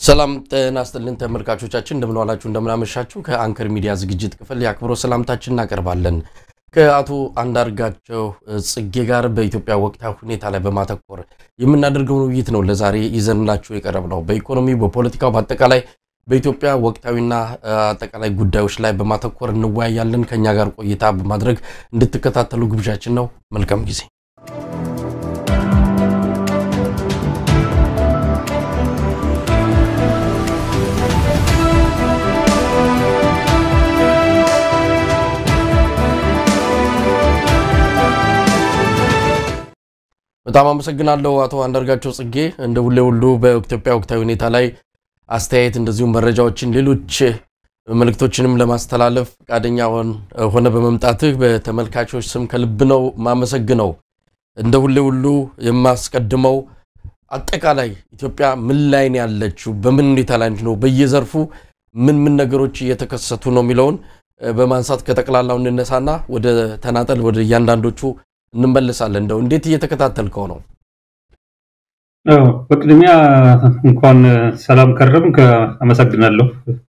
ሰላም ጤና ይስጥልን ተመልካቾቻችን፣ እንደምን ዋላችሁ፣ እንደምን አመሻችሁ። ከአንከር ሚዲያ ዝግጅት ክፍል የአክብሮት ሰላምታችን እናቀርባለን። ከአቶ አንዳርጋቸው ጽጌ ጋር በኢትዮጵያ ወቅታዊ ሁኔታ ላይ በማተኮር የምናደርገውን ውይይት ነው ለዛሬ ይዘንላችሁ የቀረብ ነው። በኢኮኖሚ፣ በፖለቲካው፣ በአጠቃላይ በኢትዮጵያ ወቅታዊና አጠቃላይ ጉዳዮች ላይ በማተኮር እንወያያለን። ከኛ ጋር ቆይታ በማድረግ እንድትከታተሉ ግብዣችን ነው። መልካም ጊዜ። በጣም አመሰግናለሁ አቶ አንዳርጋቸው ጽጌ። እንደ ሁሌ ሁሉ በኢትዮጵያ ወቅታዊ ሁኔታ ላይ አስተያየት እንደዚሁም መረጃዎችን፣ ሌሎች መልእክቶችንም ለማስተላለፍ ፈቃደኛ ሆነ በመምጣትህ በተመልካቾች ስም ከልብ ነው ማመሰግነው። እንደ ሁሌ ሁሉ የማስቀድመው አጠቃላይ ኢትዮጵያ ምን ላይ ነው ያለችው፣ በምን ሁኔታ ላይ ነው፣ በየዘርፉ ምን ምን ነገሮች እየተከሰቱ ነው የሚለውን በማንሳት ከጠቅላላው እንነሳና ወደ ተናጠል ወደ እያንዳንዶቹ እንመለሳለን። እንደው እንዴት እየተከታተልከው ነው? በቅድሚያ እንኳን ሰላም ከረምክ፣ አመሰግናለሁ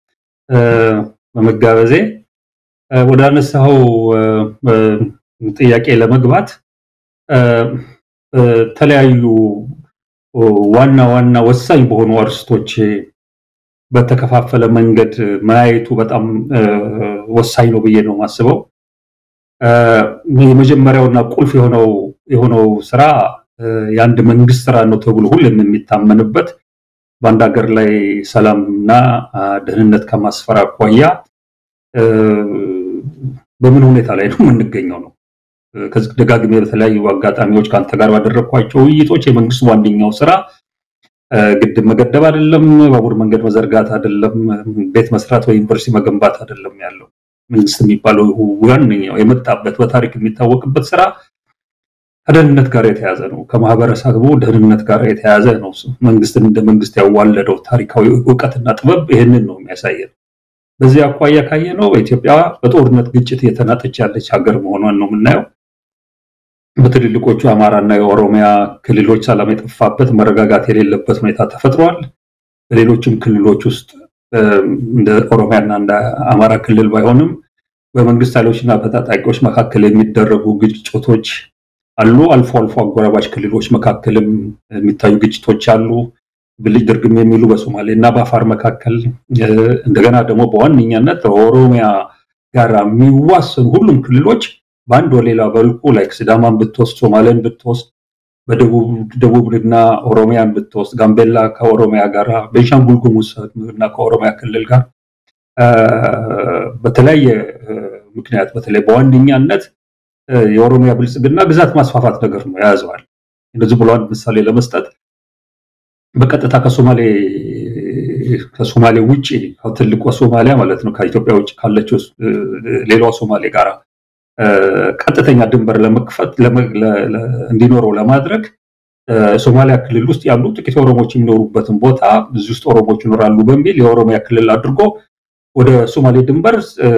በመጋበዜ። ወደ አነሳኸው ጥያቄ ለመግባት በተለያዩ ዋና ዋና ወሳኝ በሆኑ አርስቶች በተከፋፈለ መንገድ ማየቱ በጣም ወሳኝ ነው ብዬ ነው የማስበው። የመጀመሪያውና ቁልፍ የሆነው የሆነው ስራ የአንድ መንግስት ስራ ነው ተብሎ ሁሉም የሚታመንበት በአንድ ሀገር ላይ ሰላምና ደህንነት ከማስፈር አኳያ በምን ሁኔታ ላይ ነው የምንገኘው ነው። ከዚህ ደጋግሜ በተለያዩ አጋጣሚዎች ከአንተ ጋር ባደረግኳቸው ውይይቶች የመንግስት ዋነኛው ስራ ግድብ መገደብ አይደለም፣ ባቡር መንገድ መዘርጋት አይደለም፣ ቤት መስራት ወይ ዩኒቨርሲቲ መገንባት አይደለም ያለው መንግስት የሚባለው ዋነኛው የመጣበት በታሪክ የሚታወቅበት ስራ ከደህንነት ጋር የተያዘ ነው። ከማህበረሰቡ ደህንነት ጋር የተያዘ ነው። መንግስትን እንደ መንግስት ያዋለደው ታሪካዊ እውቀትና ጥበብ ይህንን ነው የሚያሳየን። በዚህ አኳያ ካየ ነው በኢትዮጵያ በጦርነት ግጭት እየተናጠች ያለች ሀገር መሆኗን ነው የምናየው። በትልልቆቹ አማራና የኦሮሚያ ክልሎች ሰላም የጠፋበት መረጋጋት የሌለበት ሁኔታ ተፈጥሯል። በሌሎችም ክልሎች ውስጥ እንደ ኦሮሚያና እንደ አማራ ክልል ባይሆንም በመንግስት ኃይሎችና በታጣቂዎች መካከል የሚደረጉ ግጭቶች አሉ። አልፎ አልፎ አጎራባች ክልሎች መካከልም የሚታዩ ግጭቶች አሉ። ብልጭ ድርግም የሚሉ በሶማሌ እና በአፋር መካከል እንደገና ደግሞ በዋነኛነት ኦሮሚያ ጋር የሚዋሰኑ ሁሉም ክልሎች በአንድ ወሌላ በልኩ ላይክ ሲዳማን ብትወስድ፣ ሶማሌን ብትወስድ በደቡብና ኦሮሚያን ብትወስድ ጋምቤላ ከኦሮሚያ ጋር ቤንሻንጉል ጉሙዝ እና ከኦሮሚያ ክልል ጋር በተለያየ ምክንያት በተለይ በዋነኛነት የኦሮሚያ ብልጽግና ግዛት ማስፋፋት ነገር ነው የያዘዋል። እንደዚህ ብሎ አንድ ምሳሌ ለመስጠት በቀጥታ ከሶማሌ ከሶማሌ ውጭ ትልቋ ሶማሊያ ማለት ነው ከኢትዮጵያ ውጭ ካለችው ሌላዋ ሶማሌ ጋር ቀጥተኛ ድንበር ለመክፈት እንዲኖረው ለማድረግ ሶማሊያ ክልል ውስጥ ያሉ ጥቂት ኦሮሞዎች የሚኖሩበትን ቦታ እዚህ ውስጥ ኦሮሞዎች ይኖራሉ በሚል የኦሮሚያ ክልል አድርጎ ወደ ሶማሌ ድንበር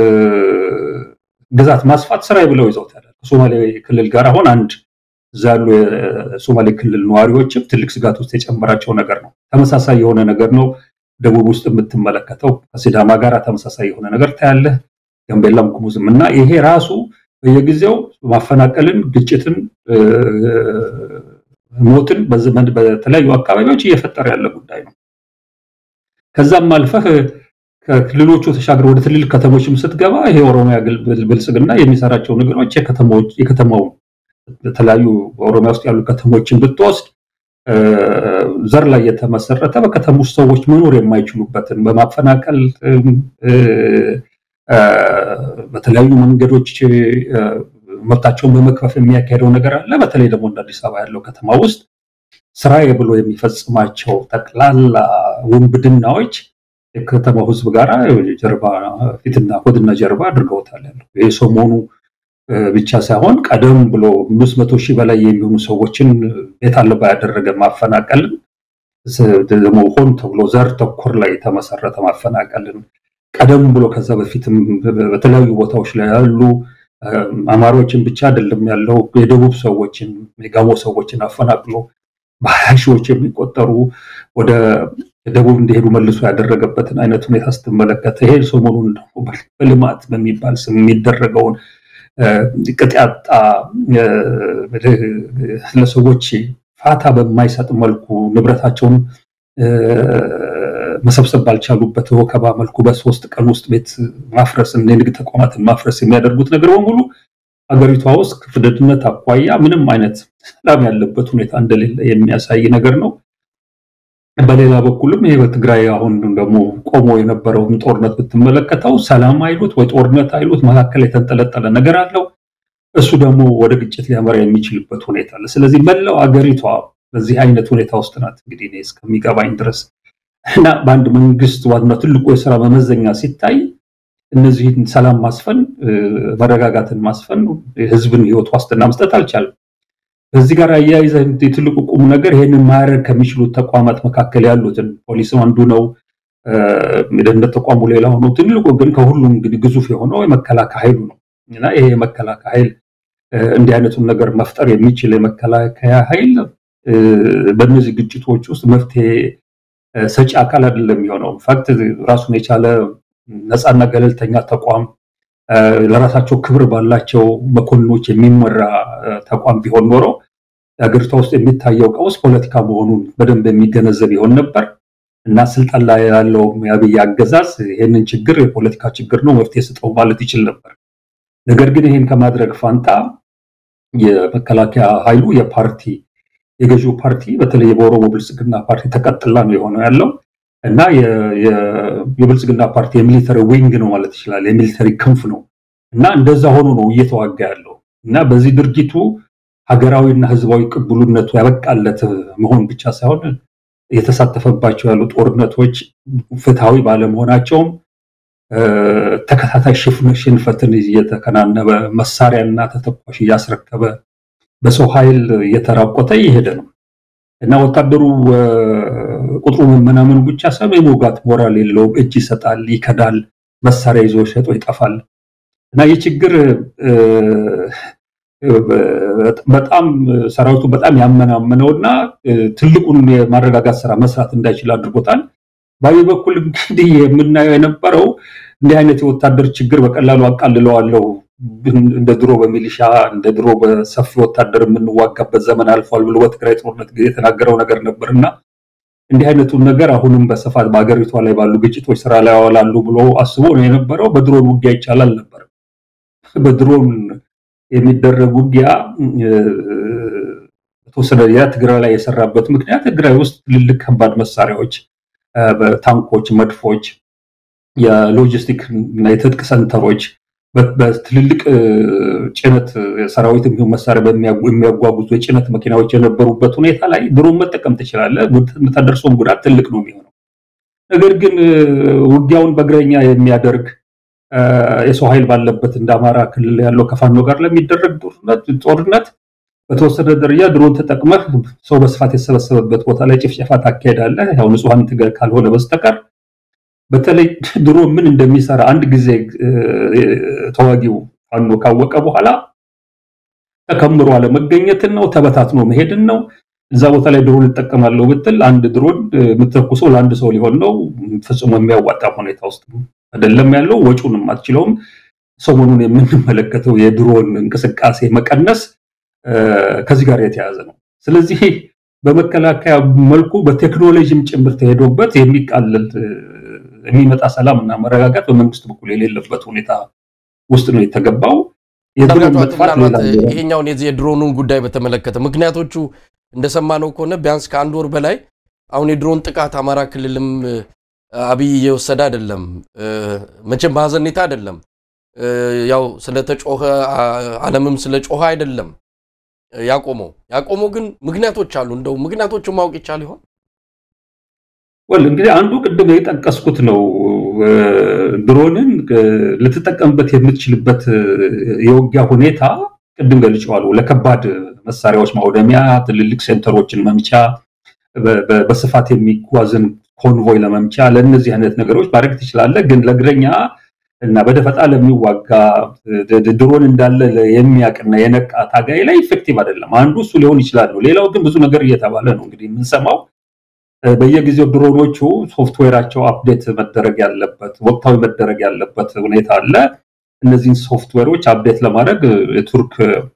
ግዛት ማስፋት ስራ ብለው ይዘውታል። ከሶማሌ ክልል ጋር አሁን አንድ እዛ ያሉ የሶማሌ ክልል ነዋሪዎችም ትልቅ ስጋት ውስጥ የጨመራቸው ነገር ነው። ተመሳሳይ የሆነ ነገር ነው ደቡብ ውስጥ የምትመለከተው ከሲዳማ ጋር ተመሳሳይ የሆነ ነገር ታያለህ። ጋምቤላም ጉሙዝም እና ይሄ ራሱ በየጊዜው ማፈናቀልን፣ ግጭትን፣ ሞትን በተለያዩ አካባቢዎች እየፈጠረ ያለ ጉዳይ ነው። ከዛም አልፈህ ከክልሎቹ ተሻግረ ወደ ትልልቅ ከተሞችም ስትገባ ይሄ ኦሮሚያ ብልጽግና የሚሰራቸው ነገሮች የከተማው በተለያዩ በኦሮሚያ ውስጥ ያሉ ከተሞችን ብትወስድ ዘር ላይ የተመሰረተ በከተማ ውስጥ ሰዎች መኖር የማይችሉበትን በማፈናቀል በተለያዩ መንገዶች መብታቸውን በመክፈፍ የሚያካሄደው ነገር አለ። በተለይ ደግሞ እንደ አዲስ አበባ ያለው ከተማ ውስጥ ስራዬ ብሎ የሚፈጽማቸው ጠቅላላ ውንብድናዎች የከተማው ሕዝብ ጋር ጀርባ ፊትና ሆድና ጀርባ አድርገውታል። ያለው ይህ ሰሞኑ ብቻ ሳይሆን ቀደም ብሎ አምስት መቶ ሺህ በላይ የሚሆኑ ሰዎችን ቤት አልባ ያደረገ ማፈናቀልን ደግሞ ሆን ተብሎ ዘር ተኮር ላይ የተመሰረተ ማፈናቀልን ቀደም ብሎ ከዛ በፊትም በተለያዩ ቦታዎች ላይ ያሉ አማሮችን ብቻ አይደለም ያለው የደቡብ ሰዎችን የጋሞ ሰዎችን አፈናቅሎ በሀያ ሺዎች የሚቆጠሩ ወደ ደቡብ እንዲሄዱ መልሶ ያደረገበትን አይነት ሁኔታ ስትመለከት ይሄ ሰሞኑን በልማት በሚባል ስም የሚደረገውን ቅጥ ያጣ ለሰዎች ፋታ በማይሰጥ መልኩ ንብረታቸውን መሰብሰብ ባልቻሉበት ወከባ መልኩ በሶስት ቀን ውስጥ ቤት ማፍረስ፣ የንግድ ተቋማትን ማፍረስ የሚያደርጉት ነገር በሙሉ ሀገሪቷ ውስጥ ከፍደድነት አኳያ ምንም አይነት ሰላም ያለበት ሁኔታ እንደሌለ የሚያሳይ ነገር ነው። በሌላ በኩልም ይሄ በትግራይ አሁን ደግሞ ቆሞ የነበረውን ጦርነት ብትመለከተው ሰላም አይሉት ወይ ጦርነት አይሉት መካከል የተንጠለጠለ ነገር አለው። እሱ ደግሞ ወደ ግጭት ሊያመራ የሚችልበት ሁኔታ አለ። ስለዚህ መላው አገሪቷ በዚህ አይነት ሁኔታ ውስጥ ናት እንግዲህ እኔ እስከሚገባኝ ድረስ እና በአንድ መንግስት ዋና ትልቁ የስራ መመዘኛ ሲታይ እነዚህን ሰላም ማስፈን፣ መረጋጋትን ማስፈን፣ የህዝብን ህይወት ዋስትና መስጠት አልቻለም። በዚህ ጋር አያይዘ ትልቁ ቁም ነገር ይህንን ማድረግ ከሚችሉት ተቋማት መካከል ያሉትን ፖሊስም አንዱ ነው፣ የደህንነት ተቋሙ ሌላው ነው። ትልቁ ግን ከሁሉም እንግዲህ ግዙፍ የሆነው የመከላከያ ኃይሉ ነው እና ይሄ የመከላከያ ኃይል እንዲህ አይነቱን ነገር መፍጠር የሚችል የመከላከያ ኃይል በእነዚህ ግጭቶች ውስጥ መፍትሄ ሰጪ አካል አይደለም የሚሆነው። ኢንፋክት ራሱን የቻለ ነፃና ገለልተኛ ተቋም ለራሳቸው ክብር ባላቸው መኮንኖች የሚመራ ተቋም ቢሆን ኖሮ ሀገሪቷ ውስጥ የሚታየው ቀውስ ፖለቲካ መሆኑን በደንብ የሚገነዘብ ይሆን ነበር እና ስልጣን ላይ ያለው የአብይ አገዛዝ ይህንን ችግር የፖለቲካ ችግር ነው መፍትሄ ስጠው ማለት ይችል ነበር። ነገር ግን ይህን ከማድረግ ፋንታ የመከላከያ ኃይሉ የፓርቲ የገዢው ፓርቲ በተለይ በኦሮሞ ብልጽግና ፓርቲ ተቀጥላ ነው የሆነው ያለው እና የብልጽግና ፓርቲ የሚሊተሪ ዊንግ ነው ማለት ይችላል። የሚሊተሪ ክንፍ ነው እና እንደዛ ሆኖ ነው እየተዋጋ ያለው እና በዚህ ድርጊቱ ሀገራዊና ሕዝባዊ ቅቡልነቱ ያበቃለት መሆን ብቻ ሳይሆን የተሳተፈባቸው ያሉ ጦርነቶች ፍትሐዊ ባለመሆናቸውም ተከታታይ ሽንፈትን እየተከናነበ መሳሪያና ተተኳሽ እያስረከበ በሰው ኃይል እየተራቆተ እየሄደ ነው እና ወታደሩ ቁጥሩ መመናመኑ ብቻ ሳይሆን የመውጋት ሞራል የለውም። እጅ ይሰጣል፣ ይከዳል፣ መሳሪያ ይዞ ሸጦ ይጠፋል እና ይህ ችግር በጣም ሰራዊቱ በጣም ያመናመነው እና ትልቁን የማረጋጋት ስራ መስራት እንዳይችል አድርጎታል። በዚህ በኩል እንግዲህ የምናየው የነበረው እንዲህ አይነት የወታደር ችግር በቀላሉ አቃልለዋለሁ እንደ ድሮ በሚሊሻ እንደ ድሮ በሰፊ ወታደር የምንዋጋበት ዘመን አልፏል ብሎ በትግራይ ጦርነት ጊዜ የተናገረው ነገር ነበር እና እንዲህ አይነቱን ነገር አሁንም በስፋት በሀገሪቷ ላይ ባሉ ግጭቶች ስራ ላይ ያዋላሉ ብሎ አስቦ ነው የነበረው። በድሮን ውጊያ ይቻላል ነበር። በድሮን የሚደረግ ውጊያ በተወሰነ ደረጃ ትግራይ ላይ የሰራበት ምክንያት ትግራይ ውስጥ ትልልቅ ከባድ መሳሪያዎች፣ ታንኮች፣ መድፎች፣ የሎጂስቲክ እና የትጥቅ ሰንተሮች በትልልቅ ጭነት ሰራዊት የሚሆን መሳሪያ የሚያጓጉዙ የጭነት መኪናዎች የነበሩበት ሁኔታ ላይ ድሮን መጠቀም ትችላለህ። የምታደርሰውን ጉዳት ትልቅ ነው የሚሆነው። ነገር ግን ውጊያውን በእግረኛ የሚያደርግ የሰው ኃይል ባለበት እንደ አማራ ክልል ያለው ከፋኖ ጋር ለሚደረግ ጦርነት በተወሰነ ደረጃ ድሮን ተጠቅመህ ሰው በስፋት የተሰበሰበበት ቦታ ላይ ጭፍጨፋ ታካሄዳለህ። ያው ንጹሐን ካልሆነ በስተቀር በተለይ ድሮ ምን እንደሚሰራ አንድ ጊዜ ተዋጊው ፋኖ ካወቀ በኋላ ተከምሮ አለመገኘትን ነው፣ ተበታትኖ መሄድን ነው። እዛ ቦታ ላይ ድሮን እጠቀማለሁ ብትል አንድ ድሮን የምትተኩሰው ለአንድ ሰው ሊሆን ነው። ፍጹም የሚያዋጣ ሁኔታ ውስጥ አይደለም ያለው። ወጪውንም አትችለውም። ሰሞኑን የምንመለከተው የድሮን እንቅስቃሴ መቀነስ ከዚህ ጋር የተያያዘ ነው። ስለዚህ በመከላከያ መልኩ በቴክኖሎጂም ጭምር ተሄዶበት የሚቃለል የሚመጣ ሰላም እና መረጋጋት በመንግስት በኩል የሌለበት ሁኔታ ውስጥ ነው የተገባው። የድሮን መጥፋት ይሄኛውን የዚህ የድሮኑን ጉዳይ በተመለከተ ምክንያቶቹ እንደሰማነው ከሆነ ቢያንስ ከአንድ ወር በላይ አሁን የድሮን ጥቃት አማራ ክልልም አብይ እየወሰደ አይደለም። መቼም በሀዘኔታ አይደለም። ያው ስለተጮኸ ዓለምም ስለ ጮኸ አይደለም ያቆመው። ያቆመው ግን ምክንያቶች አሉ። እንደው ምክንያቶቹን ማወቅ ይቻል ይሆን? ወል እንግዲህ አንዱ ቅድም የጠቀስኩት ነው። ድሮንን ልትጠቀምበት የምትችልበት የውጊያ ሁኔታ ቅድም ገልጬዋለሁ። ለከባድ መሳሪያዎች ማውደሚያ፣ ትልልቅ ሴንተሮችን መምቻ፣ በስፋት የሚጓዝን ኮንቮይ ለመምቻ፣ ለእነዚህ አይነት ነገሮች ማድረግ ትችላለህ። ግን ለእግረኛ እና በደፈጣ ለሚዋጋ ድሮን እንዳለ የሚያውቅና የነቃ ታጋይ ላይ ኢፌክቲቭ አይደለም። አንዱ እሱ ሊሆን ይችላል ነው። ሌላው ግን ብዙ ነገር እየተባለ ነው እንግዲህ የምንሰማው በየጊዜው ድሮኖቹ ሶፍትዌራቸው አፕዴት መደረግ ያለበት ወቅታዊ መደረግ ያለበት ሁኔታ አለ። እነዚህን ሶፍትዌሮች አፕዴት ለማድረግ የቱርክ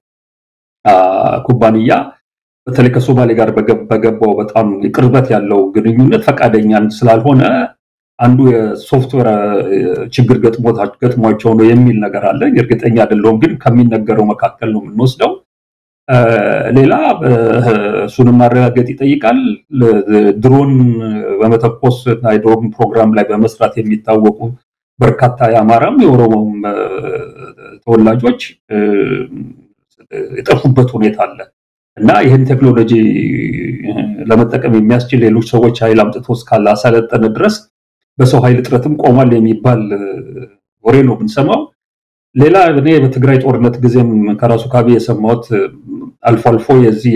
ኩባንያ በተለይ ከሶማሌ ጋር በገባው በጣም ቅርበት ያለው ግንኙነት ፈቃደኛ ስላልሆነ አንዱ የሶፍትዌር ችግር ገጥሟቸው ነው የሚል ነገር አለ። እርግጠኛ አይደለሁም፣ ግን ከሚነገረው መካከል ነው የምንወስደው። ሌላ እሱንም ማረጋገጥ ይጠይቃል። ድሮን በመተኮስ እና የድሮን ፕሮግራም ላይ በመስራት የሚታወቁ በርካታ የአማራም የኦሮሞም ተወላጆች የጠፉበት ሁኔታ አለ እና ይህን ቴክኖሎጂ ለመጠቀም የሚያስችል ሌሎች ሰዎች ኃይል አምጥቶ እስካላሰለጠነ ድረስ በሰው ኃይል እጥረትም ቆሟል የሚባል ወሬ ነው ብንሰማው። ሌላ እኔ በትግራይ ጦርነት ጊዜም ከራሱ ካቢ የሰማሁት አልፎ አልፎ የዚህ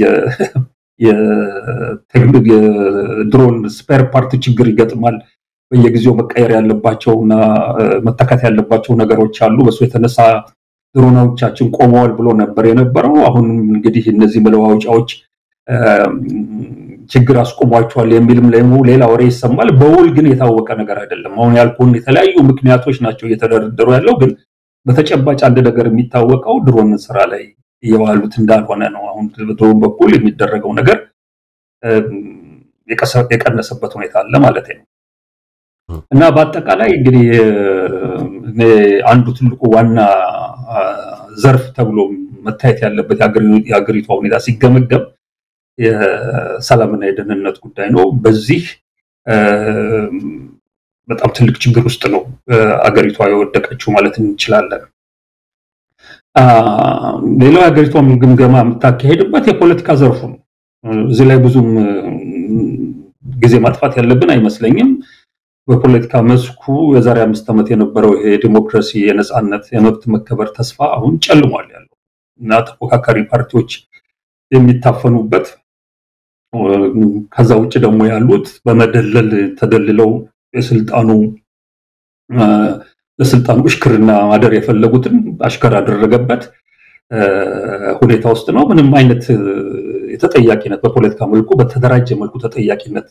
የድሮን ስፔር ፓርት ችግር ይገጥማል። በየጊዜው መቀየር ያለባቸው እና መተካት ያለባቸው ነገሮች አሉ። በሱ የተነሳ ድሮናዎቻችን ቆመዋል ብሎ ነበር የነበረው። አሁንም እንግዲህ እነዚህ መለዋወጫዎች ችግር አስቆሟቸዋል የሚልም ሌላ ወሬ ይሰማል። በውል ግን የታወቀ ነገር አይደለም። አሁን ያልኩህን የተለያዩ ምክንያቶች ናቸው እየተደረደሩ ያለው ግን በተጨባጭ አንድ ነገር የሚታወቀው ድሮን ስራ ላይ እየዋሉት እንዳልሆነ ነው። አሁን በድሮን በኩል የሚደረገው ነገር የቀነሰበት ሁኔታ አለ ማለት ነው እና በአጠቃላይ እንግዲህ አንዱ ትልቁ ዋና ዘርፍ ተብሎ መታየት ያለበት የሀገሪቷ ሁኔታ ሲገመገም የሰላምና የደህንነት ጉዳይ ነው። በዚህ በጣም ትልቅ ችግር ውስጥ ነው አገሪቷ የወደቀችው ማለት እንችላለን። ሌላው የሀገሪቷን ግምገማ የምታካሄድበት የፖለቲካ ዘርፉ ነው። እዚህ ላይ ብዙም ጊዜ ማጥፋት ያለብን አይመስለኝም። በፖለቲካ መስኩ የዛሬ አምስት ዓመት የነበረው ይሄ ዲሞክራሲ፣ የነፃነት፣ የመብት መከበር ተስፋ አሁን ጨልሟል ያለው እና ተፎካካሪ ፓርቲዎች የሚታፈኑበት ከዛ ውጭ ደግሞ ያሉት በመደለል ተደልለው የስልጣኑ ለስልጣኑ እሽክርና ማደር የፈለጉትን አሽከር ያደረገበት ሁኔታ ውስጥ ነው። ምንም አይነት የተጠያቂነት በፖለቲካ መልኩ በተደራጀ መልኩ ተጠያቂነት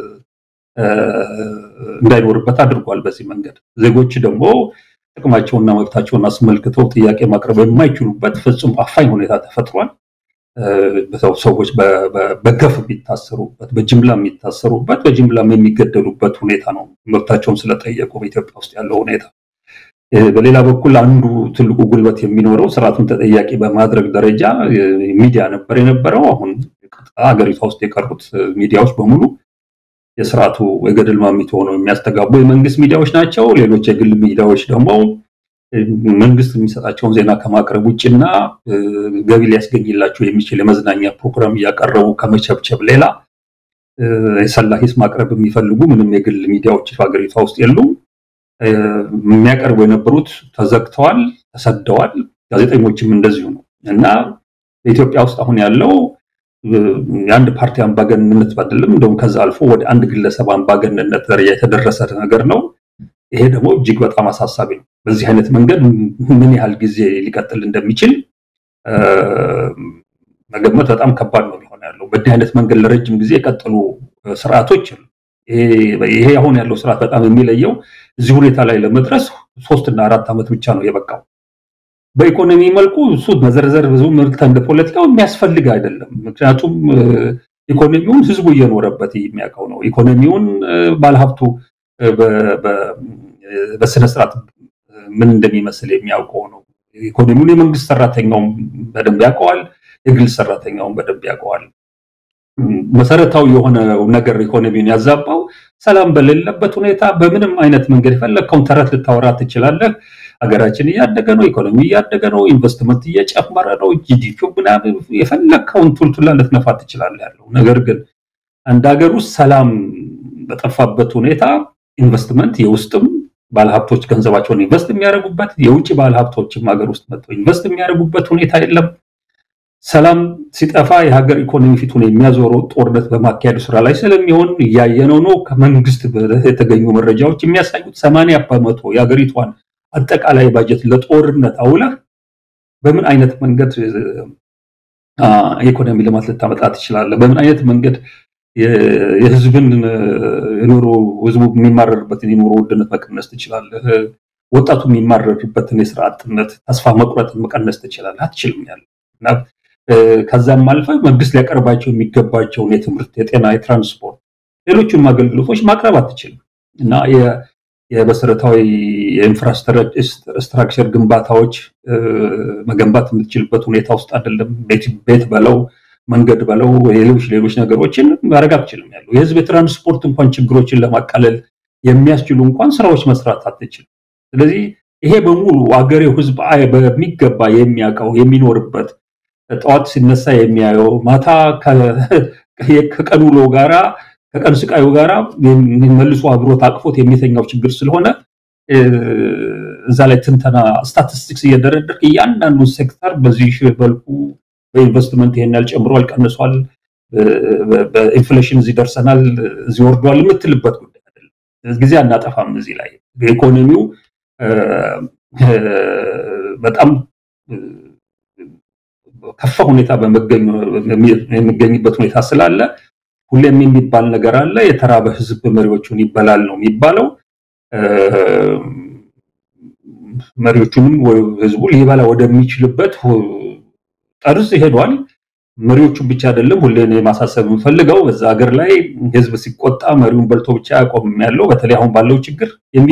እንዳይኖርበት አድርጓል። በዚህ መንገድ ዜጎች ደግሞ ጥቅማቸውና መብታቸውን አስመልክተው ጥያቄ ማቅረብ የማይችሉበት ፍጹም አፋኝ ሁኔታ ተፈጥሯል። ሰዎች በገፍ የሚታሰሩበት፣ በጅምላ የሚታሰሩበት፣ በጅምላም የሚገደሉበት ሁኔታ ነው። መብታቸውን ስለጠየቁ በኢትዮጵያ ውስጥ ያለው ሁኔታ። በሌላ በኩል አንዱ ትልቁ ጉልበት የሚኖረው ስርዓቱን ተጠያቂ በማድረግ ደረጃ ሚዲያ ነበር የነበረው። አሁን ሀገሪቷ ውስጥ የቀሩት ሚዲያዎች በሙሉ የስርዓቱ የገደል ማሚቶ ሆነው የሚያስተጋቡ የመንግስት ሚዲያዎች ናቸው። ሌሎች የግል ሚዲያዎች ደግሞ መንግስት የሚሰጣቸውን ዜና ከማቅረብ ውጭና ገቢ ሊያስገኝላቸው የሚችል የመዝናኛ ፕሮግራም እያቀረቡ ከመቸብቸብ ሌላ የሰላ ሂስ ማቅረብ የሚፈልጉ ምንም የግል ሚዲያዎች ሀገሪቷ ውስጥ የሉም። የሚያቀርቡ የነበሩት ተዘግተዋል፣ ተሰደዋል። ጋዜጠኞችም እንደዚሁ ነው እና በኢትዮጵያ ውስጥ አሁን ያለው የአንድ ፓርቲ አምባገንነት አይደለም፣ እንደውም ከዛ አልፎ ወደ አንድ ግለሰብ አምባገንነት ደረጃ የተደረሰ ነገር ነው። ይሄ ደግሞ እጅግ በጣም አሳሳቢ ነው። በዚህ አይነት መንገድ ምን ያህል ጊዜ ሊቀጥል እንደሚችል መገመት በጣም ከባድ ነው የሚሆን ያለው። በዚህ አይነት መንገድ ለረጅም ጊዜ የቀጠሉ ስርዓቶች ይሄ አሁን ያለው ስርዓት በጣም የሚለየው እዚህ ሁኔታ ላይ ለመድረስ ሶስት እና አራት ዓመት ብቻ ነው የበቃው። በኢኮኖሚ መልኩ እሱ መዘርዘር ብዙ ምርት እንደ ፖለቲካው የሚያስፈልግ አይደለም። ምክንያቱም ኢኮኖሚውን ህዝቡ እየኖረበት የሚያውቀው ነው። ኢኮኖሚውን ባለሀብቱ በስነስርዓት ምን እንደሚመስል የሚያውቀው ነው። ኢኮኖሚውን የመንግስት ሰራተኛውም በደንብ ያውቀዋል፣ የግል ሰራተኛውም በደንብ ያውቀዋል። መሰረታዊ የሆነው ነገር ኢኮኖሚውን ያዛባው ሰላም በሌለበት ሁኔታ በምንም አይነት መንገድ የፈለግከውን ተረት ልታወራ ትችላለህ። ሀገራችን እያደገ ነው፣ ኢኮኖሚ እያደገ ነው፣ ኢንቨስትመንት እየጨመረ ነው፣ ጂዲፒ ምናምን የፈለግከውን ቱልቱላ ልትነፋ ትችላለህ ያለው ነገር ግን አንድ ሀገር ውስጥ ሰላም በጠፋበት ሁኔታ ኢንቨስትመንት የውስጥም ባለሀብቶች ገንዘባቸውን ኢንቨስት የሚያደርጉበት የውጭ ባለሀብቶችም ሀገር ውስጥ መጥተው ኢንቨስት የሚያደርጉበት ሁኔታ የለም። ሰላም ሲጠፋ የሀገር ኢኮኖሚ ፊቱን የሚያዞረው ጦርነት በማካሄዱ ስራ ላይ ስለሚሆን እያየነው ነው። ከመንግስት የተገኙ መረጃዎች የሚያሳዩት ሰማንያ በመቶ የሀገሪቷን አጠቃላይ ባጀት ለጦርነት አውለህ በምን አይነት መንገድ የኢኮኖሚ ልማት ልታመጣ ትችላለህ? በምን አይነት መንገድ የህዝብን የኑሮ ህዝቡ የሚማረርበትን የኑሮ ውድነት መቀነስ ትችላለህ። ወጣቱ የሚማረርበትን የስራ አጥነት፣ ተስፋ መቁረጥን መቀነስ ትችላለህ። አትችልም ያለ እና ከዛም አልፈ መንግስት ሊያቀርባቸው የሚገባቸውን የትምህርት፣ የጤና፣ የትራንስፖርት ሌሎቹንም አገልግሎቶች ማቅረብ አትችልም እና የመሰረታዊ የኢንፍራስትራክቸር ግንባታዎች መገንባት የምትችልበት ሁኔታ ውስጥ አይደለም። ቤት በለው መንገድ በለው ሌሎች ሌሎች ነገሮችን ማድረግ አትችልም ያለው የህዝብ የትራንስፖርት እንኳን ችግሮችን ለማቃለል የሚያስችሉ እንኳን ስራዎች መስራት አትችልም። ስለዚህ ይሄ በሙሉ አገሬው ህዝብ በሚገባ የሚያውቀው የሚኖርበት ጠዋት ሲነሳ የሚያየው ማታ ከቀን ውሎ ጋራ ከቀን ስቃዩ ጋራ መልሶ አብሮት አቅፎት የሚተኛው ችግር ስለሆነ እዛ ላይ ትንተና ስታቲስቲክስ እየደረደርክ እያንዳንዱን ሴክተር በዚህ መልኩ በኢንቨስትመንት ይሄን ያህል ጨምሯል፣ ቀንሷል፣ በኢንፍሌሽን እዚህ ደርሰናል፣ እዚህ ወርዷል የምትልበት ጉዳይ አይደለም። ጊዜ አናጠፋም። እዚህ ላይ በኢኮኖሚው በጣም ከፋ ሁኔታ የሚገኝበት ሁኔታ ስላለ ሁሌም የሚባል ነገር አለ። የተራበ ህዝብ መሪዎቹን ይበላል ነው የሚባለው። መሪዎቹንም ህዝቡ ሊበላ ወደሚችልበት ጠርዝ ሄዷል። መሪዎቹን ብቻ አይደለም። ሁሌ ማሳሰብ የምፈልገው በዛ ሀገር ላይ ህዝብ ሲቆጣ መሪውን በልቶ ብቻ ያቆምም ያለው በተለይ አሁን ባለው ችግር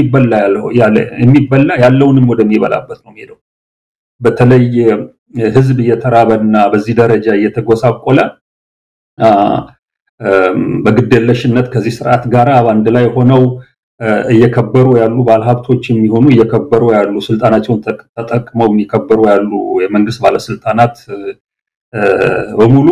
የሚበላ ያለውንም ወደሚበላበት ነው የሚሄደው። በተለይ ህዝብ እየተራበና በዚህ ደረጃ እየተጎሳቆለ በግዴለሽነት ከዚህ ስርዓት ጋር በአንድ ላይ ሆነው እየከበሩ ያሉ ባለሀብቶች የሚሆኑ እየከበሩ ያሉ ስልጣናቸውን ተጠቅመው የሚከበሩ ያሉ የመንግስት ባለስልጣናት በሙሉ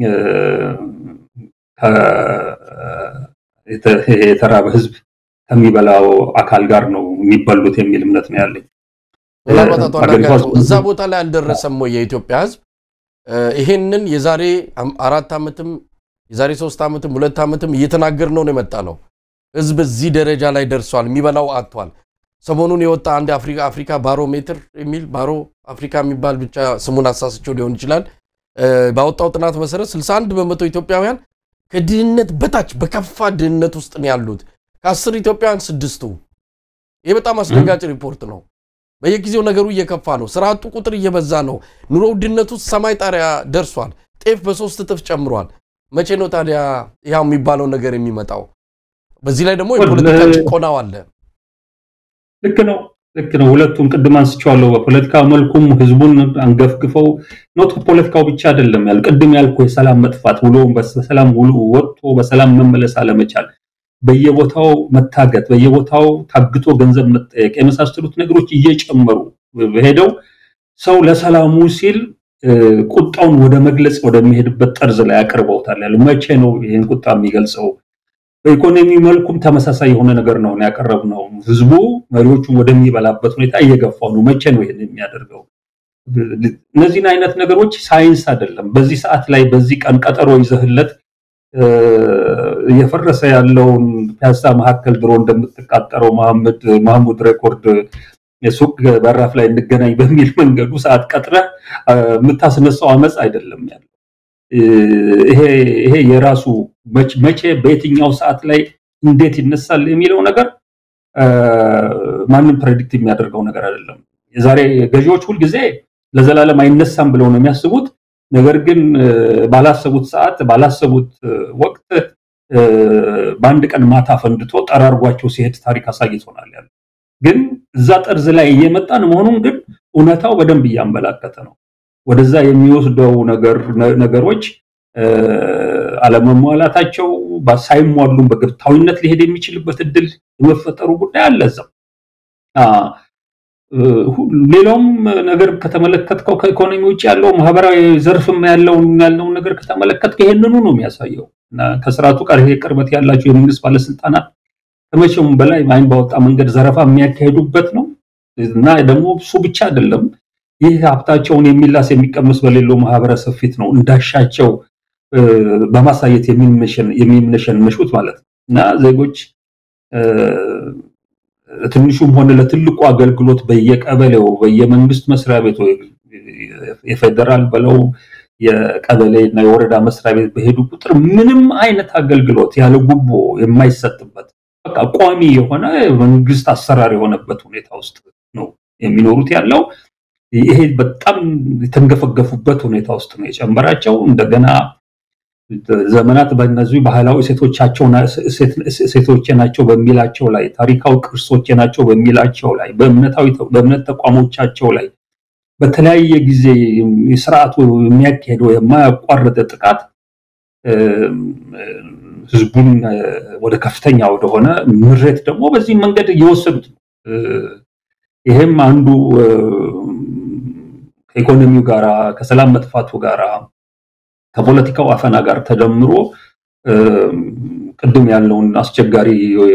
የተራበ ህዝብ ከሚበላው አካል ጋር ነው የሚበሉት የሚል እምነት ነው ያለኝ። ምናልባት አቶ አንዳርጋቸው እዛ ቦታ ላይ አልደረሰም ወይ የኢትዮጵያ ህዝብ? ይሄንን የዛሬ አራት ዓመትም የዛሬ ሶስት ዓመትም ሁለት ዓመትም እየተናገር ነው ነው የመጣ ነው። ህዝብ እዚህ ደረጃ ላይ ደርሷል፣ የሚበላው አጥቷል። ሰሞኑን የወጣ አንድ አፍሪካ አፍሪካ ባሮሜትር የሚል ባሮ አፍሪካ የሚባል ብቻ ስሙን አሳስቸው ሊሆን ይችላል ባወጣው ጥናት መሰረት 61 በመቶ ኢትዮጵያውያን ከድህነት በታች በከፋ ድህነት ውስጥ ነው ያሉት። ከአስር ኢትዮጵያውያን ስድስቱ። ይህ በጣም አስደንጋጭ ሪፖርት ነው። በየጊዜው ነገሩ እየከፋ ነው። ስራ አጡ ቁጥር እየበዛ ነው። ኑሮ ውድነቱ ሰማይ ጣሪያ ደርሷል። ጤፍ በሶስት እጥፍ ጨምሯል። መቼ ነው ታዲያ ያው የሚባለው ነገር የሚመጣው? በዚህ ላይ ደግሞ የፖለቲካ ጭቆናው አለ። ልክ ነው ልክ ነው። ሁለቱም ቅድም አንስቼዋለሁ። በፖለቲካ መልኩም ህዝቡን አንገፍግፈው ኖት ፖለቲካው ብቻ አይደለም ያል ቅድም ያልኩ የሰላም መጥፋት ውሎ በሰላም ውሎ ወጥቶ በሰላም መመለስ አለመቻል፣ በየቦታው መታገት፣ በየቦታው ታግቶ ገንዘብ መጠየቅ የመሳሰሉት ነገሮች እየጨመሩ ሄደው ሰው ለሰላሙ ሲል ቁጣውን ወደ መግለጽ ወደሚሄድበት ጠርዝ ላይ አቅርበውታል። ያሉ መቼ ነው ይህን ቁጣ የሚገልጸው? በኢኮኖሚ መልኩም ተመሳሳይ የሆነ ነገር ነው ያቀረብነው። ህዝቡ መሪዎቹን ወደሚበላበት ሁኔታ እየገፋው ነው። መቼ ነው ይህን የሚያደርገው? እነዚህን አይነት ነገሮች ሳይንስ አይደለም። በዚህ ሰዓት ላይ በዚህ ቀን ቀጠሮ ይዘህለት እየፈረሰ ያለውን ፒያሳ መካከል ድሮ እንደምትቃጠረው መሐመድ ማህሙድ ሬኮርድ የሱቅ በራፍ ላይ እንገናኝ በሚል መንገዱ ሰዓት ቀጥረህ የምታስነሳው አመፅ አይደለም ያለው። ይሄ የራሱ መቼ በየትኛው ሰዓት ላይ እንዴት ይነሳል የሚለው ነገር ማንም ፕሬዲክት የሚያደርገው ነገር አይደለም። የዛሬ ገዢዎች ሁልጊዜ ለዘላለም አይነሳም ብለው ነው የሚያስቡት። ነገር ግን ባላሰቡት ሰዓት ባላሰቡት ወቅት በአንድ ቀን ማታ ፈንድቶ ጠራርጓቸው ሲሄድ ታሪክ አሳይቶናል ያለ ግን እዛ ጠርዝ ላይ እየመጣን መሆኑን ግን እውነታው በደንብ እያመላከተ ነው። ወደዛ የሚወስደው ነገሮች አለመሟላታቸው ሳይሟሉም በግብታዊነት ሊሄድ የሚችልበት እድል የመፈጠሩ ጉዳይ አለ እዛው። ሌላውም ነገር ከተመለከትከው ከኢኮኖሚ ውጭ ያለው ማህበራዊ ዘርፍም ያለውን ያለውን ነገር ከተመለከትከው ይሄንኑ ነው የሚያሳየው። እና ከስርዓቱ ጋር ይሄ ቅርበት ያላቸው የመንግስት ባለስልጣናት ከመቼውም በላይ አይን ባወጣ መንገድ ዘረፋ የሚያካሄዱበት ነው እና ደግሞ እሱ ብቻ አይደለም። ይህ ሀብታቸውን የሚላስ የሚቀመስ በሌለው ማህበረሰብ ፊት ነው እንዳሻቸው በማሳየት የሚምነሸንሹት ማለት ነው እና ዜጎች ትንሹም ሆነ ለትልቁ አገልግሎት በየቀበሌው በየመንግስት መስሪያ ቤቱ የፌዴራል በለው የቀበሌ እና የወረዳ መስሪያ ቤት በሄዱ ቁጥር ምንም አይነት አገልግሎት ያለ ጉቦ የማይሰጥበት በቃ ቋሚ የሆነ መንግስት አሰራር የሆነበት ሁኔታ ውስጥ ነው የሚኖሩት ያለው። ይሄ በጣም የተንገፈገፉበት ሁኔታ ውስጥ ነው የጨመራቸው። እንደገና ዘመናት በእነዚህ ባህላዊ ሴቶቼ ናቸው በሚላቸው ላይ ታሪካዊ ቅርሶቼ ናቸው በሚላቸው ላይ በእምነት ተቋሞቻቸው ላይ በተለያየ ጊዜ ስርዓቱ የሚያካሄደው የማያቋርጥ ጥቃት ህዝቡን ወደ ከፍተኛ ወደሆነ ምሬት ደግሞ በዚህ መንገድ እየወሰዱት ነው። ይሄም አንዱ ከኢኮኖሚው ጋራ ከሰላም መጥፋቱ ጋራ ከፖለቲካው አፈና ጋር ተደምሮ ቅድም ያለውን አስቸጋሪ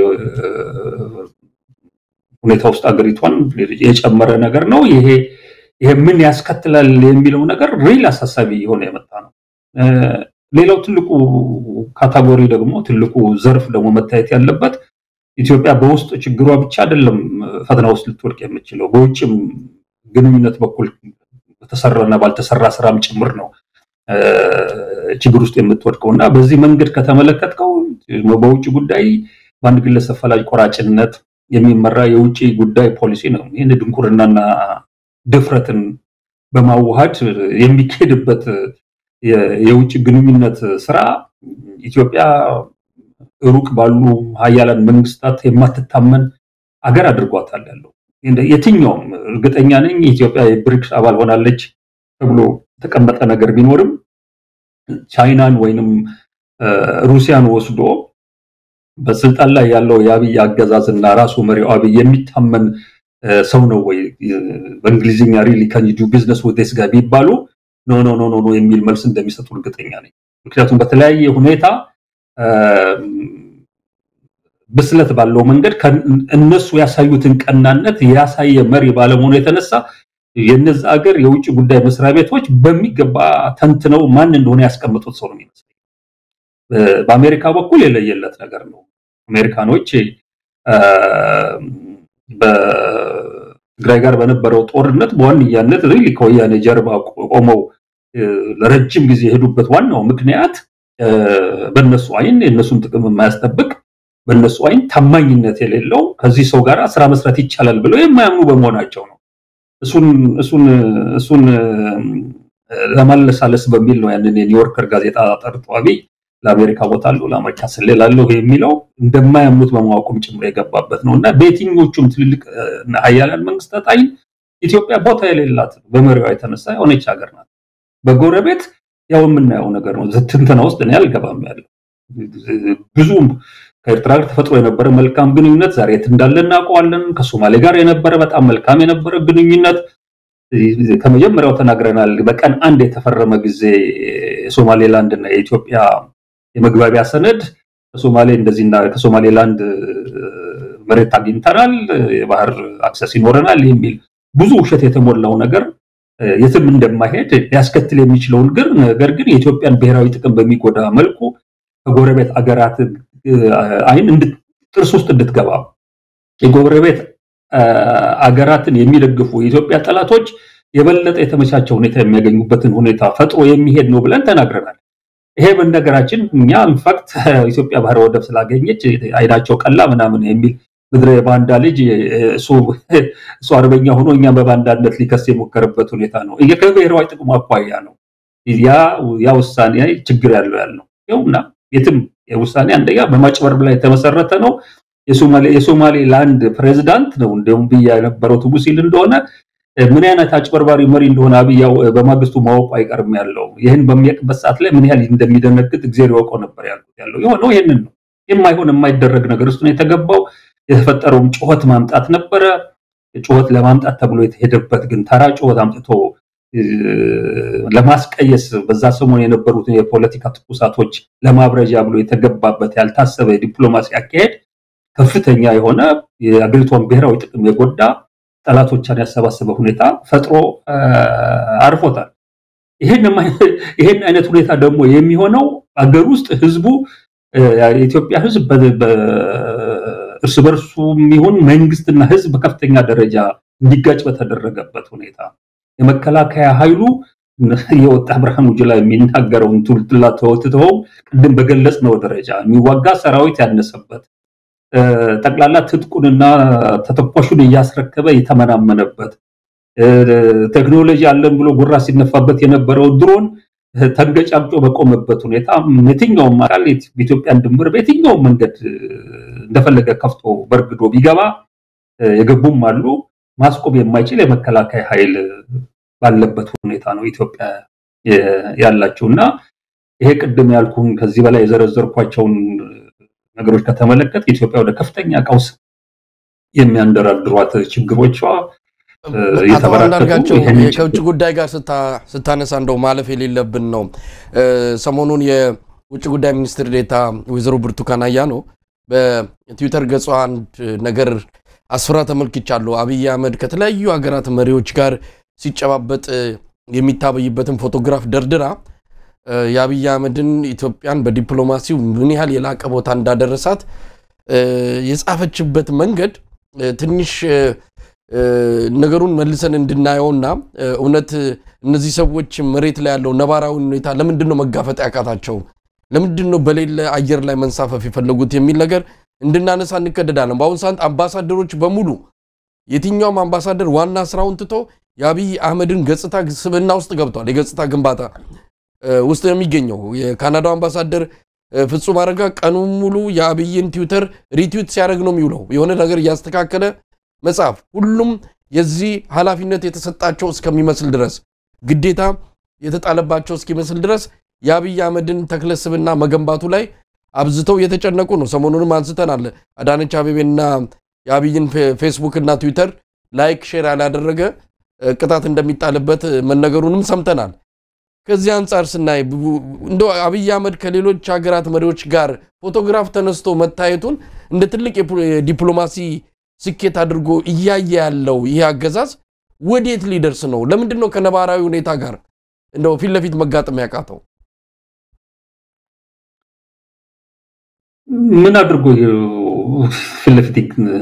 ሁኔታ ውስጥ አገሪቷን የጨመረ ነገር ነው። ይሄ ይሄ ምን ያስከትላል የሚለው ነገር ሪል አሳሳቢ የሆነ የመጣ ነው። ሌላው ትልቁ ካታጎሪ ደግሞ ትልቁ ዘርፍ ደግሞ መታየት ያለበት ኢትዮጵያ በውስጥ ችግሯ ብቻ አይደለም ፈተና ውስጥ ልትወድቅ የምችለው በውጭም ግንኙነት በኩል በተሰራና ባልተሰራ ስራም ጭምር ነው ችግር ውስጥ የምትወድቀው እና በዚህ መንገድ ከተመለከትከው በውጭ ጉዳይ በአንድ ግለሰብ ፈላጭ ቆራጭነት የሚመራ የውጭ ጉዳይ ፖሊሲ ነው። ይህን ድንቁርናና ድፍረትን በማዋሃድ የሚካሄድበት የውጭ ግንኙነት ስራ ኢትዮጵያ ሩቅ ባሉ ሀያላን መንግስታት የማትታመን አገር አድርጓታል ያለው የትኛውም እርግጠኛ ነኝ ኢትዮጵያ የብሪክስ አባል ሆናለች ተብሎ የተቀመጠ ነገር ቢኖርም ቻይናን ወይንም ሩሲያን ወስዶ በስልጣን ላይ ያለው የአብይ አገዛዝ እና ራሱ መሪው አብይ የሚታመን ሰው ነው ወይ? በእንግሊዝኛ ሪሊ ካን ዩ ዱ ቢዝነስ ዊዝ ዲስ ጋይ ቢባሉ ኖ ኖ ኖ ኖ የሚል መልስ እንደሚሰጡ እርግጠኛ ነኝ። ምክንያቱም በተለያየ ሁኔታ ብስለት ባለው መንገድ እነሱ ያሳዩትን ቀናነት ያሳየ መሪ ባለመሆኑ የተነሳ የነዚ ሀገር የውጭ ጉዳይ መስሪያ ቤቶች በሚገባ ተንትነው ማን እንደሆነ ያስቀምጡት ሰው ነው የሚመስለኝ። በአሜሪካ በኩል የለየለት ነገር ነው። አሜሪካኖች በትግራይ ጋር በነበረው ጦርነት በዋነኛነት ሪሊ ከወያኔ ጀርባ ቆመው ለረጅም ጊዜ የሄዱበት ዋናው ምክንያት በእነሱ አይን የእነሱን ጥቅም የማያስጠብቅ በእነሱ አይን ታማኝነት የሌለው ከዚህ ሰው ጋር ስራ መስራት ይቻላል ብለው የማያምኑ በመሆናቸው ነው። እሱን እሱን ለማለሳለስ በሚል ነው ያንን የኒውዮርከር ጋዜጣ ጠርቶ አብይ ለአሜሪካ ቦታለሁ ለአሜሪካ ስሌላለሁ የሚለው እንደማያምኑት በማወቁም ጭምር የገባበት ነው እና በየትኞቹም ትልልቅ ሀያላን መንግስታት አይን ኢትዮጵያ ቦታ የሌላት በመሪዋ የተነሳ የሆነች ሀገር ናት። በጎረቤት ያው የምናየው ነገር ነው። ትንተና ውስጥ እኔ አልገባም ያለው ብዙም ከኤርትራ ጋር ተፈጥሮ የነበረ መልካም ግንኙነት ዛሬ የት እንዳለ እናውቀዋለን። ከሶማሌ ጋር የነበረ በጣም መልካም የነበረ ግንኙነት ከመጀመሪያው ተናግረናል። በቀን አንድ የተፈረመ ጊዜ የሶማሌላንድ እና የኢትዮጵያ የመግባቢያ ሰነድ ከሶማሌ እንደዚህና ከሶማሌላንድ መሬት አግኝተናል፣ የባህር አክሰስ ይኖረናል የሚል ብዙ ውሸት የተሞላው ነገር የትም እንደማይሄድ ሊያስከትል የሚችለውን ግን ነገር ግን የኢትዮጵያን ብሔራዊ ጥቅም በሚጎዳ መልኩ ከጎረቤት አገራት አይን ጥርስ ውስጥ እንድትገባ የጎረቤት አገራትን የሚደግፉ የኢትዮጵያ ጠላቶች የበለጠ የተመቻቸ ሁኔታ የሚያገኙበትን ሁኔታ ፈጥሮ የሚሄድ ነው ብለን ተናግረናል። ይሄ በነገራችን እኛ ኢንፋክት ኢትዮጵያ ባህር ወደብ ስላገኘች አይናቸው ቀላ ምናምን የሚል ምድረ የባንዳ ልጅ እሱ አርበኛ ሆኖ እኛ በባንዳነት ሊከስ የሞከረበት ሁኔታ ነው። ከብሔራዊ ጥቅሙ አኳያ ነው ያ ውሳኔ ችግር ያለው ያልነው ይኸውና የትም የውሳኔ አንደኛ በማጭበርበር ላይ የተመሰረተ ነው። የሶማሌ ላንድ ፕሬዚዳንት ነው እንዲሁም ብያ የነበረው ትጉ ሲል እንደሆነ ምን አይነት አጭበርባሪ መሪ እንደሆነ አብያው በማግስቱ ማወቁ አይቀርም ያለው ይህን በሚያውቅበት ሰዓት ላይ ምን ያህል እንደሚደነግጥ እግዚአብሔር ያውቀው ነበር ያልኩት ያለው የሆነው ይህንን ነው። የማይሆን የማይደረግ ነገር ውስጥ ነው የተገባው። የተፈጠረውም ጩኸት ማምጣት ነበረ። ጩኸት ለማምጣት ተብሎ የተሄደበት ግን ተራ ጩኸት አምጥቶ ለማስቀየስ በዛ ሰሞን የነበሩትን የፖለቲካ ትኩሳቶች ለማብረጃ ብሎ የተገባበት ያልታሰበ የዲፕሎማሲ አካሄድ ከፍተኛ የሆነ የአገሪቷን ብሔራዊ ጥቅም የጎዳ ጠላቶቿን ያሰባሰበ ሁኔታ ፈጥሮ አርፎታል። ይህን አይነት ሁኔታ ደግሞ የሚሆነው አገር ውስጥ ህዝቡ የኢትዮጵያ ህዝብ እርስ በርሱ ይሁን መንግስትና ህዝብ በከፍተኛ ደረጃ እንዲጋጭ በተደረገበት ሁኔታ የመከላከያ ኃይሉ የወጣ ብርሃኑ ጁላ የሚናገረውን ቱልቱላ ተወትተው ቅድም በገለጽነው ደረጃ የሚዋጋ ሰራዊት ያነሰበት ጠቅላላ ትጥቁንና ተተኳሹን እያስረከበ የተመናመነበት ቴክኖሎጂ አለን ብሎ ጉራ ሲነፋበት የነበረው ድሮን ተንገጫምጮ በቆመበት ሁኔታ የትኛውም አካል በኢትዮጵያን ድንበር በየትኛውም መንገድ እንደፈለገ ከፍቶ በርግዶ ቢገባ የገቡም አሉ። ማስቆም የማይችል የመከላከያ ኃይል ባለበት ሁኔታ ነው ኢትዮጵያ ያላቸው እና ይሄ ቅድም ያልኩን ከዚህ በላይ የዘረዘርኳቸውን ነገሮች ከተመለከት ኢትዮጵያ ወደ ከፍተኛ ቀውስ የሚያንደራድሯት ችግሮቿ አቶ አንዳርጋቸው ከውጭ ጉዳይ ጋር ስታነሳ እንደው ማለፍ የሌለብን ነው። ሰሞኑን የውጭ ጉዳይ ሚኒስትር ዴኤታ ወይዘሮ ብርቱካን አያኖ በትዊተር ገጿ አንድ ነገር አስፍራ ተመልክቻለሁ። አብይ አህመድ ከተለያዩ ሀገራት መሪዎች ጋር ሲጨባበጥ የሚታበይበትን ፎቶግራፍ ደርድራ የአብይ አህመድን ኢትዮጵያን በዲፕሎማሲው ምን ያህል የላቀ ቦታ እንዳደረሳት የጻፈችበት መንገድ ትንሽ ነገሩን መልሰን እንድናየውና እውነት እነዚህ ሰዎች መሬት ላይ ያለው ነባራዊ ሁኔታ ለምንድን ነው መጋፈጥ ያቃታቸው? ለምንድን ነው በሌለ አየር ላይ መንሳፈፍ የፈለጉት የሚል ነገር እንድናነሳ እንገደዳለን። በአሁኑ ሰዓት አምባሳደሮች በሙሉ የትኛውም አምባሳደር ዋና ስራውን ትቶ የአብይ አህመድን ገጽታ ስብዕና ውስጥ ገብቷል። የገጽታ ግንባታ ውስጥ ነው የሚገኘው። የካናዳው አምባሳደር ፍጹም አረጋ ቀኑን ሙሉ የአብይን ትዊተር ሪትዊት ሲያደርግ ነው የሚውለው። የሆነ ነገር እያስተካከለ መጽሐፍ ሁሉም የዚህ ኃላፊነት የተሰጣቸው እስከሚመስል ድረስ ግዴታ የተጣለባቸው እስኪመስል ድረስ የአብይ አህመድን ተክለ ስብዕና መገንባቱ ላይ አብዝተው እየተጨነቁ ነው። ሰሞኑንም አንስተናል። አዳነች አቤቤና የአብይን ፌስቡክ እና ትዊተር ላይክ ሼር ያላደረገ ቅጣት እንደሚጣልበት መነገሩንም ሰምተናል። ከዚህ አንጻር ስናይ እንደ አብይ አህመድ ከሌሎች ሀገራት መሪዎች ጋር ፎቶግራፍ ተነስቶ መታየቱን እንደ ትልቅ የዲፕሎማሲ ስኬት አድርጎ እያየ ያለው ይህ አገዛዝ ወዴት ሊደርስ ነው? ለምንድን ነው ከነባራዊ ሁኔታ ጋር እንደው ፊት ለፊት መጋጠም ያቃተው? ምን አድርጎ ፊት ለፊት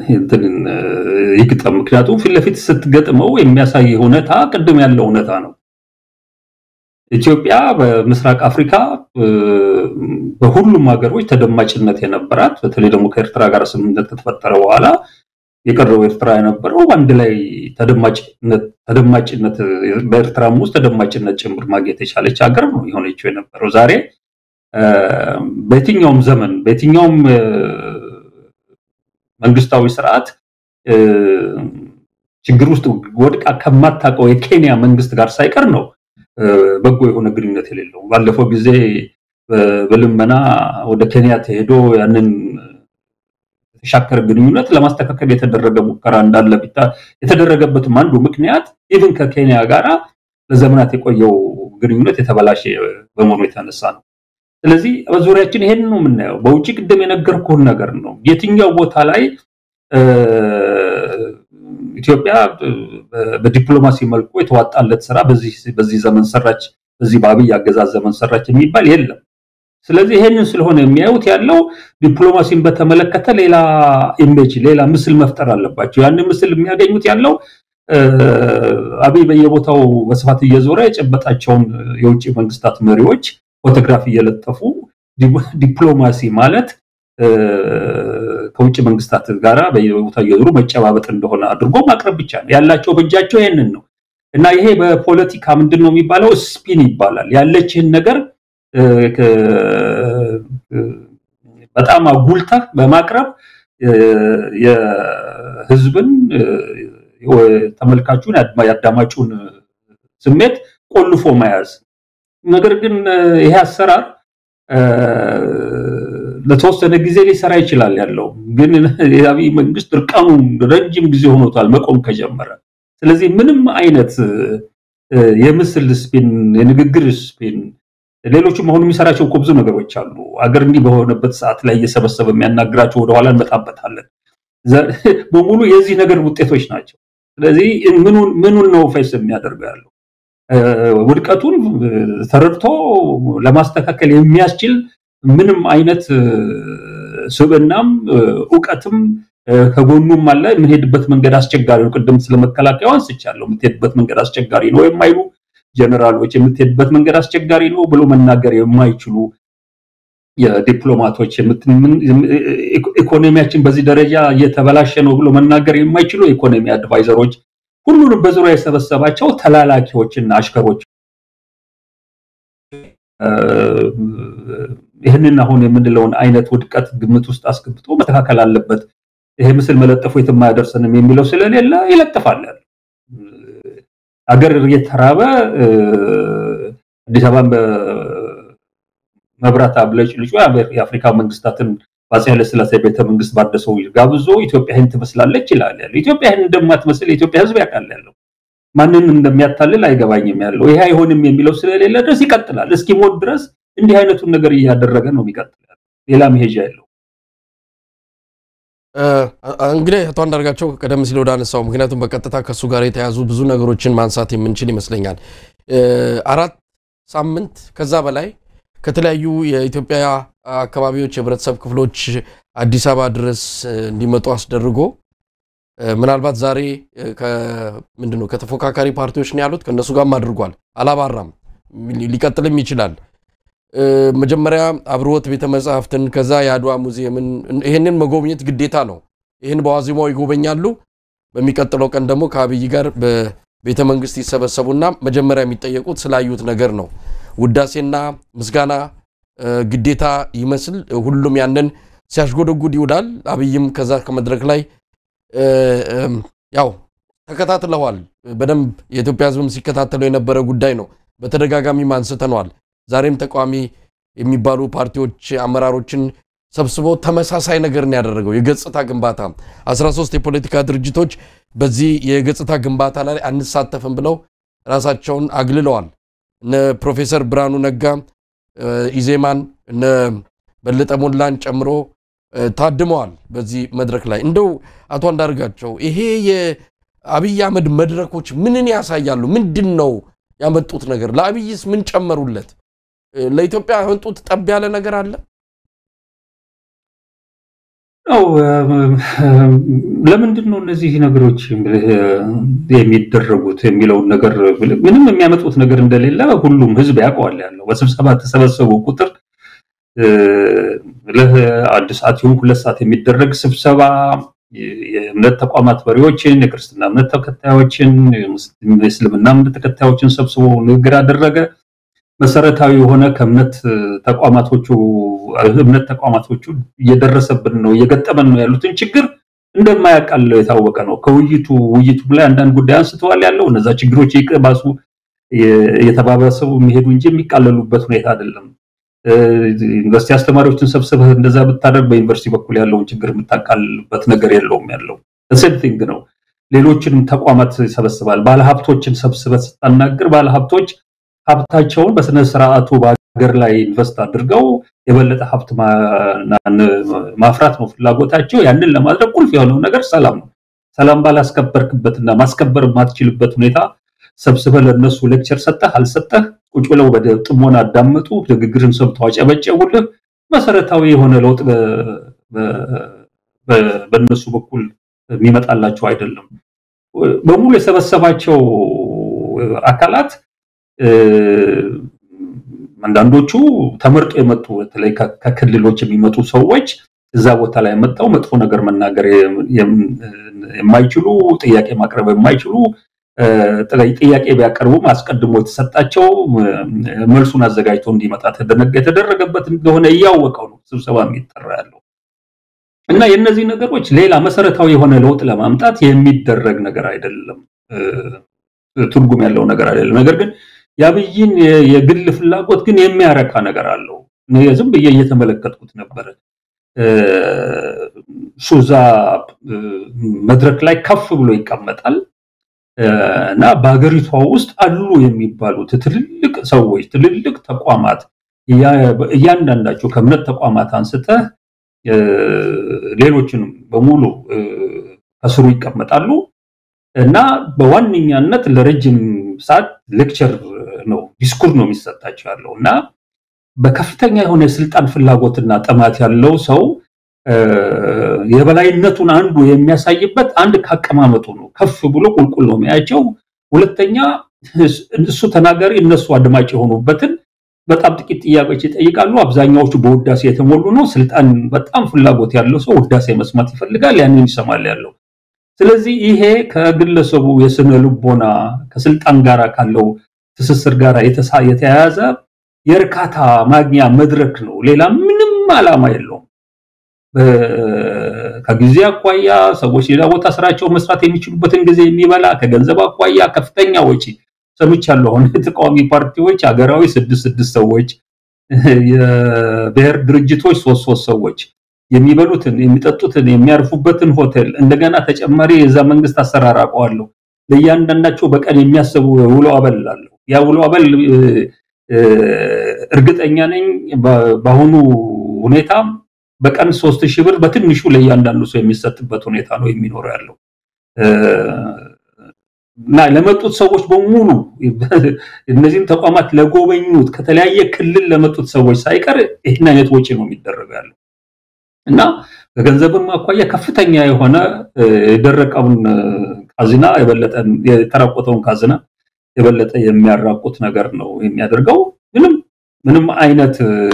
ይግጠም? ምክንያቱም ፊት ለፊት ስትገጥመው የሚያሳይ እውነታ ቅድም ያለው እውነታ ነው። ኢትዮጵያ በምስራቅ አፍሪካ በሁሉም ሀገሮች ተደማጭነት የነበራት በተለይ ደግሞ ከኤርትራ ጋር ስምምነት ከተፈጠረ በኋላ የቀረው ኤርትራ የነበረው አንድ ላይ ተደማጭነት በኤርትራም ውስጥ ተደማጭነት ጭምር ማግኘት የቻለች ሀገር ነው የሆነችው የነበረው። ዛሬ በየትኛውም ዘመን በየትኛውም መንግስታዊ ስርዓት ችግር ውስጥ ወድቃ ከማታውቀው የኬንያ መንግስት ጋር ሳይቀር ነው በጎ የሆነ ግንኙነት የሌለው። ባለፈው ጊዜ በልመና ወደ ኬንያ ተሄዶ ያንን የተሻከረ ግንኙነት ለማስተካከል የተደረገ ሙከራ እንዳለ የተደረገበትም አንዱ ምክንያት ኢቭን ከኬንያ ጋራ ለዘመናት የቆየው ግንኙነት የተበላሸ በመሆኑ የተነሳ ነው። ስለዚህ በዙሪያችን ይሄን ነው የምናየው። በውጭ ቅድም የነገርኩህን ነገር ነው። የትኛው ቦታ ላይ ኢትዮጵያ በዲፕሎማሲ መልኩ የተዋጣለት ስራ በዚህ ዘመን ሰራች፣ በዚህ በአብይ አገዛዝ ዘመን ሰራች የሚባል የለም። ስለዚህ ይሄንን ስለሆነ የሚያዩት ያለው ዲፕሎማሲን በተመለከተ ሌላ ኢሜጅ፣ ሌላ ምስል መፍጠር አለባቸው። ያንን ምስል የሚያገኙት ያለው አብይ በየቦታው በስፋት እየዞረ የጨበጣቸውን የውጭ መንግስታት መሪዎች ፎቶግራፍ እየለጠፉ ዲፕሎማሲ ማለት ከውጭ መንግስታት ጋራ በየቦታው እየዞሩ መጨባበጥ እንደሆነ አድርጎ ማቅረብ ብቻ ነው ያላቸው። በእጃቸው ይሄንን ነው እና ይሄ በፖለቲካ ምንድን ነው የሚባለው? ስፒን ይባላል። ያለችህን ነገር በጣም አጉልተህ በማቅረብ የህዝብን ተመልካቹን የአዳማጩን ስሜት ቆልፎ መያዝ። ነገር ግን ይሄ አሰራር ለተወሰነ ጊዜ ሊሰራ ይችላል ያለው ግን የአብይ መንግስት እርቃኑ ረጅም ጊዜ ሆኖታል መቆም ከጀመረ። ስለዚህ ምንም አይነት የምስል ስፒን፣ የንግግር ስፒን፣ ሌሎችም አሁን የሚሰራቸው እኮ ብዙ ነገሮች አሉ። አገር እንዲህ በሆነበት ሰዓት ላይ እየሰበሰበ የሚያናግራቸው ወደኋላ እንመጣበታለን። በሙሉ የዚህ ነገር ውጤቶች ናቸው። ስለዚህ ምኑን ነው ፌስ የሚያደርገው ያለው ውድቀቱን ተረድቶ ለማስተካከል የሚያስችል ምንም አይነት ስብዕናም እውቀትም ከጎኑም አለ። የምንሄድበት መንገድ አስቸጋሪ ነው። ቅድም ስለ መከላከያው አንስቻለሁ። የምትሄድበት መንገድ አስቸጋሪ ነው የማይሉ ጀነራሎች የምትሄድበት መንገድ አስቸጋሪ ነው ብሎ መናገር የማይችሉ የዲፕሎማቶች ኢኮኖሚያችን በዚህ ደረጃ እየተበላሸ ነው ብሎ መናገር የማይችሉ የኢኮኖሚ አድቫይዘሮች ሁሉንም በዙሪያ የሰበሰባቸው ተላላኪዎችና አሽከሮች ይህንን አሁን የምንለውን አይነት ውድቀት ግምት ውስጥ አስገብቶ መስተካከል አለበት። ይሄ ምስል መለጠፉ የትም አያደርሰንም የሚለው ስለሌለ ይለጥፋል። አገር እየተራበ አዲስ አበባን በመብራት አብለጭ ልጩ የአፍሪካ መንግስታትን በአፄ ኃይለሥላሴ ቤተ መንግስት ባደሰው ጋብዞ ኢትዮጵያ ይህን ትመስላለች ይላል ያለው። ኢትዮጵያ ይህን እንደማትመስል የኢትዮጵያ ሕዝብ ያውቃል ያለው ማንን እንደሚያታልል አይገባኝም ያለው ይሄ አይሆንም የሚለው ስለሌለ ድረስ ይቀጥላል። እስኪሞት ድረስ እንዲህ አይነቱን ነገር እያደረገ ነው የሚቀጥል። ሌላ መሄጃ የለው። እንግዲህ አቶ አንዳርጋቸው ቀደም ሲል ወደ አነሳው ምክንያቱም በቀጥታ ከእሱ ጋር የተያዙ ብዙ ነገሮችን ማንሳት የምንችል ይመስለኛል። አራት ሳምንት ከዛ በላይ ከተለያዩ የኢትዮጵያ አካባቢዎች የህብረተሰብ ክፍሎች አዲስ አበባ ድረስ እንዲመጡ አስደርጎ ምናልባት ዛሬ ምንድን ነው ከተፎካካሪ ፓርቲዎች ነው ያሉት ከእነሱ ጋርም አድርጓል። አላባራም፣ ሊቀጥልም ይችላል። መጀመሪያ አብርሆት ቤተ መጽሐፍትን ከዛ የአድዋ ሙዚየምን ይህንን መጎብኘት ግዴታ ነው። ይህን በዋዜማው ይጎበኛሉ። በሚቀጥለው ቀን ደግሞ ከአብይ ጋር በቤተ መንግስት ይሰበሰቡና መጀመሪያ የሚጠየቁት ስላዩት ነገር ነው። ውዳሴና ምስጋና ግዴታ ይመስል ሁሉም ያንን ሲያሽጎደጉድ ይውላል። አብይም ከዛ ከመድረክ ላይ ያው ተከታትለዋል። በደንብ የኢትዮጵያ ሕዝብም ሲከታተለው የነበረ ጉዳይ ነው። በተደጋጋሚም አንስተነዋል። ዛሬም ተቃዋሚ የሚባሉ ፓርቲዎች አመራሮችን ሰብስቦ ተመሳሳይ ነገር ነው ያደረገው። የገጽታ ግንባታ 13 የፖለቲካ ድርጅቶች በዚህ የገጽታ ግንባታ ላይ አንሳተፍም ብለው ራሳቸውን አግልለዋል። እነ ፕሮፌሰር ብርሃኑ ነጋ ኢዜማን እነ በለጠ ሞላን ጨምሮ ታድመዋል በዚህ መድረክ ላይ። እንደው አቶ አንዳርጋቸው ይሄ የአብይ አህመድ መድረኮች ምንን ያሳያሉ? ምንድን ነው ያመጡት ነገር? ለአብይስ ምን ጨመሩለት? ለኢትዮጵያ ያመጡት ጠብ ያለ ነገር አለ? ያው ለምንድን ነው እነዚህ ነገሮች የሚደረጉት የሚለውን ነገር ምንም የሚያመጡት ነገር እንደሌለ ሁሉም ሕዝብ ያውቀዋል። ያለው በስብሰባ ተሰበሰቡ ቁጥር ለአንድ ሰዓት ይሁን ሁለት ሰዓት የሚደረግ ስብሰባ የእምነት ተቋማት መሪዎችን፣ የክርስትና እምነት ተከታዮችን፣ የእስልምና እምነት ተከታዮችን ሰብስቦ ንግግር አደረገ። መሰረታዊ የሆነ ከእምነት ተቋማቶቹ እምነት ተቋማቶቹ እየደረሰብን ነው እየገጠመን ነው ያሉትን ችግር እንደማያቃለው የታወቀ ነው። ከውይይቱ ውይይቱም ላይ አንዳንድ ጉዳይ አንስተዋል ያለው እነዛ ችግሮች ይቅባሱ እየተባባሰቡ የሚሄዱ እንጂ የሚቃለሉበት ሁኔታ አይደለም። ዩኒቨርሲቲ አስተማሪዎችን ሰብስበህ እንደዛ ብታደርግ በዩኒቨርሲቲ በኩል ያለውን ችግር የምታቃልልበት ነገር የለውም ያለው ሴም ቲንግ ነው። ሌሎችንም ተቋማት ይሰበስባል። ባለሀብቶችን ሰብስበህ ስታናግር ባለሀብቶች ሀብታቸውን በስነ ስርዓቱ በሀገር ላይ ኢንቨስት አድርገው የበለጠ ሀብት ማፍራት ነው ፍላጎታቸው። ያንን ለማድረግ ቁልፍ የሆነው ነገር ሰላም ነው። ሰላም ባላስከበርክበትና ማስከበር የማትችልበት ሁኔታ ሰብስበህ ለእነሱ ሌክቸር ሰጠህ አልሰጠህ ቁጭ ብለው በጥሞና አዳመጡ፣ ንግግርን ሰምተው አጨበጨቡልህ። መሰረታዊ የሆነ ለውጥ በእነሱ በኩል የሚመጣላቸው አይደለም። በሙሉ የሰበሰባቸው አካላት አንዳንዶቹ ተመርጦ የመጡ በተለይ ከክልሎች የሚመጡ ሰዎች እዛ ቦታ ላይ መጥተው መጥፎ ነገር መናገር የማይችሉ ጥያቄ ማቅረብ የማይችሉ ጥያቄ ቢያቀርቡም አስቀድሞ የተሰጣቸው መልሱን አዘጋጅቶ እንዲመጣ የተደረገበት እንደሆነ እያወቀው ነው ስብሰባ የሚጠራ ያለው እና የእነዚህ ነገሮች ሌላ መሰረታዊ የሆነ ለውጥ ለማምጣት የሚደረግ ነገር አይደለም፣ ትርጉም ያለው ነገር አይደለም። ነገር ግን የአብይን የግል ፍላጎት ግን የሚያረካ ነገር አለው። ዝም ብዬ እየተመለከትኩት ነበረ። ሱዛ መድረክ ላይ ከፍ ብሎ ይቀመጣል እና በሀገሪቷ ውስጥ አሉ የሚባሉት ትልልቅ ሰዎች፣ ትልልቅ ተቋማት እያንዳንዳቸው ከእምነት ተቋማት አንስተህ ሌሎችንም በሙሉ ከስሩ ይቀመጣሉ እና በዋነኛነት ለረጅም ሰዓት ሌክቸር ነው ዲስኩር ነው የሚሰጣቸው ያለው እና በከፍተኛ የሆነ የስልጣን ፍላጎትና ጥማት ያለው ሰው የበላይነቱን አንዱ የሚያሳይበት አንድ ካቀማመጡ ነው። ከፍ ብሎ ቁልቁል ነው የሚያቸው። ሁለተኛ እሱ ተናጋሪ እነሱ አድማጭ የሆኑበትን በጣም ጥቂት ጥያቄዎች ይጠይቃሉ። አብዛኛዎቹ በውዳሴ የተሞሉ ነው። ስልጣን በጣም ፍላጎት ያለው ሰው ውዳሴ መስማት ይፈልጋል። ያንን ይሰማል ያለው። ስለዚህ ይሄ ከግለሰቡ የስነ ልቦና ከስልጣን ጋር ካለው ትስስር ጋር የተያያዘ የእርካታ ማግኛ መድረክ ነው። ሌላ ምንም ዓላማ የለውም። ከጊዜ አኳያ ሰዎች ሌላ ቦታ ስራቸው መስራት የሚችሉበትን ጊዜ የሚበላ ከገንዘብ አኳያ ከፍተኛ ወጪ ሰምቻለሁ። አሁን የተቃዋሚ ፓርቲዎች ሀገራዊ ስድስት ስድስት ሰዎች፣ የብሔር ድርጅቶች ሶስት ሶስት ሰዎች የሚበሉትን የሚጠጡትን የሚያርፉበትን ሆቴል እንደገና ተጨማሪ የዛ መንግስት አሰራር አውቀዋለሁ። ለእያንዳንዳቸው በቀን የሚያስቡ ውሎ አበል አለው። ያ ውሎ አበል እርግጠኛ ነኝ በአሁኑ ሁኔታ በቀን ሶስት ሺህ ብር በትንሹ ለእያንዳንዱ ሰው የሚሰጥበት ሁኔታ ነው የሚኖረው ያለው እና ለመጡት ሰዎች በሙሉ እነዚህም ተቋማት ለጎበኙት ከተለያየ ክልል ለመጡት ሰዎች ሳይቀር ይህን አይነት ወጪ ነው የሚደረገው ያለው እና ከገንዘብም አኳያ ከፍተኛ የሆነ የደረቀውን ካዝና የበለጠ የተራቆተውን ካዝና የበለጠ የሚያራቁት ነገር ነው የሚያደርገው። ምንም ምንም አይነት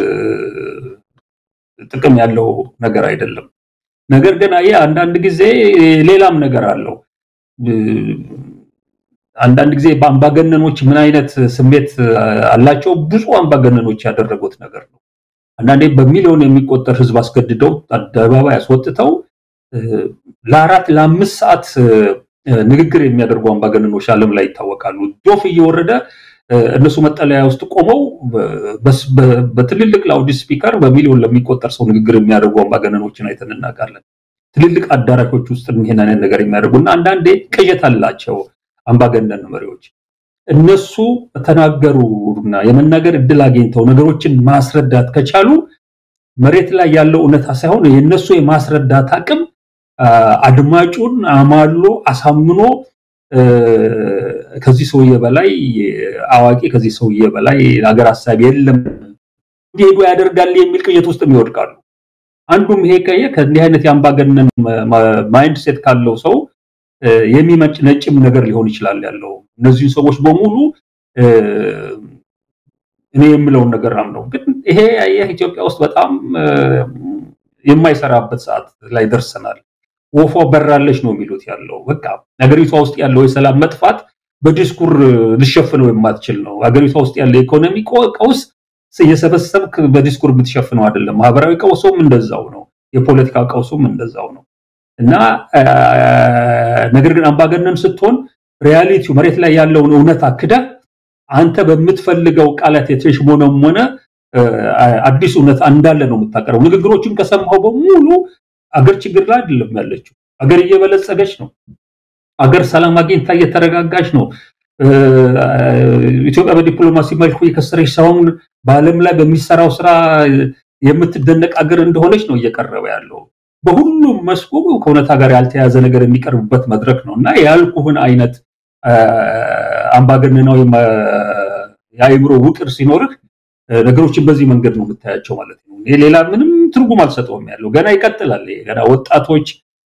ጥቅም ያለው ነገር አይደለም። ነገር ግን አየህ አንዳንድ ጊዜ ሌላም ነገር አለው። አንዳንድ ጊዜ በአምባገነኖች ምን አይነት ስሜት አላቸው? ብዙ አምባገነኖች ያደረጉት ነገር ነው። አንዳንዴ በሚሊዮን የሚቆጠር ሕዝብ አስገድደው አደባባይ አስወጥተው ለአራት ለአምስት ሰዓት ንግግር የሚያደርጉ አምባገነኖች ዓለም ላይ ይታወቃሉ። ዶፍ እየወረደ እነሱ መጠለያ ውስጥ ቆመው በትልልቅ ላውድ ስፒከር በሚሊዮን ለሚቆጠር ሰው ንግግር የሚያደርጉ አምባገነኖችን አይተን እናውቃለን። ትልልቅ አዳራሾች ውስጥ ይሄን አይነት ነገር የሚያደርጉ እና አንዳንዴ ቅዠት አላቸው አምባገነን መሪዎች። እነሱ ተናገሩና የመናገር እድል አግኝተው ነገሮችን ማስረዳት ከቻሉ መሬት ላይ ያለው እውነታ ሳይሆን የእነሱ የማስረዳት አቅም አድማጩን አማሎ አሳምኖ ከዚህ ሰውዬ በላይ አዋቂ ከዚህ ሰውዬ በላይ ሀገር ሀሳብ የለም እንዲሄዱ ያደርጋል የሚል ቅዠት ውስጥ ይወድቃሉ። አንዱም ይሄ ቀየ ከእንዲህ አይነት የአምባገነን ማይንድ ሴት ካለው ሰው የሚመጭ ነጭም ነገር ሊሆን ይችላል ያለው። እነዚህን ሰዎች በሙሉ እኔ የምለውን ነገር አምነው፣ ግን ይሄ ያየህ ኢትዮጵያ ውስጥ በጣም የማይሰራበት ሰዓት ላይ ደርሰናል። ወፏ በራለች ነው የሚሉት ያለው። በቃ ሀገሪቷ ውስጥ ያለው የሰላም መጥፋት በዲስኩር ልሸፍነው የማትችል ነው። ሀገሪቷ ውስጥ ያለው የኢኮኖሚ ቀውስ እየሰበሰብክ በዲስኩር የምትሸፍነው አይደለም። ማህበራዊ ቀውሱም እንደዛው ነው። የፖለቲካ ቀውሱም እንደዛው ነው እና ነገር ግን አምባገነን ስትሆን ሪያሊቲው መሬት ላይ ያለውን እውነት አክደህ አንተ በምትፈልገው ቃላት የተሽሞነሞነ አዲስ እውነት እንዳለ ነው የምታቀርበው። ንግግሮችን ከሰማኸው በሙሉ አገር ችግር ላይ አይደለም ያለችው። አገር እየበለጸገች ነው። አገር ሰላም አግኝታ እየተረጋጋች ነው። ኢትዮጵያ በዲፕሎማሲ መልኩ የከሰረች ሳይሆን በዓለም ላይ በሚሰራው ስራ የምትደነቅ አገር እንደሆነች ነው እየቀረበ ያለው። በሁሉም መስኩ ከእውነታ ጋር ያልተያዘ ነገር የሚቀርብበት መድረክ ነው እና ያልኩህን አይነት አምባገነናዊ የአእምሮ ውቅር ሲኖርህ ነገሮችን በዚህ መንገድ ነው የምታያቸው ማለት ነው። ሌላ ምንም ትርጉም አልሰጠውም ያለው ገና ይቀጥላል። ገና ወጣቶች፣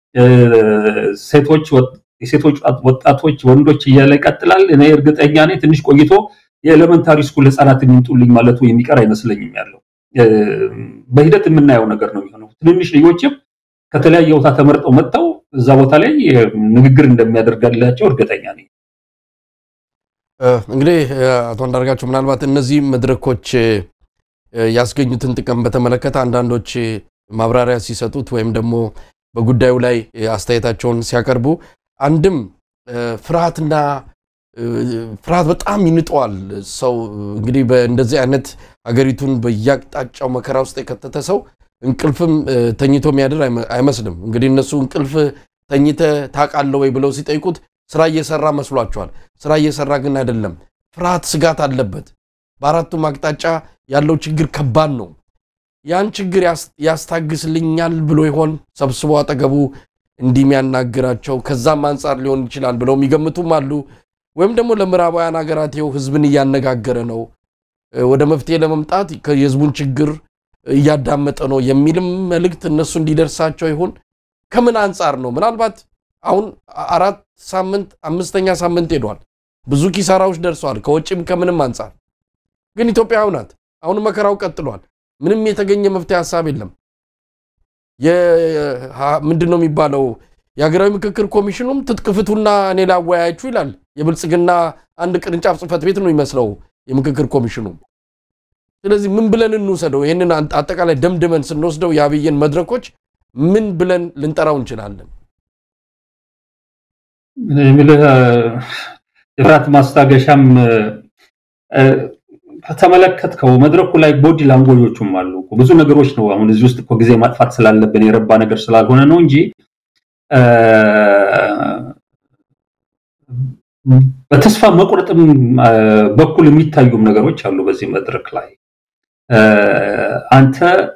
ሴቶች የሴቶች ወጣቶች፣ ወንዶች እያለ ይቀጥላል። እኔ እርግጠኛ ነኝ ትንሽ ቆይቶ የኤሌመንታሪ ስኩል ህጻናት የሚምጡልኝ ማለቱ የሚቀር አይመስለኝም ያለው በሂደት የምናየው ነገር ነው የሚሆነው። ትንንሽ ልጆችም ከተለያየ ቦታ ተመርጠው መጥተው እዛ ቦታ ላይ ንግግር እንደሚያደርጋላቸው እርግጠኛ ነኝ። እንግዲህ አቶ አንዳርጋቸው ምናልባት እነዚህ መድረኮች ያስገኙትን ጥቅም በተመለከተ አንዳንዶች ማብራሪያ ሲሰጡት ወይም ደግሞ በጉዳዩ ላይ አስተያየታቸውን ሲያቀርቡ አንድም ፍርሃትና ፍርሃት በጣም ይንጠዋል ሰው እንግዲህ በእንደዚህ አይነት ሀገሪቱን በየአቅጣጫው መከራ ውስጥ የከተተ ሰው እንቅልፍም ተኝቶ የሚያድር አይመስልም። እንግዲህ እነሱ እንቅልፍ ተኝተ ታውቃለህ ወይ ብለው ሲጠይቁት ስራ እየሰራ መስሏቸዋል። ስራ እየሰራ ግን አይደለም። ፍርሃት፣ ስጋት አለበት። በአራቱም አቅጣጫ ያለው ችግር ከባድ ነው። ያን ችግር ያስታግስልኛል ብሎ ይሆን ሰብስቦ አጠገቡ እንዲህ የሚያናግራቸው? ከዛም አንጻር ሊሆን ይችላል ብለው የሚገምቱም አሉ። ወይም ደግሞ ለምዕራባውያን ሀገራት ይኸው ህዝብን እያነጋገረ ነው፣ ወደ መፍትሄ ለመምጣት የህዝቡን ችግር እያዳመጠ ነው የሚልም መልእክት እነሱ እንዲደርሳቸው ይሆን? ከምን አንጻር ነው? ምናልባት አሁን አራት ሳምንት አምስተኛ ሳምንት ሄዷል። ብዙ ኪሳራዎች ደርሰዋል፣ ከውጭም ከምንም አንጻር። ግን ኢትዮጵያ ናት። አሁን መከራው ቀጥሏል። ምንም የተገኘ መፍትሄ ሀሳብ የለም። ምንድን ነው የሚባለው? የሀገራዊ ምክክር ኮሚሽኑም ትጥቅ ፍቱና እኔ ላወያያችሁ ይላል። የብልጽግና አንድ ቅርንጫፍ ጽህፈት ቤት ነው የሚመስለው የምክክር ኮሚሽኑ። ስለዚህ ምን ብለን እንውሰደው? ይህንን አጠቃላይ ደምድመን ስንወስደው የአብይን መድረኮች ምን ብለን ልንጠራው እንችላለን? የሚልህ የፍርሃት ማስታገሻም ከተመለከትከው መድረኩ ላይ ቦዲ ላንጎጆቹም አሉ። ብዙ ነገሮች ነው። አሁን እዚህ ውስጥ እኮ ጊዜ ማጥፋት ስላለብን የረባ ነገር ስላልሆነ ነው እንጂ በተስፋ መቁረጥም በኩል የሚታዩም ነገሮች አሉ በዚህ መድረክ ላይ አንተ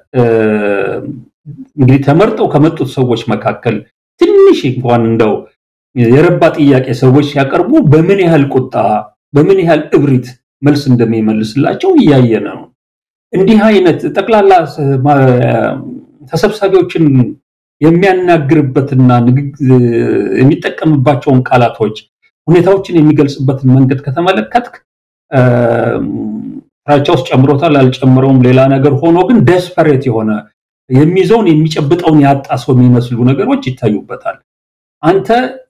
እንግዲህ ተመርጠው ከመጡት ሰዎች መካከል ትንሽ እንኳን እንደው የረባ ጥያቄ ሰዎች ሲያቀርቡ በምን ያህል ቁጣ በምን ያህል እብሪት መልስ እንደሚመልስላቸው እያየነ ነው። እንዲህ አይነት ጠቅላላ ተሰብሳቢዎችን የሚያናግርበትና የሚጠቀምባቸውን ቃላቶች ሁኔታዎችን የሚገልጽበትን መንገድ ከተመለከትክ ፍራቻ ውስጥ ጨምሮታል አልጨምረውም ሌላ ነገር ሆኖ ግን ደስፐሬት የሆነ የሚይዘውን የሚጨብጠውን ያጣ ሰው የሚመስሉ ነገሮች ይታዩበታል። አንተ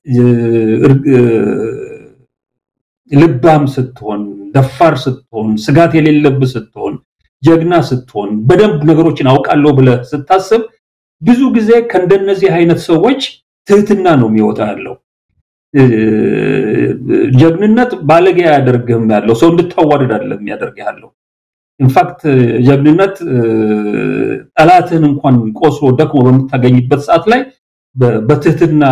ልባም ስትሆን፣ ደፋር ስትሆን፣ ስጋት የሌለብህ ስትሆን፣ ጀግና ስትሆን፣ በደንብ ነገሮችን አውቃለሁ ብለህ ስታስብ ብዙ ጊዜ ከእንደነዚህ አይነት ሰዎች ትህትና ነው የሚወጣ ያለው። ጀግንነት ባለጌ አያደርግህም ያለው ሰው እንድታዋርድ አይደለም የሚያደርግ ያለው። ኢንፋክት ጀግንነት ጠላትህን እንኳን ቆስሎ ደክሞ በምታገኝበት ሰዓት ላይ በትህትና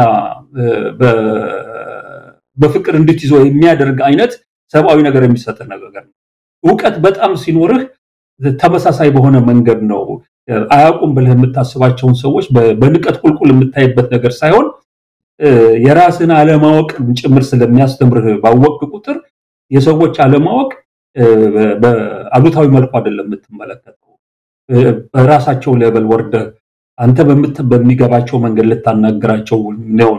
በፍቅር እንድትይዞ የሚያደርግ አይነት ሰብአዊ ነገር የሚሰጥህ ነገር ነው። እውቀት በጣም ሲኖርህ ተመሳሳይ በሆነ መንገድ ነው አያውቁም ብለህ የምታስባቸውን ሰዎች በንቀት ቁልቁል የምታይበት ነገር ሳይሆን የራስን አለማወቅ ጭምር ስለሚያስተምርህ ባወቅ ቁጥር የሰዎች አለማወቅ በአሉታዊ መልኩ አይደለም የምትመለከተው። በራሳቸው ሌቨል ወርደህ አንተ በሚገባቸው መንገድ ልታናግራቸው ነው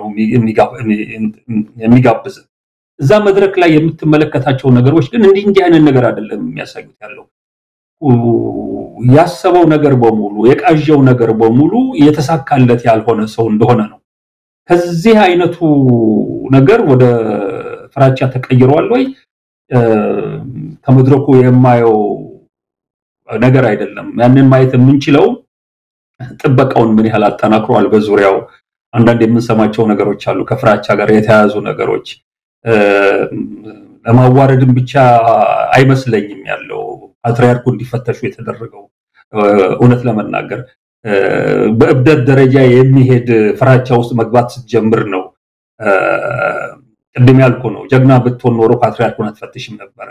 የሚጋብዝ። እዛ መድረክ ላይ የምትመለከታቸው ነገሮች ግን እንዲህ እንዲህ አይነት ነገር አይደለም የሚያሳዩት ያለው ያሰበው ነገር በሙሉ የቃዠው ነገር በሙሉ የተሳካለት ያልሆነ ሰው እንደሆነ ነው። ከዚህ አይነቱ ነገር ወደ ፍራቻ ተቀይሯል ወይ? ከመድረኩ የማየው ነገር አይደለም። ያንን ማየት የምንችለው ጥበቃውን ምን ያህል አጠናክሯል፣ በዙሪያው አንዳንድ የምንሰማቸው ነገሮች አሉ፣ ከፍራቻ ጋር የተያያዙ ነገሮች። ለማዋረድም ብቻ አይመስለኝም ያለው ፓትርያርኩ እንዲፈተሹ የተደረገው እውነት ለመናገር በእብደት ደረጃ የሚሄድ ፍራቻ ውስጥ መግባት ስትጀምር ነው። ቅድም ያልኩ ነው። ጀግና ብትሆን ኖሮ ፓትርያርኩን አትፈትሽም ነበረ።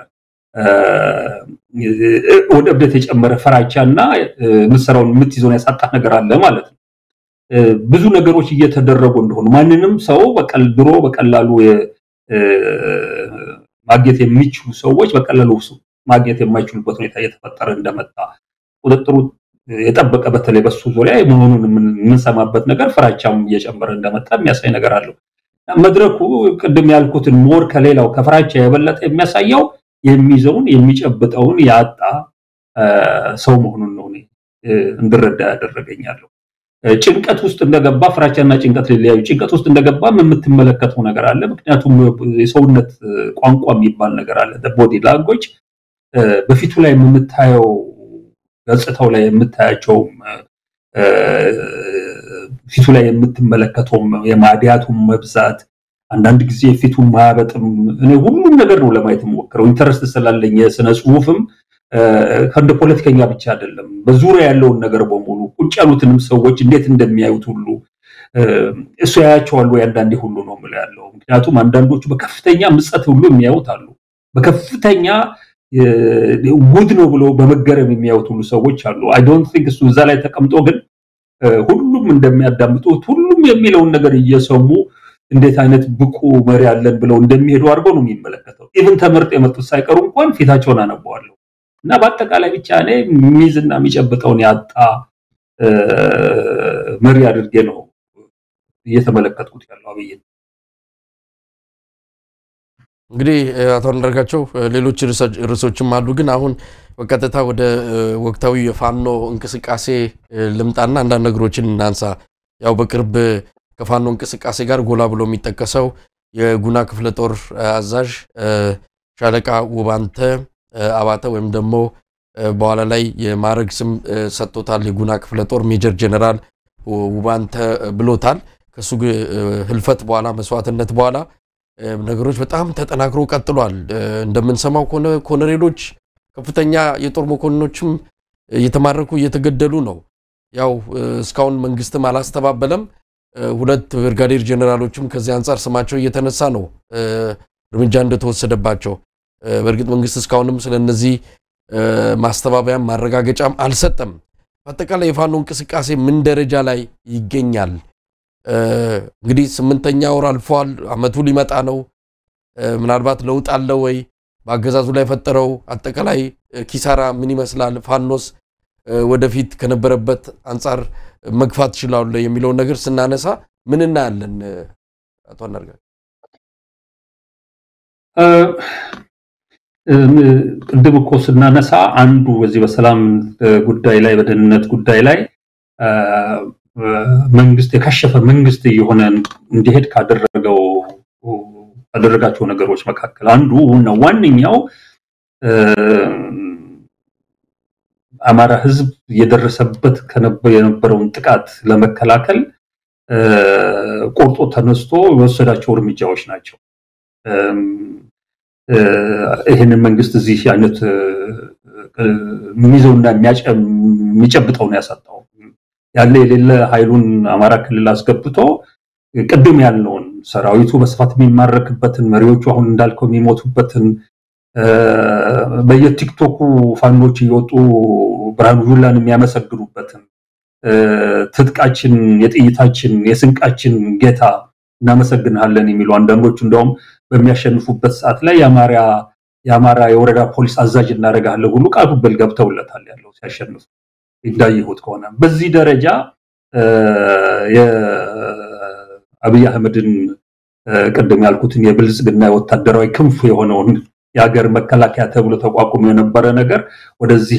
ወደ እብደት የጨመረ ፍራቻ እና ምሰራውን የምትይዘውን ያሳጣ ነገር አለ ማለት ነው። ብዙ ነገሮች እየተደረጉ እንደሆኑ ማንንም ሰው በቀል ድሮ በቀላሉ ማግኘት የሚችሉ ሰዎች በቀላሉ ማግኘት የማይችሉበት ሁኔታ እየተፈጠረ እንደመጣ ቁጥጥሩ የጠበቀ በተለይ በሱ ዙሪያ መሆኑን የምንሰማበት ነገር ፍራቻም እየጨመረ እንደመጣ የሚያሳይ ነገር አለው። መድረኩ ቅድም ያልኩትን ሞር ከሌላው ከፍራቻ የበለጠ የሚያሳየው የሚይዘውን የሚጨብጠውን ያጣ ሰው መሆኑን ነው እንድረዳ ያደረገኛለሁ። ጭንቀት ውስጥ እንደገባ ፍራቻና ጭንቀት ሊለያዩ፣ ጭንቀት ውስጥ እንደገባም የምትመለከተው ነገር አለ። ምክንያቱም የሰውነት ቋንቋ የሚባል ነገር አለ። ቦዲ ላንጎጅ በፊቱ ላይ የምታየው ገጽታው ላይ የምታያቸውም ፊቱ ላይ የምትመለከተውም የማዲያቱም መብዛት አንዳንድ ጊዜ ፊቱን ማያበጥም እኔ ሁሉም ነገር ነው ለማየት የምሞክረው ኢንተረስት ስላለኝ የስነ ጽሁፍም ከእንደ ፖለቲከኛ ብቻ አይደለም በዙሪያ ያለውን ነገር በሙሉ ቁጭ ያሉትንም ሰዎች እንዴት እንደሚያዩት ሁሉ እሱ ያያቸዋል ወይ አንዳንዴ ሁሉ ነው የምለው ያለው ምክንያቱም አንዳንዶቹ በከፍተኛ ምጸት ሁሉ የሚያዩት አሉ በከፍተኛ ጉድ ነው ብሎ በመገረም የሚያዩት ሁሉ ሰዎች አሉ አይ ዶንት ቲንክ እሱ እዛ ላይ ተቀምጦ ግን ሁሉም እንደሚያዳምጡት ሁሉም የሚለውን ነገር እየሰሙ እንዴት አይነት ብቁ መሪ አለን ብለው እንደሚሄዱ አድርገው ነው የሚመለከተው። ኢቭን ተመርጠው የመጡት ሳይቀሩ እንኳን ፊታቸውን አነበዋለሁ እና በአጠቃላይ ብቻ እኔ የሚይዝና የሚጨብጠውን ያጣ መሪ አድርጌ ነው እየተመለከትኩት ያለው አብይን። እንግዲህ አቶ አንዳርጋቸው ሌሎች ርዕሶችም አሉ፣ ግን አሁን በቀጥታ ወደ ወቅታዊ የፋኖ እንቅስቃሴ ልምጣና አንዳንድ ነገሮችን እናንሳ። ያው በቅርብ ከፋኖ እንቅስቃሴ ጋር ጎላ ብሎ የሚጠቀሰው የጉና ክፍለ ጦር አዛዥ ሻለቃ ውባንተ አባተ ወይም ደግሞ በኋላ ላይ የማዕረግ ስም ሰጥቶታል። የጉና ክፍለ ጦር ሜጀር ጀነራል ውባንተ ብሎታል። ከሱ ህልፈት በኋላ መስዋዕትነት በኋላ ነገሮች በጣም ተጠናክሮ ቀጥሏል። እንደምንሰማው ከሆነ ኮሎኔሎች፣ ከፍተኛ የጦር መኮንኖችም እየተማረኩ እየተገደሉ ነው። ያው እስካሁን መንግስትም አላስተባበለም። ሁለት ብርጋዴር ጀኔራሎችም ከዚህ አንጻር ስማቸው እየተነሳ ነው እርምጃ እንደተወሰደባቸው። በእርግጥ መንግስት እስካሁንም ስለነዚህ ማስተባበያም ማረጋገጫም አልሰጠም። በአጠቃላይ የፋኖ እንቅስቃሴ ምን ደረጃ ላይ ይገኛል? እንግዲህ ስምንተኛ ወር አልፏል። አመቱ ሊመጣ ነው። ምናልባት ለውጥ አለ ወይ? በአገዛዙ ላይ የፈጠረው አጠቃላይ ኪሳራ ምን ይመስላል? ፋኖስ ወደፊት ከነበረበት አንጻር መግፋት ይችላሉ የሚለውን ነገር ስናነሳ ምን እናያለን? አቶ አንዳርጋቸው ቅድም እኮ ስናነሳ አንዱ በዚህ በሰላም ጉዳይ ላይ በደህንነት ጉዳይ ላይ መንግስት የከሸፈ መንግስት እየሆነ እንዲሄድ ካደረገው ካደረጋቸው ነገሮች መካከል አንዱ እና ዋነኛው አማራ ህዝብ እየደረሰበት የነበረውን ጥቃት ለመከላከል ቆርጦ ተነስቶ የወሰዳቸው እርምጃዎች ናቸው። ይህንን መንግስት እዚህ አይነት የሚይዘውና የሚጨብጠውን ያሳጣው ያለ የሌለ ኃይሉን አማራ ክልል አስገብቶ ቅድም ያልነውን ሰራዊቱ በስፋት የሚማረክበትን መሪዎቹ አሁን እንዳልከው የሚሞቱበትን በየቲክቶኩ ፋኖች እየወጡ ብርሃኑ ጁላን የሚያመሰግኑበትን ትጥቃችን፣ የጥይታችን፣ የስንቃችን ጌታ እናመሰግንሃለን የሚሉ አንዳንዶቹ እንደውም በሚያሸንፉበት ሰዓት ላይ የአማራ የወረዳ ፖሊስ አዛዥ እናደርጋለን ሁሉ ቃል በል ገብተውለታል ያለው ሲያሸንፉ እንዳየሁት ከሆነ በዚህ ደረጃ የአብይ አህመድን ቅድም ያልኩትን የብልጽግና ወታደራዊ ክንፍ የሆነውን የሀገር መከላከያ ተብሎ ተቋቁሞ የነበረ ነገር ወደዚህ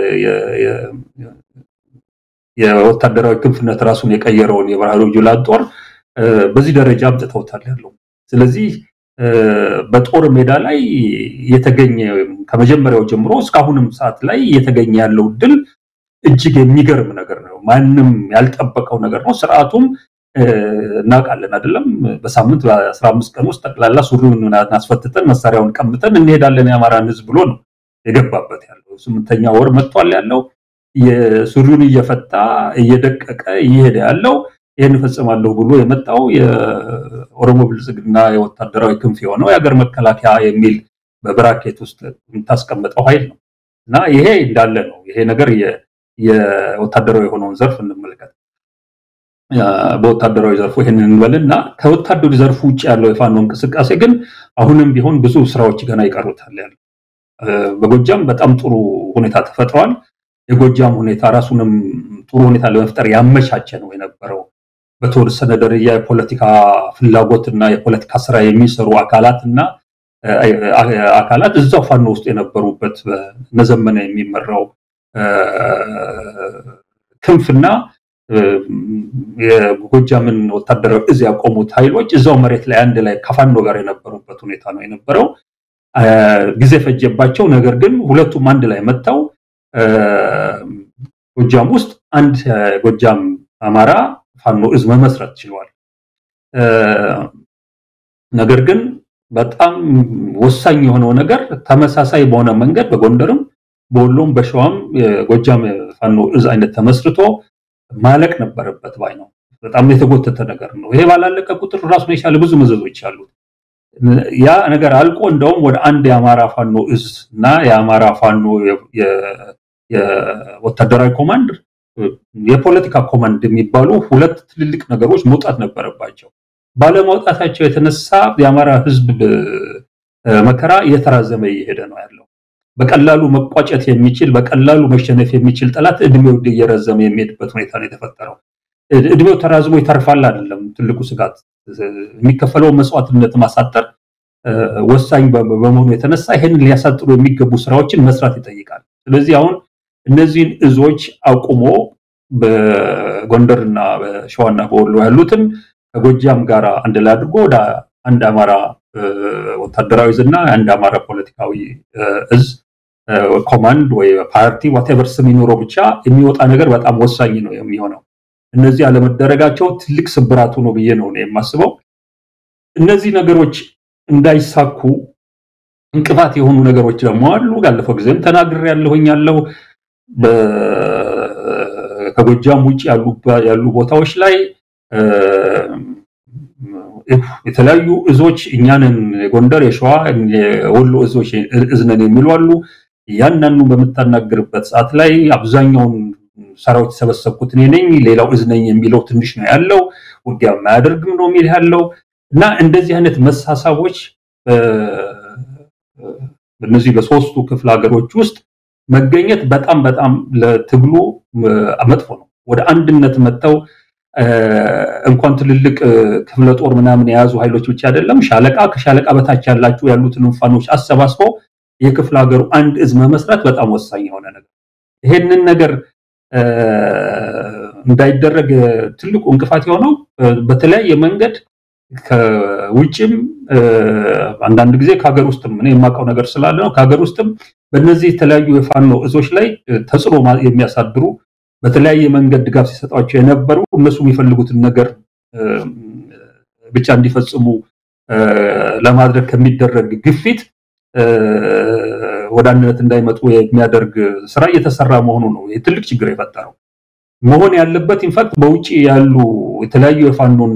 የወታደራዊ ክንፍነት ራሱን የቀየረውን የብርሃኑ ጁላን ጦር በዚህ ደረጃ አምጥተውታል ያለው። ስለዚህ በጦር ሜዳ ላይ የተገኘ ከመጀመሪያው ጀምሮ እስካሁንም ሰዓት ላይ እየተገኘ ያለው ድል እጅግ የሚገርም ነገር ነው። ማንም ያልጠበቀው ነገር ነው። ስርዓቱም እናውቃለን አይደለም፣ በሳምንት በአስራ አምስት ቀን ውስጥ ጠቅላላ ሱሪውን አስፈትተን መሳሪያውን ቀምተን እንሄዳለን የአማራን ህዝብ ብሎ ነው የገባበት ያለው። ስምንተኛ ወር መጥቷል ያለው የሱሪውን እየፈታ እየደቀቀ እየሄደ ያለው ይህን እፈጽማለሁ ብሎ የመጣው የኦሮሞ ብልጽግና የወታደራዊ ክንፍ የሆነው የሀገር መከላከያ የሚል በብራኬት ውስጥ የምታስቀምጠው ኃይል ነው እና ይሄ እንዳለ ነው። ይሄ ነገር የወታደራዊ የሆነውን ዘርፍ እንመልከት። በወታደራዊ ዘርፉ ይህንን እንበልና ከወታደራዊ ዘርፉ ውጭ ያለው የፋኖ እንቅስቃሴ ግን አሁንም ቢሆን ብዙ ስራዎች ገና ይቀሩታል ያለ በጎጃም በጣም ጥሩ ሁኔታ ተፈጥሯል። የጎጃም ሁኔታ ራሱንም ጥሩ ሁኔታ ለመፍጠር ያመቻቸ ነው የነበረው። በተወሰነ ደረጃ የፖለቲካ ፍላጎትና የፖለቲካ ስራ የሚሰሩ አካላት እና አካላት እዛው ፋኖ ውስጥ የነበሩበት በነዘመነ የሚመራው ክንፍና የጎጃምን ወታደራዊ እዝ ያቆሙት ኃይሎች እዛው መሬት ላይ አንድ ላይ ከፋኖ ጋር የነበሩበት ሁኔታ ነው የነበረው። ጊዜ ፈጀባቸው። ነገር ግን ሁለቱም አንድ ላይ መጥተው ጎጃም ውስጥ አንድ ጎጃም አማራ ፋኖ እዝ መመስረት ችሏል። ነገር ግን በጣም ወሳኝ የሆነው ነገር ተመሳሳይ በሆነ መንገድ በጎንደርም በወሎም በሸዋም የጎጃም ፋኖ እዝ አይነት ተመስርቶ ማለቅ ነበረበት ባይ ነው። በጣም የተጎተተ ነገር ነው። ይሄ ባላለቀ ቁጥር ራሱን የቻለ ብዙ መዘዞች አሉት። ያ ነገር አልቆ እንደውም ወደ አንድ የአማራ ፋኖ እዝ እና የአማራ ፋኖ የወታደራዊ ኮማንድ የፖለቲካ ኮማንድ የሚባሉ ሁለት ትልልቅ ነገሮች መውጣት ነበረባቸው። ባለመውጣታቸው የተነሳ የአማራ ሕዝብ መከራ እየተራዘመ እየሄደ ነው ያለው። በቀላሉ መቋጨት የሚችል በቀላሉ መሸነፍ የሚችል ጠላት እድሜው እየረዘመ የሚሄድበት ሁኔታ ነው የተፈጠረው። እድሜው ተራዝሞ ይተርፋል አይደለም ትልቁ ስጋት። የሚከፈለውን መስዋዕትነት ማሳጠር ወሳኝ በመሆኑ የተነሳ ይህንን ሊያሳጥሩ የሚገቡ ስራዎችን መስራት ይጠይቃል። ስለዚህ አሁን እነዚህን እዞች አቁሞ በጎንደርና በሸዋና በወሎ ያሉትን ከጎጃም ጋር አንድ ላይ አድርጎ ወደ አንድ አማራ ወታደራዊ እዝ እና አንድ አማራ ፖለቲካዊ እዝ ኮማንድ ወይ ፓርቲ ዋቴቨር ስም ይኖረው ብቻ የሚወጣ ነገር በጣም ወሳኝ ነው የሚሆነው። እነዚህ አለመደረጋቸው ትልቅ ስብራቱ ነው ብዬ ነው የማስበው። እነዚህ ነገሮች እንዳይሳኩ እንቅፋት የሆኑ ነገሮች ደግሞ አሉ። ያለፈው ጊዜም ተናግሬ ያለሁኝ ያለው ከጎጃም ውጭ ያሉ ቦታዎች ላይ የተለያዩ እዞች እኛንን የጎንደር፣ የሸዋ፣ የወሎ እዞች እዝነን የሚሉ አሉ። እያንዳንዱ በምታናግርበት ሰዓት ላይ አብዛኛውን ሰራዊት የሰበሰብኩት እኔ ነኝ፣ ሌላው እዝ ነኝ የሚለው ትንሽ ነው ያለው። ውጊያ የማያደርግም ነው የሚል ያለው እና እንደዚህ አይነት መሳሳቦች በእነዚህ በሶስቱ ክፍለ ሀገሮች ውስጥ መገኘት በጣም በጣም ለትግሉ መጥፎ ነው። ወደ አንድነት መጥተው እንኳን ትልልቅ ክፍለ ጦር ምናምን የያዙ ኃይሎች ብቻ አይደለም ሻለቃ ከሻለቃ በታች ያላችሁ ያሉትን ፋኖች አሰባስቦ የክፍለ ሀገሩ አንድ እዝ መመስረት በጣም ወሳኝ የሆነ ነገር ይሄንን ነገር እንዳይደረግ ትልቁ እንቅፋት የሆነው በተለያየ መንገድ ከውጭም አንዳንድ ጊዜ ከሀገር ውስጥም እኔ የማውቀው ነገር ስላለ ነው። ከሀገር ውስጥም በእነዚህ የተለያዩ የፋኖ እዞች ላይ ተጽዕኖ የሚያሳድሩ በተለያየ መንገድ ድጋፍ ሲሰጧቸው የነበሩ እነሱ የሚፈልጉትን ነገር ብቻ እንዲፈጽሙ ለማድረግ ከሚደረግ ግፊት ወደ አንድነት እንዳይመጡ የሚያደርግ ስራ እየተሰራ መሆኑ ነው ይህ ትልቅ ችግር የፈጠረው። መሆን ያለበት ኢንፋክት በውጭ ያሉ የተለያዩ የፋኖን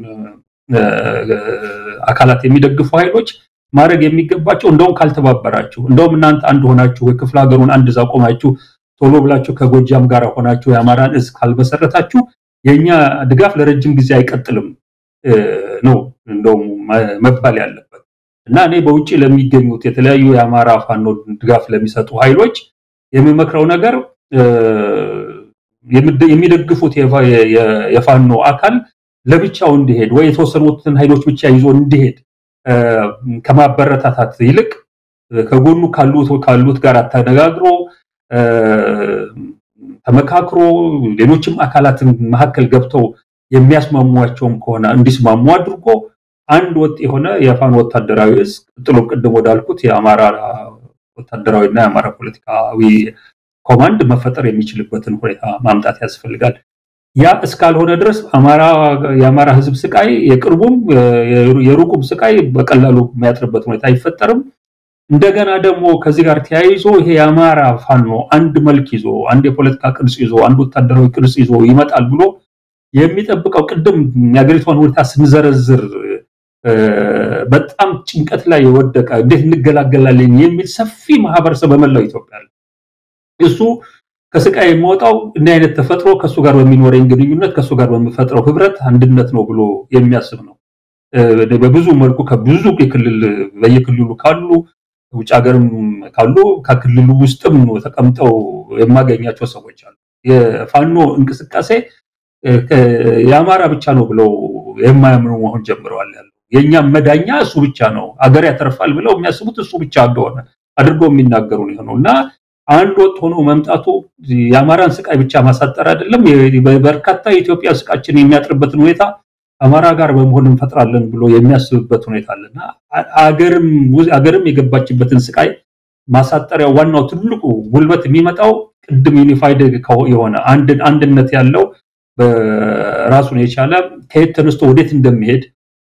አካላት የሚደግፉ ኃይሎች ማድረግ የሚገባቸው እንደውም ካልተባበራችሁ፣ እንደውም እናንተ አንድ ሆናችሁ የክፍለ ሀገሩን አንድ እዝ አቆማችሁ ቶሎ ብላችሁ ከጎጃም ጋር ሆናችሁ የአማራን እዝ ካልመሰረታችሁ የእኛ ድጋፍ ለረጅም ጊዜ አይቀጥልም ነው እንደውም መባል ያለበት እና እኔ በውጭ ለሚገኙት የተለያዩ የአማራ ፋኖ ድጋፍ ለሚሰጡ ኃይሎች የሚመክረው ነገር የሚደግፉት የፋኖ አካል ለብቻው እንዲሄድ ወይ የተወሰኑትን ኃይሎች ብቻ ይዞ እንዲሄድ ከማበረታታት ይልቅ ከጎኑ ካሉት ካሉት ጋር ተነጋግሮ ተመካክሮ ሌሎችም አካላትን መካከል ገብተው የሚያስማሟቸውም ከሆነ እንዲስማሙ አድርጎ አንድ ወጥ የሆነ የፋኖ ወታደራዊ እዝ ጥሎ ቅድም ወዳልኩት የአማራ ወታደራዊና የአማራ ፖለቲካዊ ኮማንድ መፈጠር የሚችልበትን ሁኔታ ማምጣት ያስፈልጋል። ያ እስካልሆነ ድረስ የአማራ ሕዝብ ስቃይ የቅርቡም የሩቁም ስቃይ በቀላሉ የሚያጥርበት ሁኔታ አይፈጠርም። እንደገና ደግሞ ከዚህ ጋር ተያይዞ ይሄ የአማራ ፋኖ አንድ መልክ ይዞ አንድ የፖለቲካ ቅርጽ ይዞ አንድ ወታደራዊ ቅርጽ ይዞ ይመጣል ብሎ የሚጠብቀው ቅድም የሀገሪቷን ሁኔታ ስንዘረዝር በጣም ጭንቀት ላይ የወደቀ እንዴት እንገላገላለን የሚል ሰፊ ማህበረሰብ በመላው ኢትዮጵያ እሱ ከስቃይ የሚወጣው እንዲህ አይነት ተፈጥሮ ከእሱ ጋር በሚኖረኝ ግንኙነት ከእሱ ጋር በሚፈጥረው ህብረት አንድነት ነው ብሎ የሚያስብ ነው። በብዙ መልኩ ከብዙ የክልል በየክልሉ ካሉ ውጭ ሀገርም ካሉ ከክልሉ ውስጥም ተቀምጠው የማገኛቸው ሰዎች አሉ። የፋኖ እንቅስቃሴ የአማራ ብቻ ነው ብለው የማያምኑ መሆን ጀምረዋል። ያለው የእኛም መዳኛ እሱ ብቻ ነው፣ አገር ያተርፋል ብለው የሚያስቡት እሱ ብቻ እንደሆነ አድርገው የሚናገሩ ነው እና አንድ ወጥ ሆኖ መምጣቱ የአማራን ስቃይ ብቻ ማሳጠር አይደለም፣ በርካታ የኢትዮጵያ ስቃችን የሚያጥርበትን ሁኔታ አማራ ጋር በመሆን እንፈጥራለን ብሎ የሚያስብበት ሁኔታ አለና አገርም የገባችበትን ስቃይ ማሳጠሪያ ዋናው ትልቁ ጉልበት የሚመጣው ቅድም ዩኒፋይድ የሆነ አንድነት ያለው በራሱን የቻለ ከየት ተነስቶ ወዴት እንደሚሄድ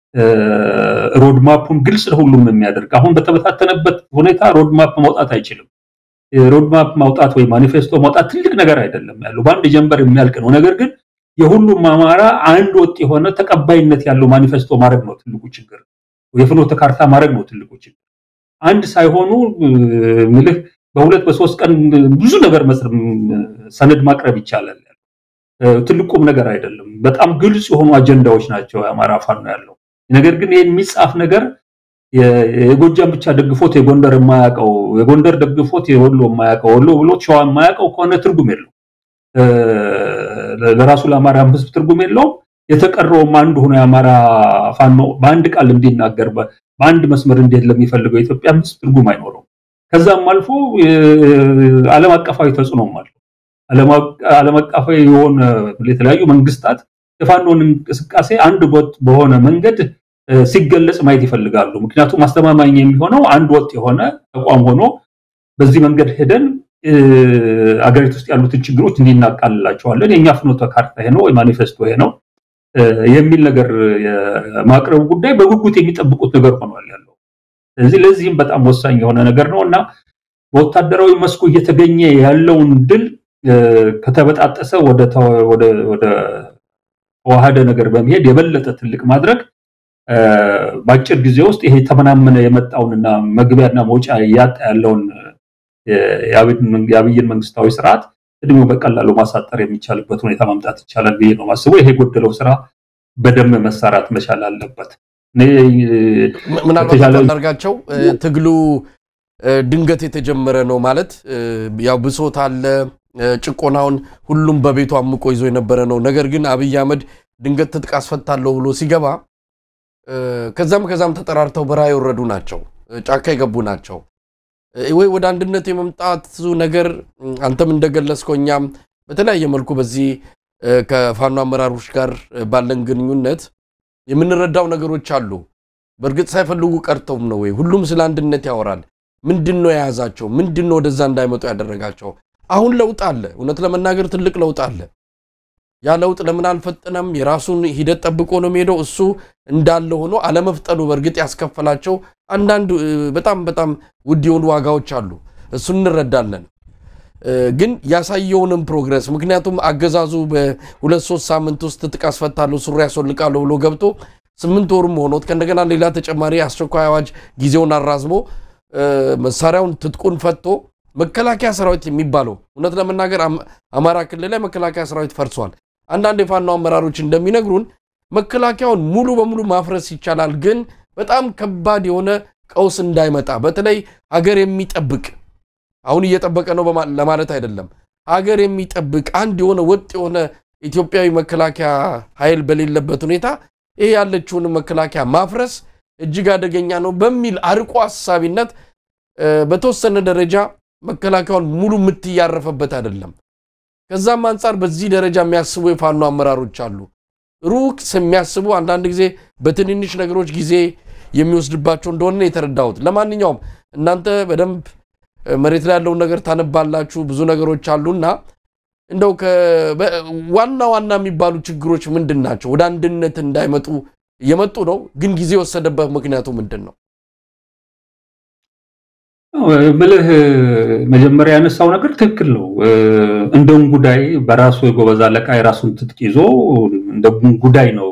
ሮድማፑን ግልጽ ለሁሉም የሚያደርግ አሁን በተበታተነበት ሁኔታ ሮድማፕ ማውጣት አይችልም። ሮድማፕ ማውጣት ወይ ማኒፌስቶ ማውጣት ትልቅ ነገር አይደለም ያለው በአንድ ጀንበር የሚያልቅ ነው። ነገር ግን የሁሉም አማራ አንድ ወጥ የሆነ ተቀባይነት ያለው ማኒፌስቶ ማድረግ ነው ትልቁ ችግር። የፍኖተ ካርታ ማድረግ ነው ትልቁ ችግር። አንድ ሳይሆኑ ምልህ በሁለት በሶስት ቀን ብዙ ነገር ሰነድ ማቅረብ ይቻላል። ትልቁም ነገር አይደለም። በጣም ግልጽ የሆኑ አጀንዳዎች ናቸው የአማራ ፋኖ ያለው። ነገር ግን ይህን የሚጻፍ ነገር የጎጃም ብቻ ደግፎት የጎንደር የማያውቀው የጎንደር ደግፎት የወሎ የማያውቀው ወሎ ብሎ ሸዋ የማያውቀው ከሆነ ትርጉም የለው። ለራሱ ለአማራ ሕዝብ ትርጉም የለውም። የተቀረውም አንድ ሆኖ የአማራ ፋኖ በአንድ ቃል እንዲናገር በአንድ መስመር እንዴት ለሚፈልገው የኢትዮጵያ ሕዝብ ትርጉም አይኖረውም። ከዛም አልፎ ዓለም አቀፋዊ ተጽዕኖም አለው። ዓለም አቀፋዊ የሆነ የተለያዩ መንግስታት የፋኖን እንቅስቃሴ አንድ ወጥ በሆነ መንገድ ሲገለጽ ማየት ይፈልጋሉ። ምክንያቱም አስተማማኝ የሚሆነው አንድ ወጥ የሆነ ተቋም ሆኖ በዚህ መንገድ ሄደን አገሪቱ ውስጥ ያሉትን ችግሮች እንዲናቃልላቸዋለን የእኛ ፍኖተ ካርታ ይሄ ነው ወይ ማኒፌስቶ ይሄ ነው የሚል ነገር የማቅረቡ ጉዳይ በጉጉት የሚጠብቁት ነገር ሆኗል ያለው። ስለዚህ ለዚህም በጣም ወሳኝ የሆነ ነገር ነው እና በወታደራዊ መስኩ እየተገኘ ያለውን ድል ከተበጣጠሰ ወደ ተዋሃደ ነገር በመሄድ የበለጠ ትልቅ ማድረግ በአጭር ጊዜ ውስጥ ይሄ ተመናመነ የመጣውንና መግቢያና መውጫ እያጣ ያለውን የአብይን መንግስታዊ ስርዓት እድሜው በቀላሉ ማሳጠር የሚቻልበት ሁኔታ ማምጣት ይቻላል ብዬ ነው ማስበው። ይሄ የጎደለው ስራ በደንብ መሰራት መቻል አለበት። ምናልባት አንዳርጋቸው ትግሉ ድንገት የተጀመረ ነው ማለት ያው ብሶት አለ፣ ጭቆናውን ሁሉም በቤቱ አምቆ ይዞ የነበረ ነው። ነገር ግን አብይ አህመድ ድንገት ትጥቅ አስፈታለሁ ብሎ ሲገባ ከዛም ከዛም ተጠራርተው በረሃ የወረዱ ናቸው፣ ጫካ የገቡ ናቸው። ወይ ወደ አንድነት የመምጣቱ ነገር አንተም እንደገለጽከው እኛም በተለያየ መልኩ በዚህ ከፋኖ አመራሮች ጋር ባለን ግንኙነት የምንረዳው ነገሮች አሉ። በእርግጥ ሳይፈልጉ ቀርተውም ነው ወይ? ሁሉም ስለ አንድነት ያወራል። ምንድን ነው የያዛቸው? ምንድን ነው ወደዛ እንዳይመጡ ያደረጋቸው? አሁን ለውጥ አለ። እውነት ለመናገር ትልቅ ለውጥ አለ። ያ ለውጥ ለምን አልፈጠነም? የራሱን ሂደት ጠብቆ ነው የሚሄደው። እሱ እንዳለ ሆኖ አለመፍጠኑ በእርግጥ ያስከፈላቸው አንዳንድ በጣም በጣም ውድ የሆኑ ዋጋዎች አሉ። እሱ እንረዳለን። ግን ያሳየውንም ፕሮግረስ ምክንያቱም አገዛዙ በሁለት ሶስት ሳምንት ውስጥ ትጥቅ አስፈታለሁ ሱሪ ያስወልቃለሁ ብሎ ገብቶ ስምንት ወሩም ሆኖት ከእንደገና ሌላ ተጨማሪ አስቸኳይ አዋጅ ጊዜውን አራዝሞ መሳሪያውን ትጥቁን ፈቶ መከላከያ ሰራዊት የሚባለው እውነት ለመናገር አማራ ክልል ላይ መከላከያ ሰራዊት ፈርሷል። አንዳንድ የፋኖ አመራሮች እንደሚነግሩን መከላከያውን ሙሉ በሙሉ ማፍረስ ይቻላል፣ ግን በጣም ከባድ የሆነ ቀውስ እንዳይመጣ በተለይ ሀገር የሚጠብቅ አሁን እየጠበቀ ነው ለማለት አይደለም። ሀገር የሚጠብቅ አንድ የሆነ ወጥ የሆነ ኢትዮጵያዊ መከላከያ ኃይል በሌለበት ሁኔታ ይሄ ያለችውን መከላከያ ማፍረስ እጅግ አደገኛ ነው በሚል አርቆ አሳቢነት በተወሰነ ደረጃ መከላከያውን ሙሉ ምት እያረፈበት አይደለም። ከዛም አንጻር በዚህ ደረጃ የሚያስቡ የፋኖ አመራሮች አሉ። ሩቅ የሚያስቡ አንዳንድ ጊዜ በትንንሽ ነገሮች ጊዜ የሚወስድባቸው እንደሆነ የተረዳሁት። ለማንኛውም እናንተ በደንብ መሬት ላይ ያለውን ነገር ታነባላችሁ፣ ብዙ ነገሮች አሉና እንደው ዋና ዋና የሚባሉ ችግሮች ምንድን ናቸው? ወደ አንድነት እንዳይመጡ እየመጡ ነው፣ ግን ጊዜ የወሰደበት ምክንያቱ ምንድን ነው? ብልህ መጀመሪያ ያነሳው ነገር ትክክል ነው። እንደ እንጉዳይ በራሱ የጎበዝ አለቃ የራሱን ትጥቅ ይዞ እንደ እንጉዳይ ነው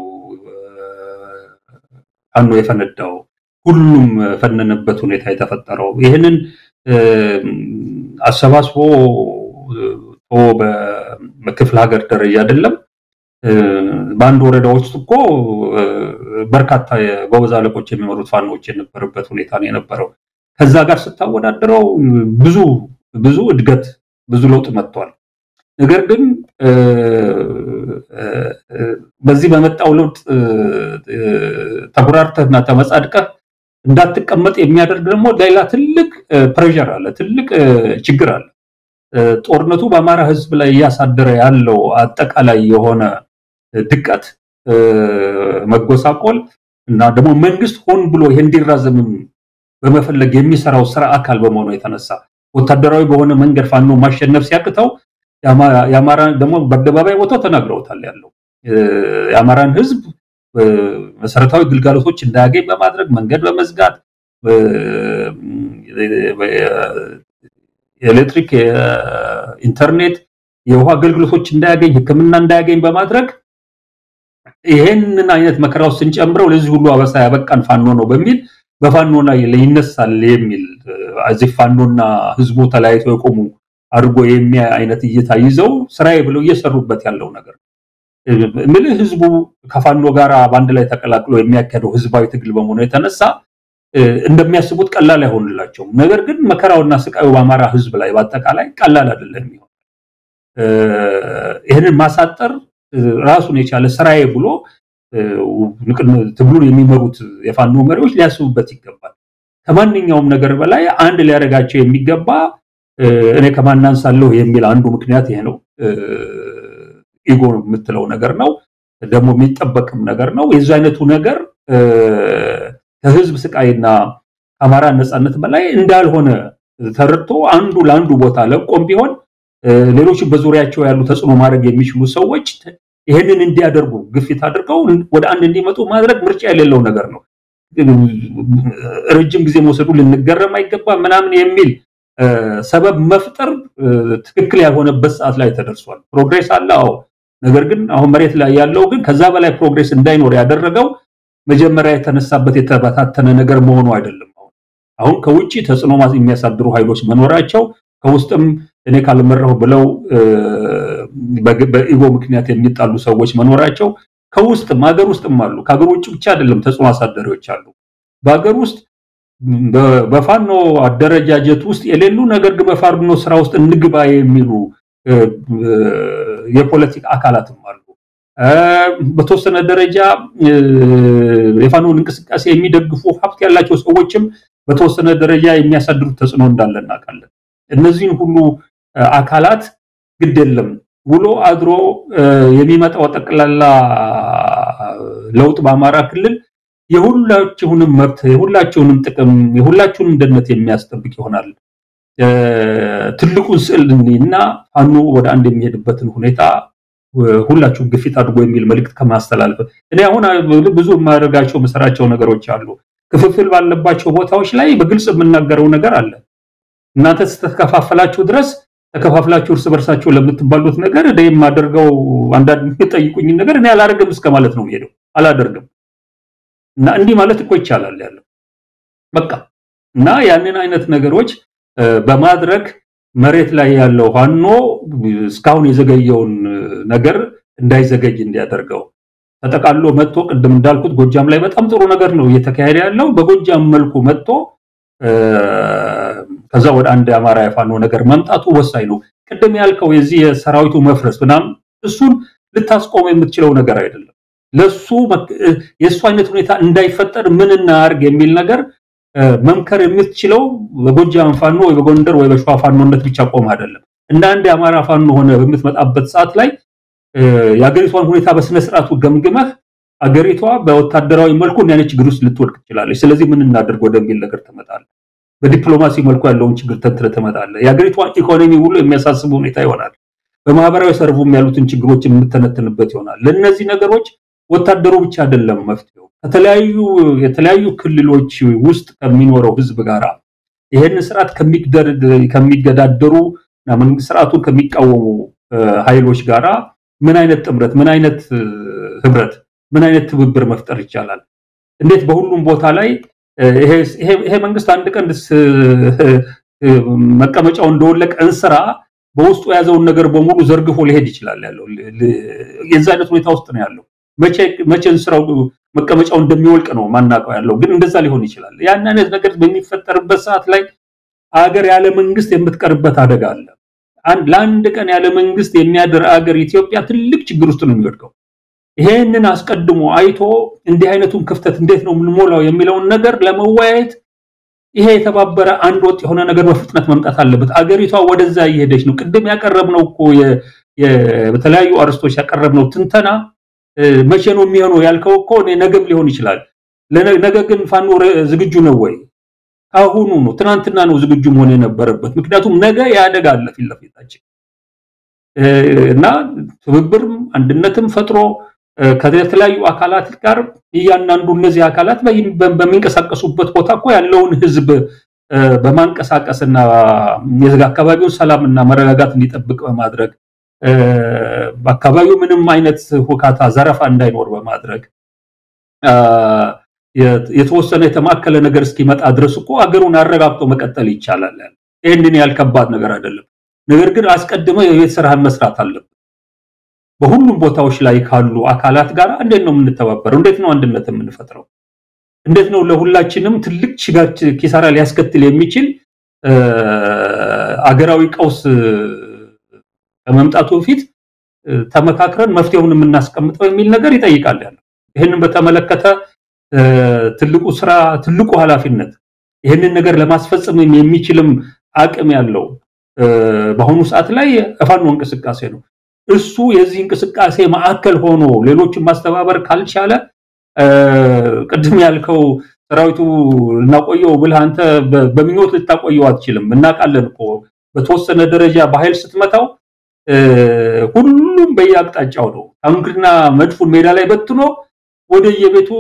ፋኖ የፈነዳው። ሁሉም ፈነነበት ሁኔታ የተፈጠረው ይህንን አሰባስቦ በክፍለ ሀገር ደረጃ አይደለም በአንድ ወረዳ ውስጥ እኮ በርካታ የጎበዝ አለቆች የሚመሩት ፋኖዎች የነበረበት ሁኔታ ነው የነበረው። ከዛ ጋር ስታወዳድረው ብዙ ብዙ እድገት ብዙ ለውጥ መጥቷል። ነገር ግን በዚህ በመጣው ለውጥ ተኩራርተህና ተመጻድቀህ እንዳትቀመጥ የሚያደርግ ደግሞ ሌላ ትልቅ ፕሬዠር አለ፣ ትልቅ ችግር አለ። ጦርነቱ በአማራ ሕዝብ ላይ እያሳደረ ያለው አጠቃላይ የሆነ ድቀት፣ መጎሳቆል እና ደግሞ መንግስት ሆን ብሎ ይሄ እንዲራዘምም በመፈለግ የሚሰራው ስራ አካል በመሆኑ የተነሳ ወታደራዊ በሆነ መንገድ ፋኖ ማሸነፍ ሲያቅተው የአማራ ደግሞ በአደባባይ ቦታው ተናግረውታል ያለው የአማራን ህዝብ መሰረታዊ ግልጋሎቶች እንዳያገኝ በማድረግ መንገድ በመዝጋት የኤሌክትሪክ፣ የኢንተርኔት፣ የውሃ አገልግሎቶች እንዳያገኝ፣ ሕክምና እንዳያገኝ በማድረግ ይሄንን አይነት መከራ ውስጥ ስንጨምረው ለዚህ ሁሉ አበሳ ያበቃን ፋኖ ነው በሚል በፋኖ ላይ ይነሳል የሚል እዚህ ፋኖና ህዝቡ ተለያይቶ የቆሙ አድርጎ የሚያ አይነት እይታ ይዘው ስራዬ ብለው እየሰሩበት ያለው ነገር ምልህ ህዝቡ ከፋኖ ጋር በአንድ ላይ ተቀላቅሎ የሚያካሄደው ህዝባዊ ትግል በመሆኑ የተነሳ እንደሚያስቡት ቀላል አይሆንላቸውም። ነገር ግን መከራውና ስቃዩ በአማራ ህዝብ ላይ በአጠቃላይ ቀላል አይደለም የሚሆን ይህንን ማሳጠር ራሱን የቻለ ስራዬ ብሎ ትግሉን የሚመሩት የፋኖ መሪዎች ሊያስቡበት ይገባል። ከማንኛውም ነገር በላይ አንድ ሊያደርጋቸው የሚገባ እኔ ከማን አንሳለሁ የሚል አንዱ ምክንያት ይሄ ነው። ኢጎ የምትለው ነገር ነው፣ ደግሞ የሚጠበቅም ነገር ነው። የዚህ አይነቱ ነገር ከህዝብ ስቃይና ከአማራ ነፃነት በላይ እንዳልሆነ ተረድቶ አንዱ ለአንዱ ቦታ ለቆም ቢሆን ሌሎች በዙሪያቸው ያሉ ተጽዕኖ ማድረግ የሚችሉ ሰዎች ይህንን እንዲያደርጉ ግፊት አድርገው ወደ አንድ እንዲመጡ ማድረግ ምርጫ የሌለው ነገር ነው። ረጅም ጊዜ መውሰዱ ልንገረም አይገባም ምናምን የሚል ሰበብ መፍጠር ትክክል ያልሆነበት ሰዓት ላይ ተደርሷል። ፕሮግሬስ አለ፣ አዎ። ነገር ግን አሁን መሬት ላይ ያለው ግን ከዛ በላይ ፕሮግሬስ እንዳይኖር ያደረገው መጀመሪያ የተነሳበት የተበታተነ ነገር መሆኑ አይደለም። አሁን አሁን ከውጭ ተጽዕኖ የሚያሳድሩ ኃይሎች መኖራቸው ከውስጥም እኔ ካልመራሁ ብለው በኢጎ ምክንያት የሚጣሉ ሰዎች መኖራቸው ከውስጥም ሀገር ውስጥም አሉ። ከሀገር ውጭ ብቻ አይደለም ተጽዕኖ አሳዳሪዎች አሉ። በሀገር ውስጥ በፋኖ አደረጃጀት ውስጥ የሌሉ ነገር ግን በፋኖ ስራ ውስጥ እንግባ የሚሉ የፖለቲካ አካላትም አሉ። በተወሰነ ደረጃ የፋኖን እንቅስቃሴ የሚደግፉ ሀብት ያላቸው ሰዎችም በተወሰነ ደረጃ የሚያሳድሩት ተጽዕኖ እንዳለ እናውቃለን። እነዚህን ሁሉ አካላት ግድ የለም ውሎ አድሮ የሚመጣው ጠቅላላ ለውጥ በአማራ ክልል የሁላችሁንም መብት የሁላችሁንም ጥቅም የሁላችሁንም ደህንነት የሚያስጠብቅ ይሆናል። ትልቁን ስዕል እና ፋኖ ወደ አንድ የሚሄድበትን ሁኔታ ሁላችሁም ግፊት አድርጎ የሚል መልእክት ከማስተላለፍ እኔ አሁን ብዙ የማደርጋቸው መሰራቸው ነገሮች አሉ። ክፍፍል ባለባቸው ቦታዎች ላይ በግልጽ የምናገረው ነገር አለ። እናንተ ስተከፋፈላችሁ ድረስ ተከፋፍላችሁ እርስ በርሳቸው ለምትባሉት ነገር እኔ የማደርገው አንዳንድ የሚጠይቁኝ ነገር እኔ አላደርግም እስከ ማለት ነው የሚሄደው። አላደርግም እና እንዲህ ማለት እኮ ይቻላል ያለው በቃ እና ያንን አይነት ነገሮች በማድረግ መሬት ላይ ያለው ፋኖ እስካሁን የዘገየውን ነገር እንዳይዘገይ እንዲያደርገው ተጠቃሎ መጥቶ ቅድም እንዳልኩት ጎጃም ላይ በጣም ጥሩ ነገር ነው እየተካሄደ ያለው። በጎጃም መልኩ መጥቶ ከዛ ወደ አንድ የአማራ የፋኖ ነገር መምጣቱ ወሳኝ ነው። ቅድም ያልከው የዚህ የሰራዊቱ መፍረስ ምናምን እሱን ልታስቆመው የምትችለው ነገር አይደለም። ለሱ የእሱ አይነት ሁኔታ እንዳይፈጠር ምን እናርግ የሚል ነገር መምከር የምትችለው በጎጃም ፋኖ ወይ በጎንደር ወይ በሸዋ ፋኖነት ብቻ ቆም አይደለም። እንደ አንድ የአማራ ፋኖ ሆነ በምትመጣበት ሰዓት ላይ የአገሪቷን ሁኔታ በስነ ስርዓቱ ገምግመህ አገሪቷ በወታደራዊ መልኩ እንዲህ አይነት ችግር ውስጥ ልትወድቅ ትችላለች። ስለዚህ ምን እናደርግ ወደሚል ነገር ትመጣለህ። በዲፕሎማሲ መልኩ ያለውን ችግር ተንትነህ ትመጣለህ። የአገሪቷን ኢኮኖሚ ሁሉ የሚያሳስብ ሁኔታ ይሆናል። በማህበራዊ ሰርቡም ያሉትን ችግሮች የምተነትንበት ይሆናል። ለእነዚህ ነገሮች ወታደሩ ብቻ አይደለም መፍትሄው። ከተለያዩ የተለያዩ ክልሎች ውስጥ ከሚኖረው ህዝብ ጋራ ይሄንን ስርዓት ከሚገዳደሩ እና መንግስት ስርዓቱን ከሚቃወሙ ኃይሎች ጋራ ምን አይነት ጥምረት፣ ምን አይነት ህብረት፣ ምን አይነት ትብብር መፍጠር ይቻላል? እንዴት በሁሉም ቦታ ላይ ይሄ መንግስት አንድ ቀን መቀመጫው እንደወለቀ እንስራ በውስጡ የያዘውን ነገር በሙሉ ዘርግፎ ሊሄድ ይችላል ያለው የዛ አይነት ሁኔታ ውስጥ ነው ያለው። መቼ እንስራው መቀመጫው እንደሚወልቅ ነው ማናውቀው ያለው፣ ግን እንደዛ ሊሆን ይችላል። ያን አይነት ነገር በሚፈጠርበት ሰዓት ላይ አገር ያለ መንግስት የምትቀርበት አደጋ አለ። ለአንድ ቀን ያለ መንግስት የሚያድር አገር ኢትዮጵያ ትልቅ ችግር ውስጥ ነው የሚወድቀው። ይሄንን አስቀድሞ አይቶ እንዲህ አይነቱን ክፍተት እንዴት ነው የምንሞላው የሚለውን ነገር ለመወያየት ይሄ የተባበረ አንድ ወጥ የሆነ ነገር በፍጥነት መምጣት አለበት። አገሪቷ ወደዛ እየሄደች ነው። ቅድም ያቀረብነው እኮ በተለያዩ አርስቶች ያቀረብነው ትንተና መቼ ነው የሚሆነው ያልከው እኮ ነገም ሊሆን ይችላል። ነገ ግን ፋኖ ዝግጁ ነው ወይ? አሁኑ ነው፣ ትናንትና ነው ዝግጁ መሆን የነበረበት። ምክንያቱም ነገ ያደጋ አለ ፊት ለፊታችን እና ትብብርም አንድነትም ፈጥሮ ከተለያዩ አካላት ጋር እያንዳንዱ እነዚህ አካላት በሚንቀሳቀሱበት ቦታ እኮ ያለውን ህዝብ በማንቀሳቀስና የዚህ አካባቢውን ሰላምና መረጋጋት እንዲጠብቅ በማድረግ በአካባቢው ምንም አይነት ሁካታ፣ ዘረፋ እንዳይኖር በማድረግ የተወሰነ የተማከለ ነገር እስኪመጣ ድረስ እኮ አገሩን አረጋግጦ መቀጠል ይቻላል። ይህንን ያህል ከባድ ነገር አይደለም። ነገር ግን አስቀድመ የቤት ስራህን መስራት አለብን። በሁሉም ቦታዎች ላይ ካሉ አካላት ጋር እንዴት ነው የምንተባበረው? እንዴት ነው አንድነት የምንፈጥረው? እንዴት ነው ለሁላችንም ትልቅ ሽጋች ኪሳራ ሊያስከትል የሚችል አገራዊ ቀውስ ከመምጣቱ በፊት ተመካክረን መፍትሄውን የምናስቀምጠው የሚል ነገር ይጠይቃል ያለው። ይህንን በተመለከተ ትልቁ ስራ ትልቁ ኃላፊነት ይህንን ነገር ለማስፈጸም የሚችልም አቅም ያለው በአሁኑ ሰዓት ላይ የፋኖ እንቅስቃሴ ነው። እሱ የዚህ እንቅስቃሴ ማዕከል ሆኖ ሌሎችን ማስተባበር ካልቻለ ቅድም ያልከው ሰራዊቱ ልናቆየው ብለህ አንተ በምኞት ልታቆየው አትችልም። እናውቃለን እኮ በተወሰነ ደረጃ በኃይል ስትመታው ሁሉም በየአቅጣጫው ነው። ታንክና መድፉን ሜዳ ላይ በትኖ ወደ የቤቱ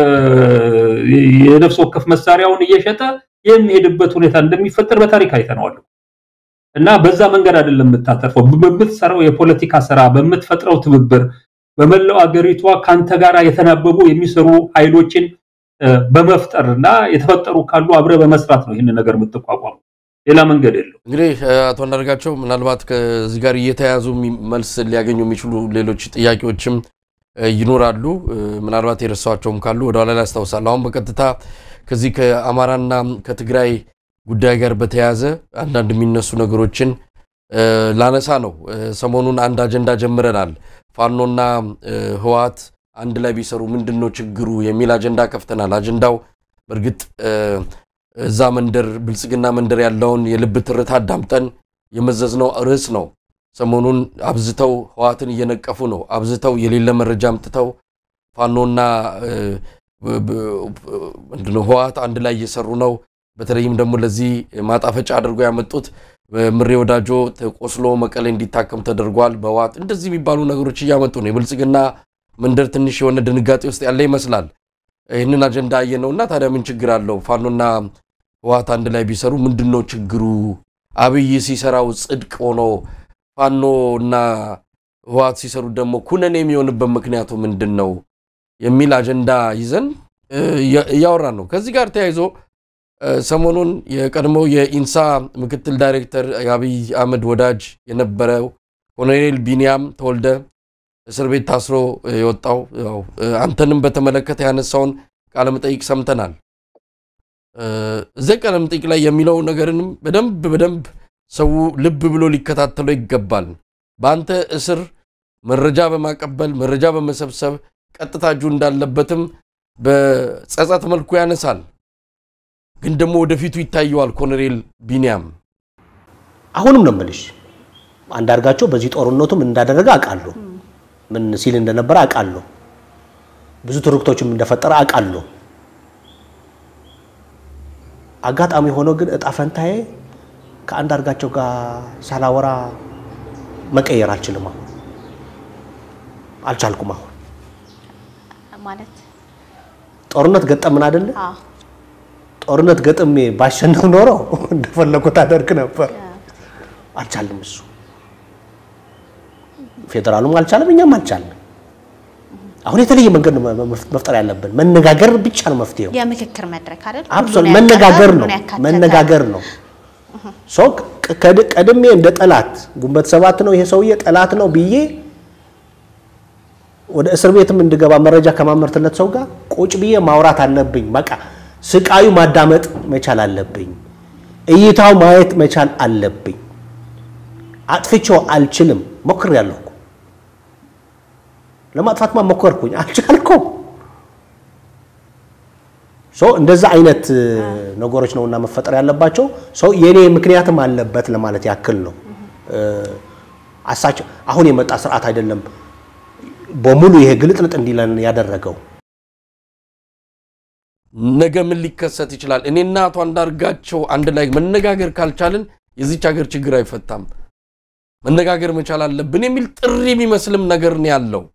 የነፍስ ወከፍ መሳሪያውን እየሸጠ የሚሄድበት ሁኔታ እንደሚፈጠር በታሪክ አይተነዋል። እና በዛ መንገድ አይደለም የምታተርፈው። በምትሰራው የፖለቲካ ስራ፣ በምትፈጥረው ትብብር፣ በመላው አገሪቷ ከአንተ ጋር የተናበቡ የሚሰሩ ኃይሎችን በመፍጠር እና የተፈጠሩ ካሉ አብረ በመስራት ነው ይህንን ነገር የምትቋቋሙ። ሌላ መንገድ የለው። እንግዲህ አቶ አንዳርጋቸው ምናልባት ከዚህ ጋር እየተያዙ መልስ ሊያገኙ የሚችሉ ሌሎች ጥያቄዎችም ይኖራሉ። ምናልባት የረሳቸውም ካሉ ወደኋላ ላይ ያስታውሳሉ። አሁን በቀጥታ ከዚህ ከአማራና ከትግራይ ጉዳይ ጋር በተያያዘ አንዳንድ የሚነሱ ነገሮችን ላነሳ ነው። ሰሞኑን አንድ አጀንዳ ጀምረናል። ፋኖና ህወሓት አንድ ላይ ቢሰሩ ምንድን ነው ችግሩ የሚል አጀንዳ ከፍተናል። አጀንዳው በእርግጥ እዛ መንደር ብልጽግና መንደር ያለውን የልብ ትርታ አዳምጠን የመዘዝነው ርዕስ ነው። ሰሞኑን አብዝተው ህወሓትን እየነቀፉ ነው። አብዝተው የሌለ መረጃ አምጥተው ፋኖና ምንድነው ህወሓት አንድ ላይ እየሰሩ ነው። በተለይም ደግሞ ለዚህ ማጣፈጫ አድርገው ያመጡት ምሬ ወዳጆ ቆስሎ መቀሌ እንዲታከም ተደርጓል በህወሓት እንደዚህ የሚባሉ ነገሮች እያመጡ ነው። የብልጽግና መንደር ትንሽ የሆነ ድንጋጤ ውስጥ ያለ ይመስላል። ይህንን አጀንዳ አየነውና ታዲያ ምን ችግር አለው? ፋኖና ህወሓት አንድ ላይ ቢሰሩ ምንድን ነው ችግሩ? አብይ ሲሰራው ጽድቅ ሆኖ ፋኖ እና ህወሓት ሲሰሩ ደግሞ ኩነኔ የሚሆንበት ምክንያቱ ምንድን ነው የሚል አጀንዳ ይዘን እያወራን ነው። ከዚህ ጋር ተያይዞ ሰሞኑን የቀድሞው የኢንሳ ምክትል ዳይሬክተር የአብይ አህመድ ወዳጅ የነበረው ኮሎኔል ቢንያም ተወልደ እስር ቤት ታስሮ የወጣው አንተንም በተመለከተ ያነሳውን ቃለመጠይቅ ሰምተናል። እዚያ ቃለመጠይቅ ላይ የሚለው ነገርንም በደንብ በደንብ ሰው ልብ ብሎ ሊከታተለው ይገባል። በአንተ እስር መረጃ በማቀበል መረጃ በመሰብሰብ ቀጥታ እጁ እንዳለበትም በጸጸት መልኩ ያነሳል። ግን ደግሞ ወደፊቱ ይታየዋል። ኮሎኔል ቢንያም አሁንም ነው የምልሽ አንዳርጋቸው በዚህ ጦርነቱም እንዳደረገ አውቃለሁ። ምን ሲል እንደነበረ አውቃለሁ። ብዙ ትርክቶችም እንደፈጠረ አውቃለሁ። አጋጣሚ ሆኖ ግን እጣ ፈንታዬ ከአንዳርጋቸው ጋር ሳላወራ መቀየር አልችልም። አሁን አልቻልኩም። አሁን ማለት ጦርነት ገጠምን አይደለ? አዎ ጦርነት ገጥሜ ባሸነፍ ኖሮ እንደፈለጉት አደርግ ነበር። አልቻልም። እሱ ፌዴራሉም አልቻለም፣ እኛም አልቻለም። አሁን የተለየ መንገድ ነው መፍጠር ያለብን። መነጋገር ብቻ ነው መፍትሄው። የምክክር መድረክ አይደል? አብሶል ሁሉን መነጋገር ያካተተ፣ ነው ሁሉን ያካተተ። መነጋገር ነው። ሰው ቀድ- ቀድሜ እንደ ጠላት ግንቦት ሰባት ነው ይሄ ሰውዬ ጠላት ነው ብዬ ወደ እስር ቤትም እንድገባ መረጃ ከማመርትለት ሰው ጋር ቁጭ ብዬ ማውራት አለብኝ። በቃ ስቃዩ ማዳመጥ መቻል አለብኝ። እይታው ማየት መቻል አለብኝ። አጥፍቼው አልችልም። ሞክሬያለሁ እኮ ለማጥፋትማ ሞከርኩኝ፣ አልቻልኩም። ሰው እንደዛ አይነት እ, ነገሮች ነውና መፈጠር ያለባቸው። ሰው የኔ ምክንያትም አለበት ለማለት ያክል ነው። እ, አሳቸው አሁን የመጣ ስርዓት አይደለም በሙሉ ይሄ ግልጥልጥ እንዲለን ያደረገው። ነገ ምን ሊከሰት ይችላል? እኔና አቶ አንዳርጋቸው አንድ ላይ መነጋገር ካልቻልን የዚች ሀገር ችግር አይፈታም። መነጋገር መቻል አለብን የሚል ጥሪ የሚመስልም ነገር ነው ያለው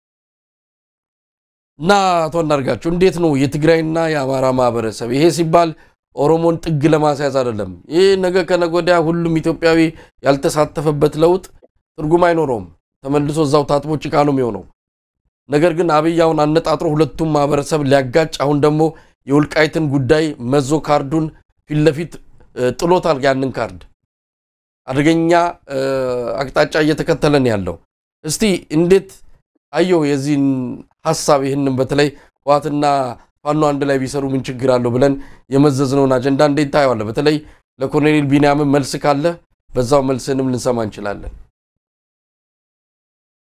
እና አቶ አንዳርጋቸው እንዴት ነው የትግራይና የአማራ ማህበረሰብ ይሄ ሲባል ኦሮሞን ጥግ ለማስያዝ አይደለም። ይህ ነገ ከነገ ወዲያ ሁሉም ኢትዮጵያዊ ያልተሳተፈበት ለውጥ ትርጉም አይኖረውም። ተመልሶ እዛው ታጥቦ ጭቃ ነው የሚሆነው። ነገር ግን አብይ አሁን አነጣጥሮ ሁለቱም ማህበረሰብ ሊያጋጭ አሁን ደግሞ የወልቃይትን ጉዳይ መዞ ካርዱን ፊት ለፊት እ, ጥሎታል። ያንን ካርድ አደገኛ እ, አቅጣጫ እየተከተለን ያለው እስቲ እንዴት አየው የዚህን ሀሳብ ይህንን በተለይ ህወሓትና ፋኖ አንድ ላይ ቢሰሩ ምን ችግር አለው ብለን የመዘዝነውን አጀንዳ እንዴት ታየዋለህ? በተለይ ለኮሎኔል ቢንያምን መልስ ካለ በዛው መልስንም ልንሰማ እንችላለን።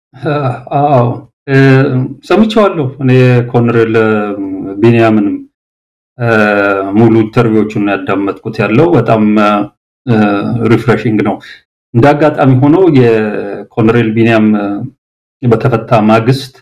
አዎ ሰምቼዋለሁ። እኔ ኮሎኔል ቢንያምንም ሙሉ ኢንተርቪዎቹን ያዳመጥኩት ያለው በጣም ሪፍሬሽንግ ነው። እንደ አጋጣሚ ሆኖ የኮሎኔል ቢንያም በተፈታ ማግስት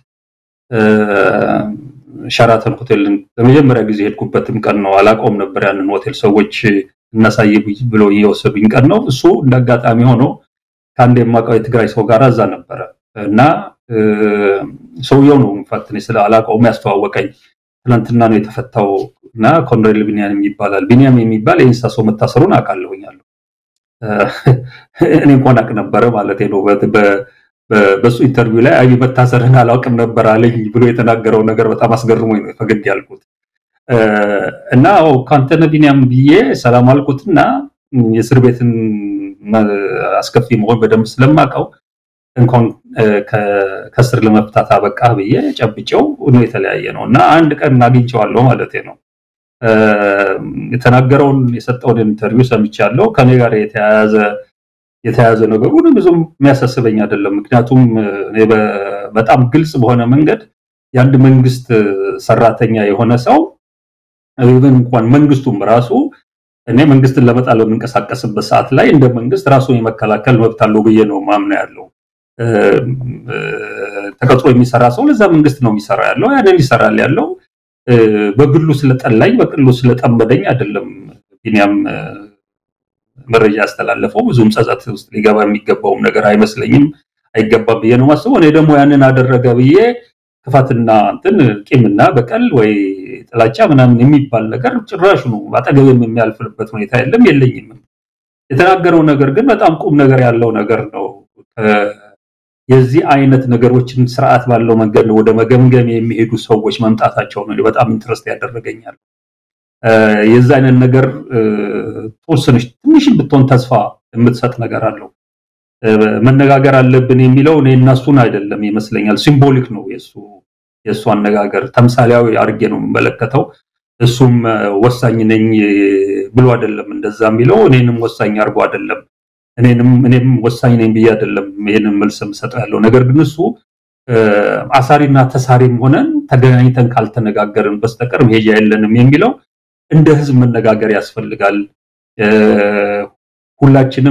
ሸራተን ሆቴልን በመጀመሪያ ጊዜ ሄድኩበትም ቀን ነው። አላውቀውም ነበር ያንን ሆቴል። ሰዎች እናሳይ ብሎ እየወሰዱኝ ቀን ነው። እሱ እንደ አጋጣሚ ሆኖ ከአንድ የማውቀው የትግራይ ሰው ጋር እዛ ነበረ እና ሰውየው ነው ኢንፋክት እኔ ስለ አላውቀውም ያስተዋወቀኝ። ትናንትና ነው የተፈታው እና ኮሎኔል ቢንያም ይባላል። ቢንያም የሚባል የእንስሳ ሰው መታሰሩን አውቃለሁኛለሁ። እኔ እንኳን አውቅ ነበረ ማለት ነው። በሱ ኢንተርቪው ላይ አይ መታሰርህን አላውቅም ነበር አለኝ ብሎ የተናገረው ነገር በጣም አስገርሞኝ ነው ፈገግ ያልኩት እና ከአንተነ ቢንያም ብዬ ሰላም አልኩትና የእስር ቤትን አስከፊ መሆን በደንብ ስለማውቀው እንኳን ከስር ለመፍታት አበቃ ብዬ ጨብጨው ነው የተለያየ ነው እና አንድ ቀን አግኝቼዋለሁ ማለት ነው። የተናገረውን የሰጠውን ኢንተርቪው ሰምቻለሁ። ከኔ ጋር የተያያዘ የተያያዘ ነገሩን ብዙም የሚያሳስበኝ አይደለም። ምክንያቱም እኔ በጣም ግልጽ በሆነ መንገድ የአንድ መንግስት ሰራተኛ የሆነ ሰው ኢቨን እንኳን መንግስቱም ራሱ እኔ መንግስትን ለመጣል በምንቀሳቀስበት ሰዓት ላይ እንደ መንግስት ራሱን የመከላከል መብት አለው ብዬ ነው ማምነው ያለው። ተቀጥሮ የሚሰራ ሰው ለዛ መንግስት ነው የሚሰራ ያለው። ያንን ይሰራል ያለው በግሉ ስለጠላኝ በግሉ ስለጠመደኝ አይደለም። ቢንያም መረጃ ያስተላለፈው ብዙም ጸጸት ውስጥ ሊገባ የሚገባውም ነገር አይመስለኝም፣ አይገባም ብዬ ነው ማስበው። እኔ ደግሞ ያንን አደረገ ብዬ ክፋትና እንትን ቂምና በቀል ወይ ጥላቻ ምናምን የሚባል ነገር ጭራሽ ነው አጠገብም የሚያልፍበት ሁኔታ የለም የለኝም። የተናገረው ነገር ግን በጣም ቁም ነገር ያለው ነገር ነው። የዚህ አይነት ነገሮችን ስርዓት ባለው መንገድ ነው ወደ መገምገም የሚሄዱ ሰዎች መምጣታቸው ነው በጣም ኢንትረስት ያደረገኛል። የዚህ አይነት ነገር ተወሰነች ትንሽም ብትሆን ተስፋ የምትሰጥ ነገር አለው። መነጋገር አለብን የሚለው እኔ እና እሱን አይደለም ይመስለኛል። ሲምቦሊክ ነው የሱ የእሱ አነጋገር ተምሳሌያዊ አድርጌ ነው የምመለከተው። እሱም ወሳኝ ነኝ ብሎ አይደለም እንደዛ የሚለው እኔንም ወሳኝ አድርጎ አይደለም እኔንም እኔም ወሳኝ ነኝ ብዬ አይደለም ይሄንን መልስ የምሰጠው ያለው ነገር ግን እሱ አሳሪና ተሳሪም ሆነን ተገናኝተን ካልተነጋገርን በስተቀር መሄጃ የለንም የሚለው እንደ ህዝብ መነጋገር ያስፈልጋል። ሁላችንም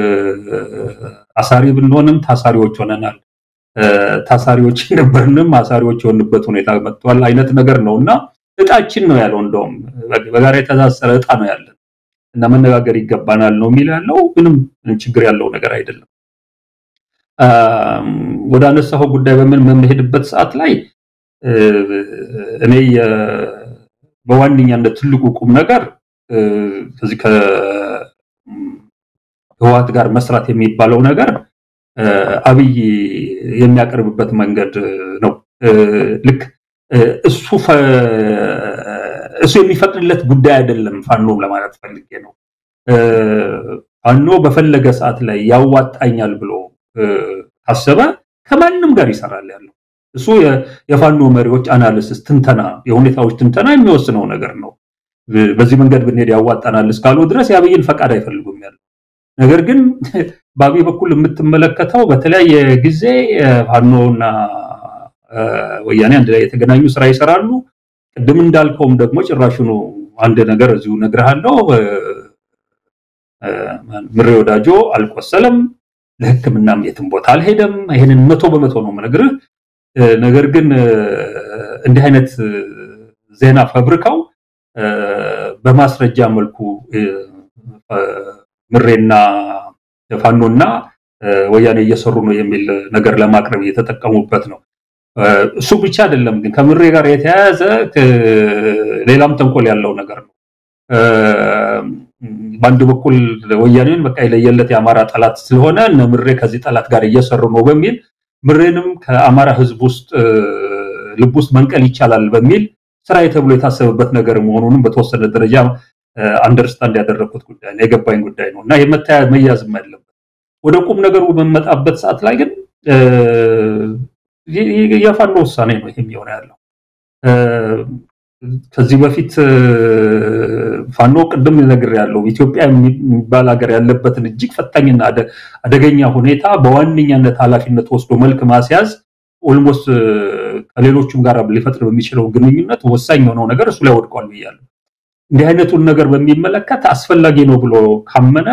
አሳሪ ብንሆንም ታሳሪዎች ሆነናል። ታሳሪዎች ነበርንም አሳሪዎች የሆንበት ሁኔታ መጥቷል አይነት ነገር ነው እና እጣችን ነው ያለው። እንደውም በጋራ የተሳሰረ እጣ ነው ያለን እና መነጋገር ይገባናል ነው የሚለው ያለው። ምንም ችግር ያለው ነገር አይደለም። ወደ አነሳው ጉዳይ በምን በምሄድበት ሰዓት ላይ እኔ በዋነኛነት ትልቁ ቁም ነገር ከዚህ ከህወሓት ጋር መስራት የሚባለው ነገር አብይ የሚያቀርብበት መንገድ ነው። ልክ እሱ እሱ የሚፈቅድለት ጉዳይ አይደለም ፋኖም ለማለት ፈልጌ ነው። ፋኖ በፈለገ ሰዓት ላይ ያዋጣኛል ብሎ ካሰበ ከማንም ጋር ይሰራል ያለው እሱ የፋኖ መሪዎች አናሊሲስ፣ ትንተና፣ የሁኔታዎች ትንተና የሚወስነው ነገር ነው። በዚህ መንገድ ብንሄድ ያዋጣናል እስካሉ ድረስ የአብይን ፈቃድ አይፈልጉም ያለው ነገር ግን በአብይ በኩል የምትመለከተው በተለያየ ጊዜ ፋኖና ወያኔ አንድ ላይ የተገናኙ ስራ ይሰራሉ። ቅድም እንዳልከውም ደግሞ ጭራሹኑ አንድ ነገር እዚሁ እነግርሃለሁ። ምሬ ወዳጆ አልቆሰለም፣ ለሕክምናም የትም ቦታ አልሄደም። ይሄንን መቶ በመቶ ነው የምነግርህ። ነገር ግን እንዲህ አይነት ዜና ፈብርከው በማስረጃ መልኩ ምሬና ፋኖና ወያኔ እየሰሩ ነው የሚል ነገር ለማቅረብ እየተጠቀሙበት ነው። እሱ ብቻ አይደለም ግን ከምሬ ጋር የተያያዘ ሌላም ተንኮል ያለው ነገር ነው። በአንድ በኩል ወያኔን በቃ የለየለት የአማራ ጠላት ስለሆነ እነ ምሬ ከዚህ ጠላት ጋር እየሰሩ ነው በሚል ምሬንም ከአማራ ህዝብ ውስጥ ልብ ውስጥ መንቀል ይቻላል በሚል ስራዬ ተብሎ የታሰበበት ነገር መሆኑንም በተወሰነ ደረጃ አንደርስታንድ ያደረግኩት ጉዳይ ነው፣ የገባኝ ጉዳይ ነው እና የመታያ መያዝም ያለበት ወደ ቁም ነገሩ በመጣበት ሰዓት ላይ ግን የፋኖ ውሳኔ ነው ይሄም የሆነ ያለው። ከዚህ በፊት ፋኖ ቅድም ነገር ያለው ኢትዮጵያ የሚባል ሀገር ያለበትን እጅግ ፈታኝና አደገኛ ሁኔታ በዋነኛነት ኃላፊነት ወስዶ መልክ ማስያዝ ኦልሞስት ከሌሎቹም ጋር ሊፈጥር በሚችለው ግንኙነት ወሳኝ የሆነው ነገር እሱ ላይ ወድቋል ብያለሁ። እንዲህ አይነቱን ነገር በሚመለከት አስፈላጊ ነው ብሎ ካመነ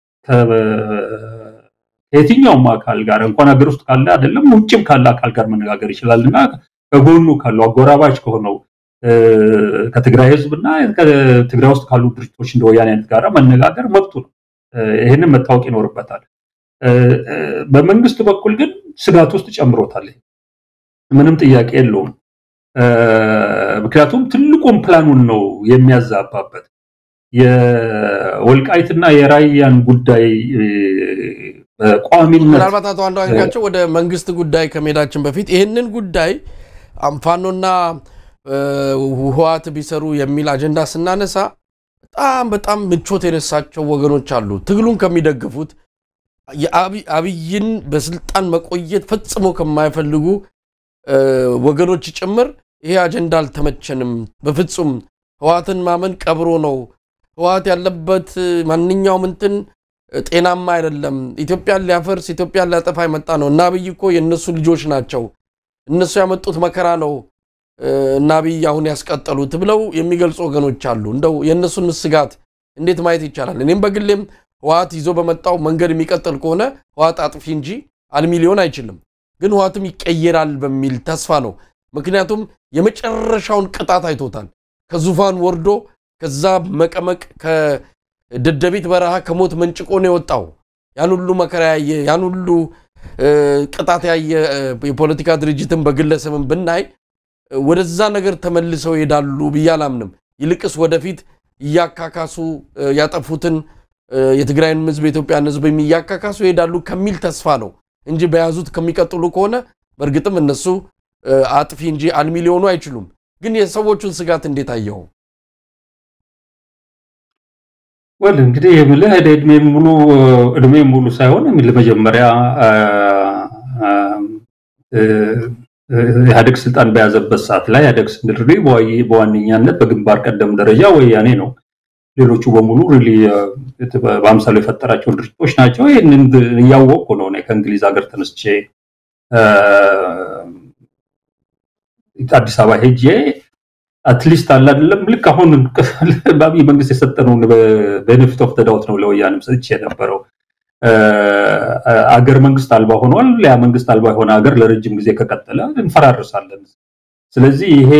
ከየትኛውም አካል ጋር እንኳን ሀገር ውስጥ ካለ አይደለም ውጭም ካለ አካል ጋር መነጋገር ይችላል እና ከጎኑ ካለው አጎራባች ከሆነው ከትግራይ ህዝብና ከትግራይ ውስጥ ካሉ ድርጅቶች እንደ ወያኔ አይነት ጋር መነጋገር መብቱ ነው። ይህንን መታወቅ ይኖርበታል። በመንግስት በኩል ግን ስጋት ውስጥ ጨምሮታል። ምንም ጥያቄ የለውም። ምክንያቱም ትልቁን ፕላኑን ነው የሚያዛባበት። የወልቃይትና የራያን ጉዳይ በቋሚነት ምናልባት አቶ አንዳርጋቸው ወደ መንግስት ጉዳይ ከመሄዳችን በፊት ይህንን ጉዳይ ፋኖና ህወሓት ቢሰሩ የሚል አጀንዳ ስናነሳ በጣም በጣም ምቾት የነሳቸው ወገኖች አሉ። ትግሉን ከሚደግፉት አብይን በስልጣን መቆየት ፈጽሞ ከማይፈልጉ ወገኖች ጭምር ይሄ አጀንዳ አልተመቸንም፣ በፍጹም ህወሓትን ማመን ቀብሮ ነው፣ ህወሓት ያለበት ማንኛውም እንትን ጤናማ አይደለም፣ ኢትዮጵያን ሊያፈርስ ኢትዮጵያን ሊያጠፋ የመጣ ነው እና አብይ እኮ የእነሱ ልጆች ናቸው፣ እነሱ ያመጡት መከራ ነው እና አብይ አሁን ያስቀጠሉት ብለው የሚገልጹ ወገኖች አሉ። እንደው የእነሱን ስጋት እንዴት ማየት ይቻላል? እኔም በግሌም ህወሓት ይዞ በመጣው መንገድ የሚቀጥል ከሆነ ህወሓት አጥፊ እንጂ አልሚ ሊሆን አይችልም። ግን ህወሓትም ይቀየራል በሚል ተስፋ ነው። ምክንያቱም የመጨረሻውን ቅጣት አይቶታል። ከዙፋን ወርዶ ከዛ መቀመቅ ከደደቢት በረሃ ከሞት መንጭቆ ነው የወጣው። ያን ሁሉ መከራ ያየ ያን ሁሉ ቅጣት ያየ የፖለቲካ ድርጅትን በግለሰብን ብናይ ወደዛ ነገር ተመልሰው ይሄዳሉ ብዬ አላምንም። ይልቅስ ወደፊት እያካካሱ ያጠፉትን የትግራይን ህዝብ የኢትዮጵያን ህዝብ እያካካሱ ይሄዳሉ ከሚል ተስፋ ነው እንጂ በያዙት ከሚቀጥሉ ከሆነ በእርግጥም እነሱ አጥፊ እንጂ አልሚ ሊሆኑ አይችሉም። ግን የሰዎቹን ስጋት እንዴት አየው? ወል እንግዲህ የምልህ እድሜ ሙሉ እድሜ ሙሉ ሳይሆን የምልህ መጀመሪያ ኢህአዴግ ስልጣን በያዘበት ሰዓት ላይ ኢህአዴግ ስንል በዋነኛነት በግንባር ቀደም ደረጃ ወያኔ ነው። ሌሎቹ በሙሉ ሪሊ በአምሳሉ የፈጠራቸው ድርጅቶች ናቸው። ይህንን እያወቅኩ ነው ከእንግሊዝ ሀገር ተነስቼ አዲስ አበባ ሄጄ አትሊስት አለ አይደለም ልክ አሁን በአብይ መንግስት የሰጠነውን ቤኔፊት ኦፍ ተዳውት ነው ለወያኔም ሰጥቼ የነበረው አገር መንግስት አልባ ሆኗል። ያ መንግስት አልባ የሆነ ሀገር ለረጅም ጊዜ ከቀጠለ እንፈራርሳለን። ስለዚህ ይሄ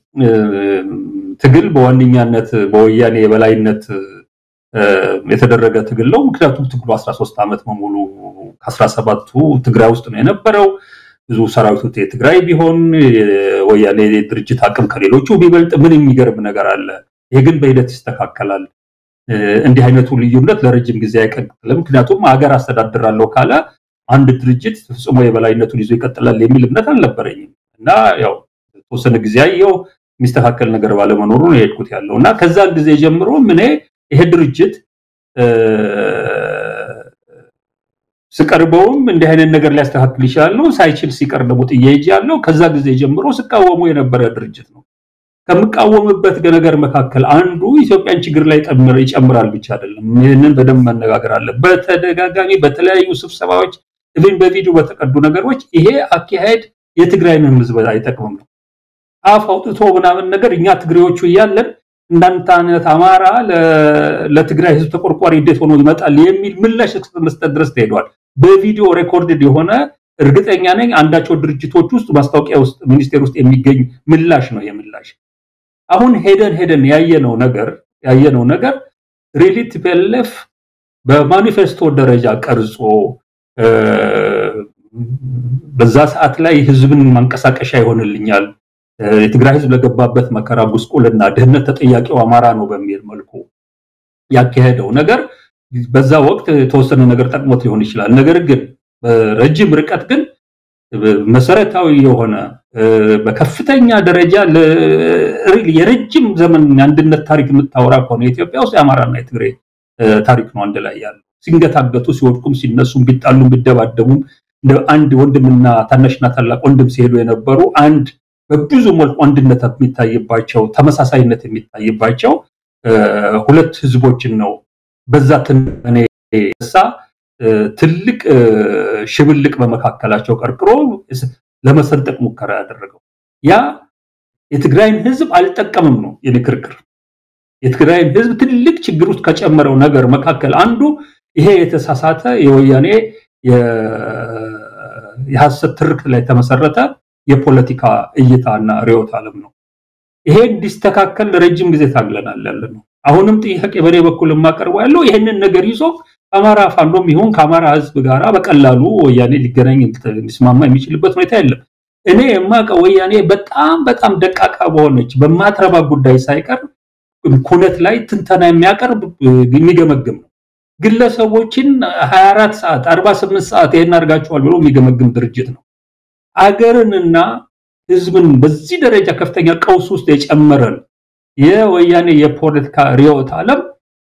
ትግል በዋነኛነት በወያኔ የበላይነት የተደረገ ትግል ነው። ምክንያቱም ትግሉ 13 ዓመት በሙሉ ከ17ቱ ትግራይ ውስጥ ነው የነበረው። ብዙ ሰራዊቱ የትግራይ ቢሆን የወያኔ ድርጅት አቅም ከሌሎቹ ቢበልጥ ምን የሚገርም ነገር አለ? ይሄ ግን በሂደት ይስተካከላል። እንዲህ አይነቱ ልዩነት ለረጅም ጊዜ አይቀጥልም። ምክንያቱም ሀገር አስተዳድራለሁ ካለ አንድ ድርጅት ፍጽሞ የበላይነቱን ይዞ ይቀጥላል የሚል እምነት አልነበረኝም እና ያው የተወሰነ ጊዜ አየው የሚስተካከል ነገር ባለመኖሩ ነው የሄድኩት ያለው እና ከዛን ጊዜ ጀምሮ ምን ይሄ ድርጅት ስቀርበውም እንዲህ አይነት ነገር ሊያስተካክል ይችላል ነው። ሳይችል ሲቀር ደግሞ ጥዬ ሄጃለሁ። ከዛ ጊዜ ጀምሮ ስቃወሙ የነበረ ድርጅት ነው። ከምቃወምበት ነገር መካከል አንዱ ኢትዮጵያን ችግር ላይ ይጨምራል ብቻ አይደለም። ይህንን በደንብ መነጋገር አለ። በተደጋጋሚ በተለያዩ ስብሰባዎች ኢቭን በቪዲዮ በተቀዱ ነገሮች ይሄ አካሄድ የትግራይን ሕዝብ አይጠቅምም ነው አፍ አውጥቶ ምናምን ነገር እኛ ትግሬዎቹ እያለን እንዳንተ አይነት አማራ ለትግራይ ሕዝብ ተቆርቋሪ እንዴት ሆኖ ይመጣል የሚል ምላሽ እስከ መስጠት ድረስ ተሄዷል። በቪዲዮ ሬኮርድድ የሆነ እርግጠኛ ነኝ አንዳቸው ድርጅቶች ውስጥ ማስታወቂያ ውስጥ ሚኒስቴር ውስጥ የሚገኝ ምላሽ ነው የምላሽ አሁን ሄደን ሄደን ያየነው ነገር ያየነው ነገር ሪሊ ቲፒኤልኤፍ በማኒፌስቶ ደረጃ ቀርጾ በዛ ሰዓት ላይ ህዝብን ማንቀሳቀሻ ይሆንልኛል፣ የትግራይ ህዝብ ለገባበት መከራ፣ ጉስቁልና፣ ድህነት ተጠያቂው አማራ ነው በሚል መልኩ ያካሄደው ነገር በዛ ወቅት የተወሰነ ነገር ጠቅሞት ሊሆን ይችላል። ነገር ግን በረጅም ርቀት ግን መሰረታዊ የሆነ በከፍተኛ ደረጃ የረጅም ዘመን የአንድነት ታሪክ የምታወራ ከሆነ ኢትዮጵያ ውስጥ የአማራና የትግሬ ታሪክ ነው አንድ ላይ ያለው። ሲንገታገቱ፣ ሲወድቁም፣ ሲነሱም፣ ቢጣሉም፣ ቢደባደቡም እንደ አንድ ወንድምና ታናሽና ታላቅ ወንድም ሲሄዱ የነበሩ አንድ በብዙ መልኩ አንድነት የሚታይባቸው ተመሳሳይነት የሚታይባቸው ሁለት ህዝቦችን ነው በዛ ትንተኔ ሳ ትልቅ ሽብልቅ በመካከላቸው ቀርቅሮ ለመሰንጠቅ ሙከራ ያደረገው ያ የትግራይን ህዝብ አልጠቀምም ነው የኔ ክርክር። የትግራይን ህዝብ ትልቅ ችግር ውስጥ ከጨመረው ነገር መካከል አንዱ ይሄ የተሳሳተ የወያኔ የሐሰት ትርክት ላይ የተመሰረተ የፖለቲካ እይታና ርዕዮተ ዓለም ነው። ይሄ እንዲስተካከል ለረጅም ጊዜ ታግለናል ያለ ነው። አሁንም ጥያቄ በኔ በኩል የማቀርበው ያለው ይሄንን ነገር ይዞ ከአማራ ፋኖም ይሁን ከአማራ ህዝብ ጋራ በቀላሉ ወያኔ ሊገናኝ ሊስማማ የሚችልበት ሁኔታ የለም። እኔ የማውቀው ወያኔ በጣም በጣም ደቃቃ በሆነች በማትረባ ጉዳይ ሳይቀር ኩነት ላይ ትንተና የሚያቀርብ የሚገመግም ነው። ግለሰቦችን 24 ሰዓት 48 ሰዓት ይሄን አድርጋችኋል ብሎ የሚገመግም ድርጅት ነው። አገርንና ህዝብን በዚህ ደረጃ ከፍተኛ ቀውስ ውስጥ የጨመረን የወያኔ የፖለቲካ ርዕዮተ ዓለም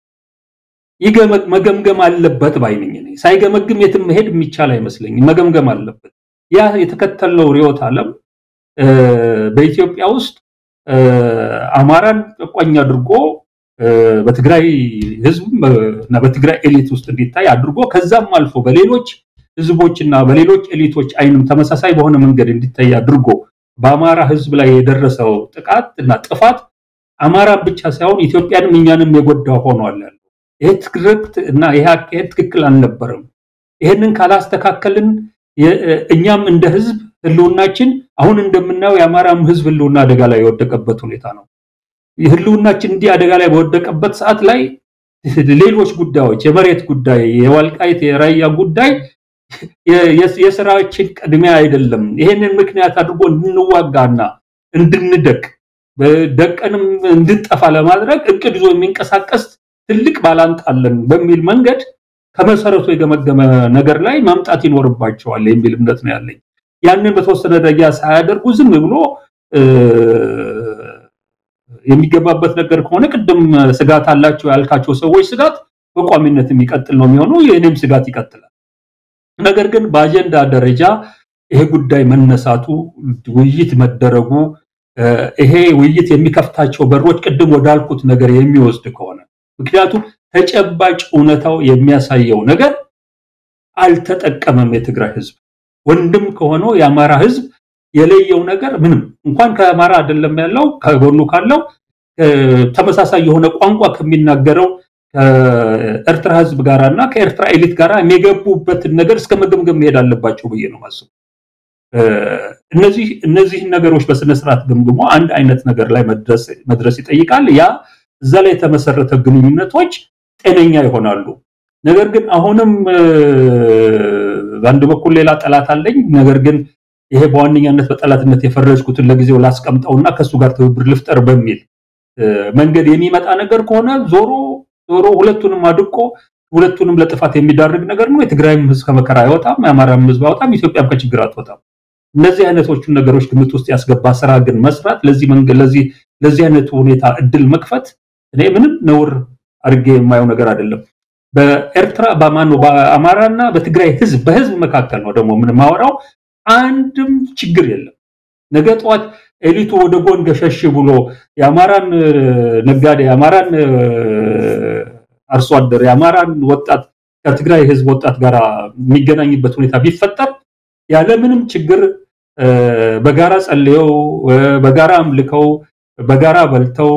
መገምገም አለበት ባይነኝ። ሳይገመግም የትም መሄድ የሚቻል አይመስለኝም። መገምገም አለበት። ያ የተከተለው ርዕዮተ ዓለም በኢትዮጵያ ውስጥ አማራን ጨቋኝ አድርጎ በትግራይ ህዝብ እና በትግራይ ኤሊት ውስጥ እንዲታይ አድርጎ ከዛም አልፎ በሌሎች ህዝቦችና በሌሎች ኤሊቶች አይንም ተመሳሳይ በሆነ መንገድ እንዲታይ አድርጎ በአማራ ህዝብ ላይ የደረሰው ጥቃት እና ጥፋት አማራን ብቻ ሳይሆን ኢትዮጵያንም እኛንም የጎዳ ሆኗል ያለው ይሄ ትርክት እና ይሄ አካሄድ ትክክል አልነበረም። ይሄንን ካላስተካከልን እኛም እንደ ህዝብ ህልውናችን አሁን እንደምናየው የአማራም ህዝብ ህልውና አደጋ ላይ የወደቀበት ሁኔታ ነው። ህልውናችን እንዲህ አደጋ ላይ በወደቀበት ሰዓት ላይ ሌሎች ጉዳዮች የመሬት ጉዳይ፣ የዋልቃይት የራያ ጉዳይ የስራችን ቅድሚያ አይደለም። ይሄንን ምክንያት አድርጎ እንድንዋጋና እንድንደቅ ደቀንም እንድንጠፋ ለማድረግ እቅድ ይዞ የሚንቀሳቀስ ትልቅ ባላንጣ አለን በሚል መንገድ ከመሰረቱ የገመገመ ነገር ላይ ማምጣት ይኖርባቸዋል የሚል እምነት ነው ያለኝ። ያንን በተወሰነ ደረጃ ሳያደርጉ ዝም ብሎ የሚገባበት ነገር ከሆነ ቅድም ስጋት አላቸው ያልካቸው ሰዎች ስጋት በቋሚነት የሚቀጥል ነው የሚሆነው። የእኔም ስጋት ይቀጥላል። ነገር ግን በአጀንዳ ደረጃ ይሄ ጉዳይ መነሳቱ፣ ውይይት መደረጉ ይሄ ውይይት የሚከፍታቸው በሮች ቅድም ወዳልኩት ነገር የሚወስድ ከሆነ ምክንያቱም ተጨባጭ እውነታው የሚያሳየው ነገር አልተጠቀመም። የትግራይ ህዝብ ወንድም ከሆነው የአማራ ህዝብ የለየው ነገር ምንም እንኳን ከአማራ አይደለም ያለው ከጎኑ ካለው ተመሳሳይ የሆነ ቋንቋ ከሚናገረው ከኤርትራ ህዝብ ጋር እና ከኤርትራ ኤሊት ጋር የሚገቡበትን ነገር እስከ መገምገም መሄድ አለባቸው ብዬ ነው ማስቡ። እነዚህ እነዚህን ነገሮች በስነ ስርዓት ገምግሞ አንድ አይነት ነገር ላይ መድረስ ይጠይቃል። ያ እዛ ላይ የተመሰረተ ግንኙነቶች ጤነኛ ይሆናሉ። ነገር ግን አሁንም በአንድ በኩል ሌላ ጠላት አለኝ። ነገር ግን ይሄ በዋነኛነት በጠላትነት የፈረጅኩትን ለጊዜው ላስቀምጠውና ከእሱ ጋር ትብብር ልፍጠር በሚል መንገድ የሚመጣ ነገር ከሆነ ዞሮ ዞሮ ሁለቱንም አድቆ ሁለቱንም ለጥፋት የሚዳርግ ነገር ነው። የትግራይም ህዝብ ከመከራ አይወጣም፣ የአማራም ህዝብ አይወጣም፣ ኢትዮጵያም ከችግር አትወጣም። እነዚህ አይነቶቹን ነገሮች ግምት ውስጥ ያስገባ ስራ ግን መስራት ለዚህ መንገድ ለዚህ ለዚህ አይነቱ ሁኔታ እድል መክፈት እኔ ምንም ነውር አድርጌ የማየው ነገር አይደለም። በኤርትራ በማኑ በአማራና በትግራይ ህዝብ በህዝብ መካከል ነው ደግሞ ምን ማወራው አንድም ችግር የለም። ነገ ጠዋት ኤሊቱ ወደ ጎን ገሸሽ ብሎ የአማራን ነጋዴ፣ የአማራን አርሶ አደር፣ የአማራን ወጣት ከትግራይ ህዝብ ወጣት ጋር የሚገናኝበት ሁኔታ ቢፈጠር ያለምንም ችግር በጋራ ጸልየው በጋራ አምልከው በጋራ በልተው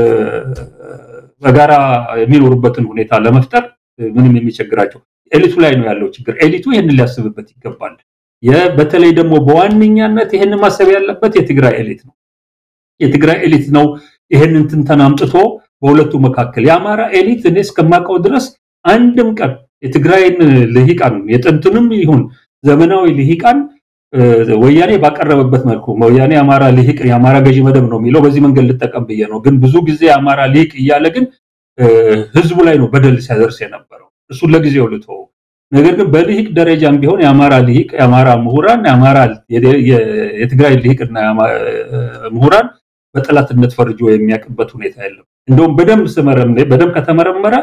በጋራ የሚኖሩበትን ሁኔታ ለመፍጠር ምንም የሚቸግራቸው ኤሊቱ ላይ ነው ያለው ችግር። ኤሊቱ ይህንን ሊያስብበት ይገባል። በተለይ ደግሞ በዋነኛነት ይህንን ማሰብ ያለበት የትግራይ ኤሊት ነው። የትግራይ ኤሊት ነው ይህንን ትንተና አምጥቶ በሁለቱ መካከል የአማራ ኤሊት እኔ እስከማውቀው ድረስ አንድም ቀን የትግራይን ልሂቃን የጥንቱንም ይሁን ዘመናዊ ልሂቃን ወያኔ ባቀረበበት መልኩ ወያኔ የአማራ ልሂቅ የአማራ ገዢ መደብ ነው የሚለው በዚህ መንገድ ልጠቀም ብዬ ነው። ግን ብዙ ጊዜ የአማራ ልሂቅ እያለ ግን ህዝቡ ላይ ነው በደል ሲያደርስ የነበረው። እሱን ለጊዜው ልተው። ነገር ግን በልሂቅ ደረጃም ቢሆን የአማራ ልሂቅ የአማራ ምሁራን የአማራ የትግራይ ልሂቅና ምሁራን በጠላትነት ፈርጆ የሚያውቅበት ሁኔታ የለም። እንደውም በደንብ ስመረም በደንብ ከተመረመረ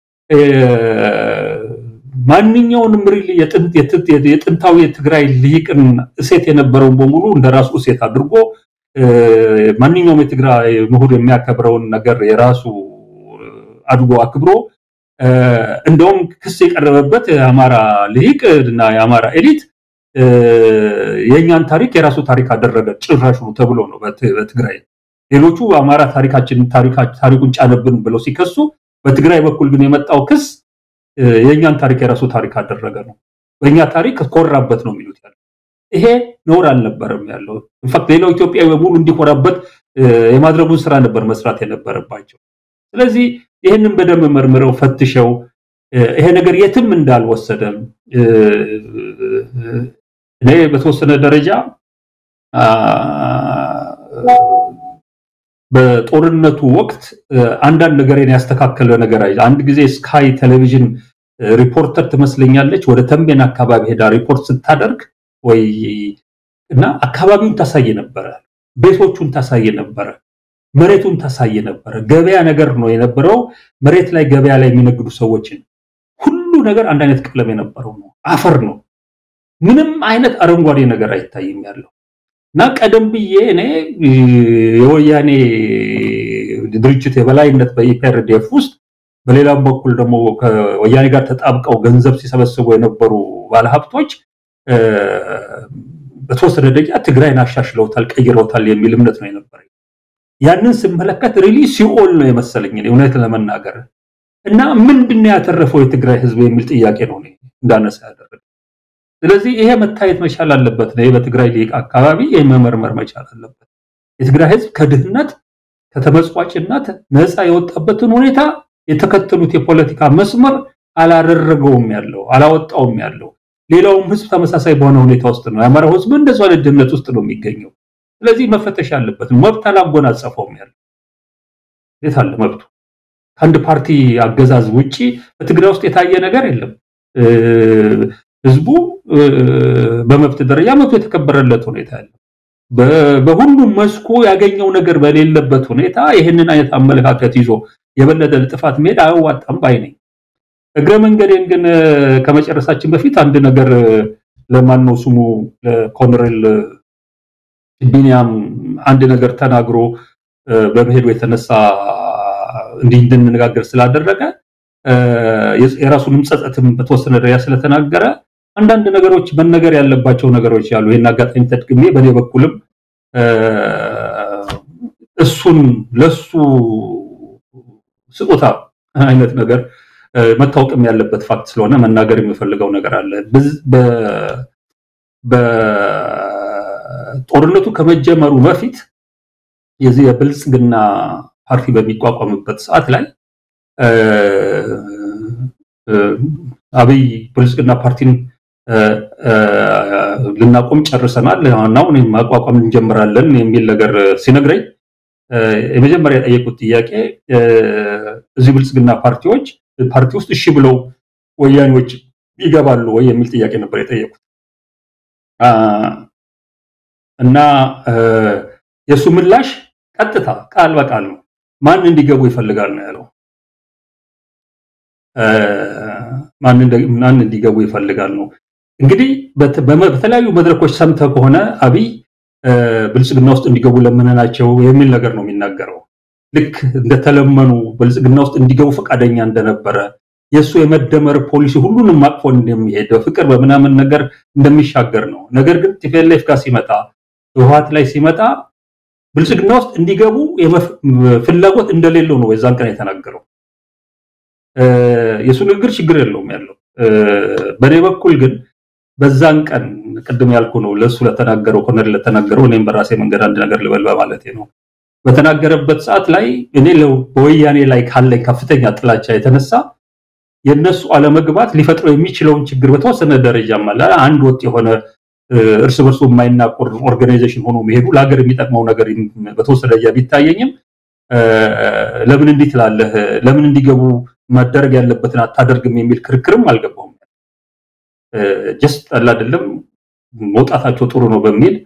ማንኛውንም ሪል የጥንታዊ የትግራይ ልሂቅን እሴት የነበረውን በሙሉ እንደራሱ እሴት አድርጎ ማንኛውም የትግራይ ምሁር የሚያከብረውን ነገር የራሱ አድርጎ አክብሮ እንደውም ክስ የቀረበበት የአማራ ልሂቅ እና የአማራ ኤሊት የእኛን ታሪክ የራሱ ታሪክ አደረገ ጭራሹ ተብሎ ነው በትግራይ ሌሎቹ አማራ ታሪካችን ታሪኩን ጫነብን ብለው ሲከሱ በትግራይ በኩል ግን የመጣው ክስ የእኛን ታሪክ የራሱ ታሪክ አደረገ ነው። በእኛ ታሪክ ኮራበት ነው የሚሉት ያለው። ይሄ ነውር አልነበረም ያለው። ኢንፋክት ሌላው ኢትዮጵያዊ በሙሉ እንዲኮራበት የማድረጉን ስራ ነበር መስራት የነበረባቸው። ስለዚህ ይህንን በደንብ መርምረው ፈትሸው ይሄ ነገር የትም እንዳልወሰደም እኔ በተወሰነ ደረጃ በጦርነቱ ወቅት አንዳንድ ነገርን ያስተካከለ ነገር አይ አንድ ጊዜ ስካይ ቴሌቪዥን ሪፖርተር ትመስለኛለች ወደ ተንቤን አካባቢ ሄዳ ሪፖርት ስታደርግ ወይ እና አካባቢውን ታሳየ ነበረ፣ ቤቶቹን ታሳየ ነበረ፣ መሬቱን ታሳየ ነበረ። ገበያ ነገር ነው የነበረው። መሬት ላይ ገበያ ላይ የሚነግዱ ሰዎችን ሁሉ ነገር አንድ አይነት ቀለም የነበረው ነው፣ አፈር ነው። ምንም አይነት አረንጓዴ ነገር አይታይም ያለው እና ቀደም ብዬ እኔ የወያኔ ድርጅት የበላይነት በኢፒአርዲኤፍ ውስጥ በሌላም በኩል ደግሞ ከወያኔ ጋር ተጣብቀው ገንዘብ ሲሰበስቡ የነበሩ ባለሀብቶች በተወሰነ ደረጃ ትግራይን አሻሽለውታል፣ ቀይረውታል የሚል እምነት ነው የነበረ። ያንን ስመለከት ሪሊ ሲኦል ነው የመሰለኝ እውነት ለመናገር እና ምንድን ነው ያተረፈው የትግራይ ህዝብ የሚል ጥያቄ ነው እንዳነሳ ያደረገ። ስለዚህ ይሄ መታየት መቻል አለበት ነው በትግራይ ሊቅ አካባቢ ይህ መመርመር መቻል አለበት። የትግራይ ህዝብ ከድህነት ከተመጽዋጭነት ነፃ የወጣበትን ሁኔታ የተከተሉት የፖለቲካ መስመር አላደረገውም ያለው አላወጣውም ያለው ሌላውም ህዝብ ተመሳሳይ በሆነ ሁኔታ ውስጥ ነው። የአማራው ህዝብ እንደዚ አይነት ድህነት ውስጥ ነው የሚገኘው። ስለዚህ መፈተሽ አለበት። መብት አላጎናጸፈውም ያለው የት አለ መብቱ? ከአንድ ፓርቲ አገዛዝ ውጪ በትግራይ ውስጥ የታየ ነገር የለም። ህዝቡ በመብት ደረጃ መብቱ የተከበረለት ሁኔታ ያለ በሁሉም መስኩ ያገኘው ነገር በሌለበት ሁኔታ ይህንን አይነት አመለካከት ይዞ የበለጠ ጥፋት መሄድ አያዋጣም ባይ ነኝ። እግረ መንገዴን ግን ከመጨረሳችን በፊት አንድ ነገር ለማን ነው ስሙ ለኮሎኔል ቢኒያም አንድ ነገር ተናግሮ በመሄዱ የተነሳ እንዲህ እንድንነጋገር ስላደረገ የራሱንም ጸጸትም በተወሰነ ደረጃ ስለተናገረ አንዳንድ ነገሮች መነገር ያለባቸው ነገሮች ያሉ ይህን አጋጣሚ ተጠቅሜ በእኔ በኩልም እሱን ለሱ ስጦታ አይነት ነገር መታወቅም ያለበት ፋክት ስለሆነ መናገር የሚፈልገው ነገር አለ። በጦርነቱ ከመጀመሩ በፊት የዚህ የብልጽግና ፓርቲ በሚቋቋምበት ሰዓት ላይ አብይ ብልጽግና ፓርቲን ልናቆም ጨርሰናል፣ አሁን ማቋቋም እንጀምራለን የሚል ነገር ሲነግረኝ የመጀመሪያ የጠየቁት ጥያቄ እዚህ ብልጽግና ፓርቲዎች ፓርቲ ውስጥ እሺ ብለው ወያኔዎች ይገባሉ ወይ የሚል ጥያቄ ነበር የጠየቁት እና የእሱ ምላሽ ቀጥታ ቃል በቃል ነው። ማን እንዲገቡ ይፈልጋል ነው ያለው። ማን እንዲገቡ ይፈልጋል ነው እንግዲህ በተለያዩ መድረኮች ሰምተህ ከሆነ አብይ ብልጽግና ውስጥ እንዲገቡ ለምነናቸው የሚል ነገር ነው የሚናገረው። ልክ እንደተለመኑ ብልጽግና ውስጥ እንዲገቡ ፈቃደኛ እንደነበረ የእሱ የመደመር ፖሊሲ ሁሉንም አቅፎ እንደሚሄድ በፍቅር በምናምን ነገር እንደሚሻገር ነው። ነገር ግን ቲፒኤልኤፍ ጋር ሲመጣ ህወሓት ላይ ሲመጣ ብልጽግና ውስጥ እንዲገቡ ፍላጎት እንደሌለው ነው የዛን ቀን የተናገረው። የእሱ ንግግር ችግር የለውም ያለው። በእኔ በኩል ግን በዛን ቀን ቅድም ያልኩ ነው ለእሱ ለተናገረው ኮነር ለተናገረው እኔም በራሴ መንገድ አንድ ነገር ልበል በማለቴ ነው። በተናገረበት ሰዓት ላይ እኔ በወያኔ ላይ ካለኝ ከፍተኛ ጥላቻ የተነሳ የነሱ አለመግባት ሊፈጥረው የሚችለውን ችግር በተወሰነ ደረጃ አለ አንድ ወጥ የሆነ እርስ በርሱ የማይናቆር ኦርጋናይዜሽን ሆኖ መሄዱ ለሀገር የሚጠቅመው ነገር በተወሰነ ደረጃ ቢታየኝም ለምን እንዲህ ትላለህ፣ ለምን እንዲገቡ መደረግ ያለበትን አታደርግም የሚል ክርክርም አልገባውም። ጀስት አለ አይደለም መውጣታቸው ጥሩ ነው በሚል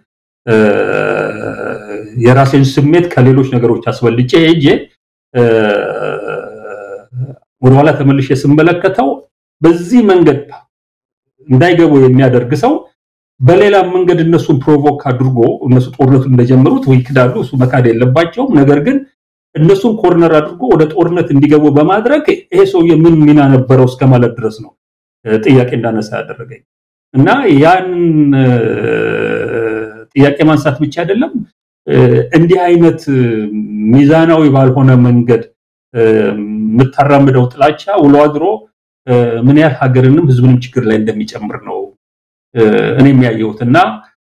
የራሴን ስሜት ከሌሎች ነገሮች አስበልጬ ሄጄ ወደኋላ ተመልሼ ስመለከተው በዚህ መንገድ እንዳይገቡ የሚያደርግ ሰው በሌላ መንገድ እነሱን ፕሮቮክ አድርጎ እነሱ ጦርነቱን እንደጀመሩት ወይ ክዳሉ እሱ መካድ የለባቸውም። ነገር ግን እነሱን ኮርነር አድርጎ ወደ ጦርነት እንዲገቡ በማድረግ ይሄ ሰውዬ ምን ሚና ነበረው እስከ ማለት ድረስ ነው ጥያቄ እንዳነሳ ያደረገኝ እና ያን ጥያቄ ማንሳት ብቻ አይደለም እንዲህ አይነት ሚዛናዊ ባልሆነ መንገድ የምታራምደው ጥላቻ ውሎ አድሮ ምን ያህል ሀገርንም ህዝብንም ችግር ላይ እንደሚጨምር ነው እኔ የሚያየሁት እና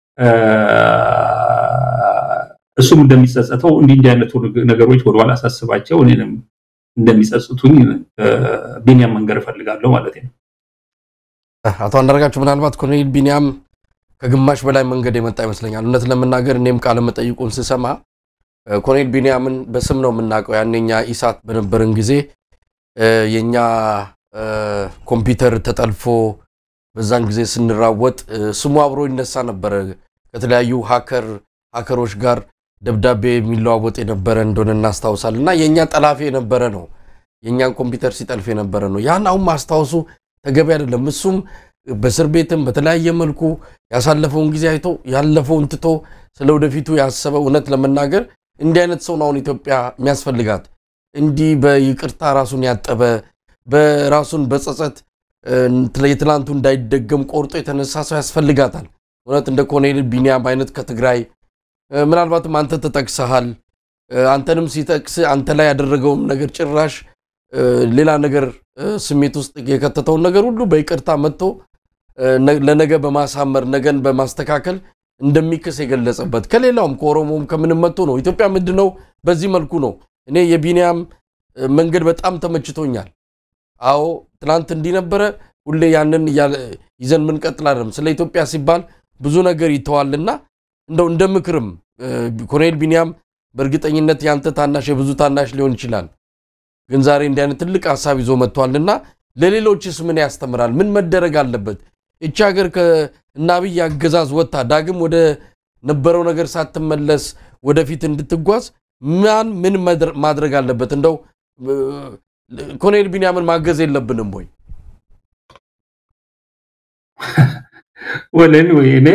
እሱም እንደሚጸጸተው እንዲህ እንዲህ አይነቱ ነገሮች ወደኋላ ሳስባቸው እኔንም እንደሚጸጽቱኝ ቢኒያም መንገር እፈልጋለሁ ማለት ነው። አቶ አንዳርጋቸው ምናልባት ኮሎኔል ቢኒያም ከግማሽ በላይ መንገድ የመጣ ይመስለኛል። እውነት ለመናገር እኔም ቃለ መጠይቁን ስሰማ ኮሎኔል ቢኒያምን በስም ነው የምናውቀው። ያኔኛ ኢሳት በነበረን ጊዜ የኛ ኮምፒውተር ተጠልፎ በዛን ጊዜ ስንራወጥ ስሙ አብሮ ይነሳ ነበረ። ከተለያዩ ሀከር ሀከሮች ጋር ደብዳቤ የሚለዋወጥ የነበረ እንደሆነ እናስታውሳል። እና የእኛ ጠላፊ የነበረ ነው፣ የእኛን ኮምፒውተር ሲጠልፍ የነበረ ነው። ያን አሁን ማስታወሱ ተገቢ አይደለም። እሱም በእስር ቤትም በተለያየ መልኩ ያሳለፈውን ጊዜ አይቶ ያለፈውን ትቶ ስለ ወደፊቱ ያሰበ እውነት ለመናገር እንዲህ አይነት ሰው ነው አሁን ኢትዮጵያ የሚያስፈልጋት። እንዲህ በይቅርታ ራሱን ያጠበ በራሱን በጸጸት የትላንቱ እንዳይደገም ቆርጦ የተነሳ ሰው ያስፈልጋታል። እውነት እንደ ኮሎኔል ቢኒያም አይነት ከትግራይ ምናልባትም አንተ ተጠቅሰሃል። አንተንም ሲጠቅስ አንተ ላይ ያደረገውም ነገር ጭራሽ ሌላ ነገር ስሜት ውስጥ የከተተውን ነገር ሁሉ በይቅርታ መጥቶ ለነገ በማሳመር ነገን በማስተካከል እንደሚክስ የገለጸበት ከሌላውም ከኦሮሞም ከምንም መጥቶ ነው። ኢትዮጵያ ምንድን ነው በዚህ መልኩ ነው። እኔ የቢኒያም መንገድ በጣም ተመችቶኛል። አዎ ትናንት እንዲህ ነበረ፣ ሁሌ ያንን ይዘን ምንቀጥል አይደለም። ስለ ኢትዮጵያ ሲባል ብዙ ነገር ይተዋልና እንደው እንደ ምክርም ኮሎኔል ቢኒያም በእርግጠኝነት የአንተ ታናሽ የብዙ ታናሽ ሊሆን ይችላል ግን ዛሬ እንዲህ አይነት ትልቅ ሀሳብ ይዞ መጥቷልና ለሌሎችስ ምን ያስተምራል? ምን መደረግ አለበት? እቺ ሀገር ከእነ አብይ አገዛዝ ወጥታ ዳግም ወደ ነበረው ነገር ሳትመለስ ወደፊት እንድትጓዝ ማን ምን ማድረግ አለበት? እንደው ኮሎኔል ቢኒያምን ማገዝ የለብንም ወይ? ወለን ወይ እኔ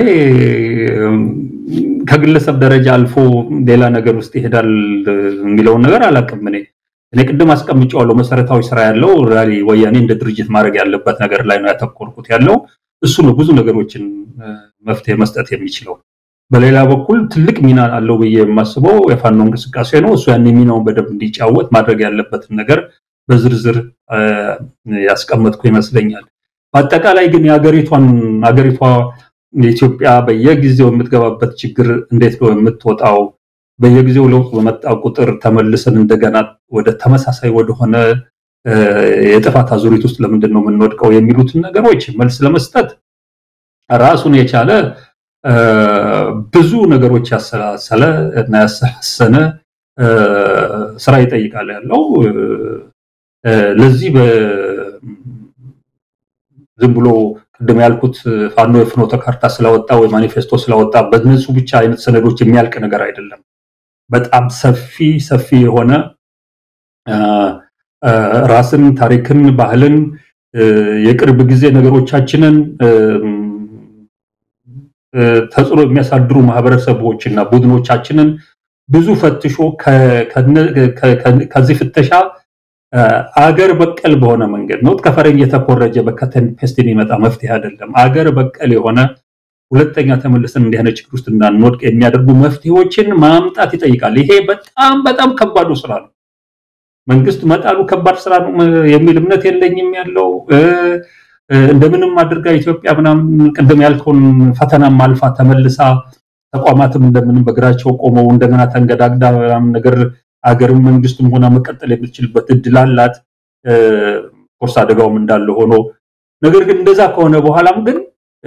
ከግለሰብ ደረጃ አልፎ ሌላ ነገር ውስጥ ይሄዳል የሚለውን ነገር አላውቅም እኔ እኔ ቅድም አስቀምጬዋለሁ። መሰረታዊ ስራ ያለው ራሊ ወያኔ እንደ ድርጅት ማድረግ ያለበት ነገር ላይ ነው ያተኮርኩት ያለው እሱ ነው ብዙ ነገሮችን መፍትሄ መስጠት የሚችለው። በሌላ በኩል ትልቅ ሚና አለው ብዬ የማስበው የፋኖ እንቅስቃሴ ነው። እሱ ያን ሚናውን በደንብ እንዲጫወት ማድረግ ያለበትን ነገር በዝርዝር ያስቀመጥኩ ይመስለኛል። በአጠቃላይ ግን የሀገሪቷን ሀገሪቷ ኢትዮጵያ በየጊዜው የምትገባበት ችግር እንዴት ነው የምትወጣው በየጊዜው ለውጥ በመጣ ቁጥር ተመልሰን እንደገና ወደ ተመሳሳይ ወደሆነ የጥፋት አዙሪት ውስጥ ለምንድን ነው የምንወድቀው የሚሉትን ነገሮች መልስ ለመስጠት ራሱን የቻለ ብዙ ነገሮች ያሰላሰለ እና ያሰላሰነ ስራ ይጠይቃል ያለው ለዚህ ዝም ብሎ ቅድም ያልኩት ፋኖ የፍኖተ ካርታ ስላወጣ ወይ ማኒፌስቶ ስላወጣ በነሱ ብቻ አይነት ሰነዶች የሚያልቅ ነገር አይደለም። በጣም ሰፊ ሰፊ የሆነ ራስን፣ ታሪክን፣ ባህልን፣ የቅርብ ጊዜ ነገሮቻችንን ተጽዕኖ የሚያሳድሩ ማህበረሰቦችና ቡድኖቻችንን ብዙ ፈትሾ ከዚህ ፍተሻ አገር በቀል በሆነ መንገድ ነው ከፈረንጅ የተኮረጀ በከተን ፔስት የሚመጣ መፍትሄ አይደለም። አገር በቀል የሆነ ሁለተኛ ተመልሰን እንዲህ አይነት ችግር ውስጥ እንዳንወድቅ የሚያደርጉ መፍትሄዎችን ማምጣት ይጠይቃል። ይሄ በጣም በጣም ከባዱ ስራ ነው። መንግስት መጣሉ ከባድ ስራ ነው የሚል እምነት የለኝም ያለው እንደምንም አድርጋ ኢትዮጵያ ምናምን ቅድም ያልከውን ፈተናም አልፋ ተመልሳ ተቋማትም እንደምንም በእግራቸው ቆመው እንደገና ተንገዳግዳ ምናምን ነገር አገርም መንግስትም ሆና መቀጠል የምትችልበት እድል አላት። ኮርስ አደጋውም እንዳለ ሆኖ ነገር ግን እንደዛ ከሆነ በኋላም ግን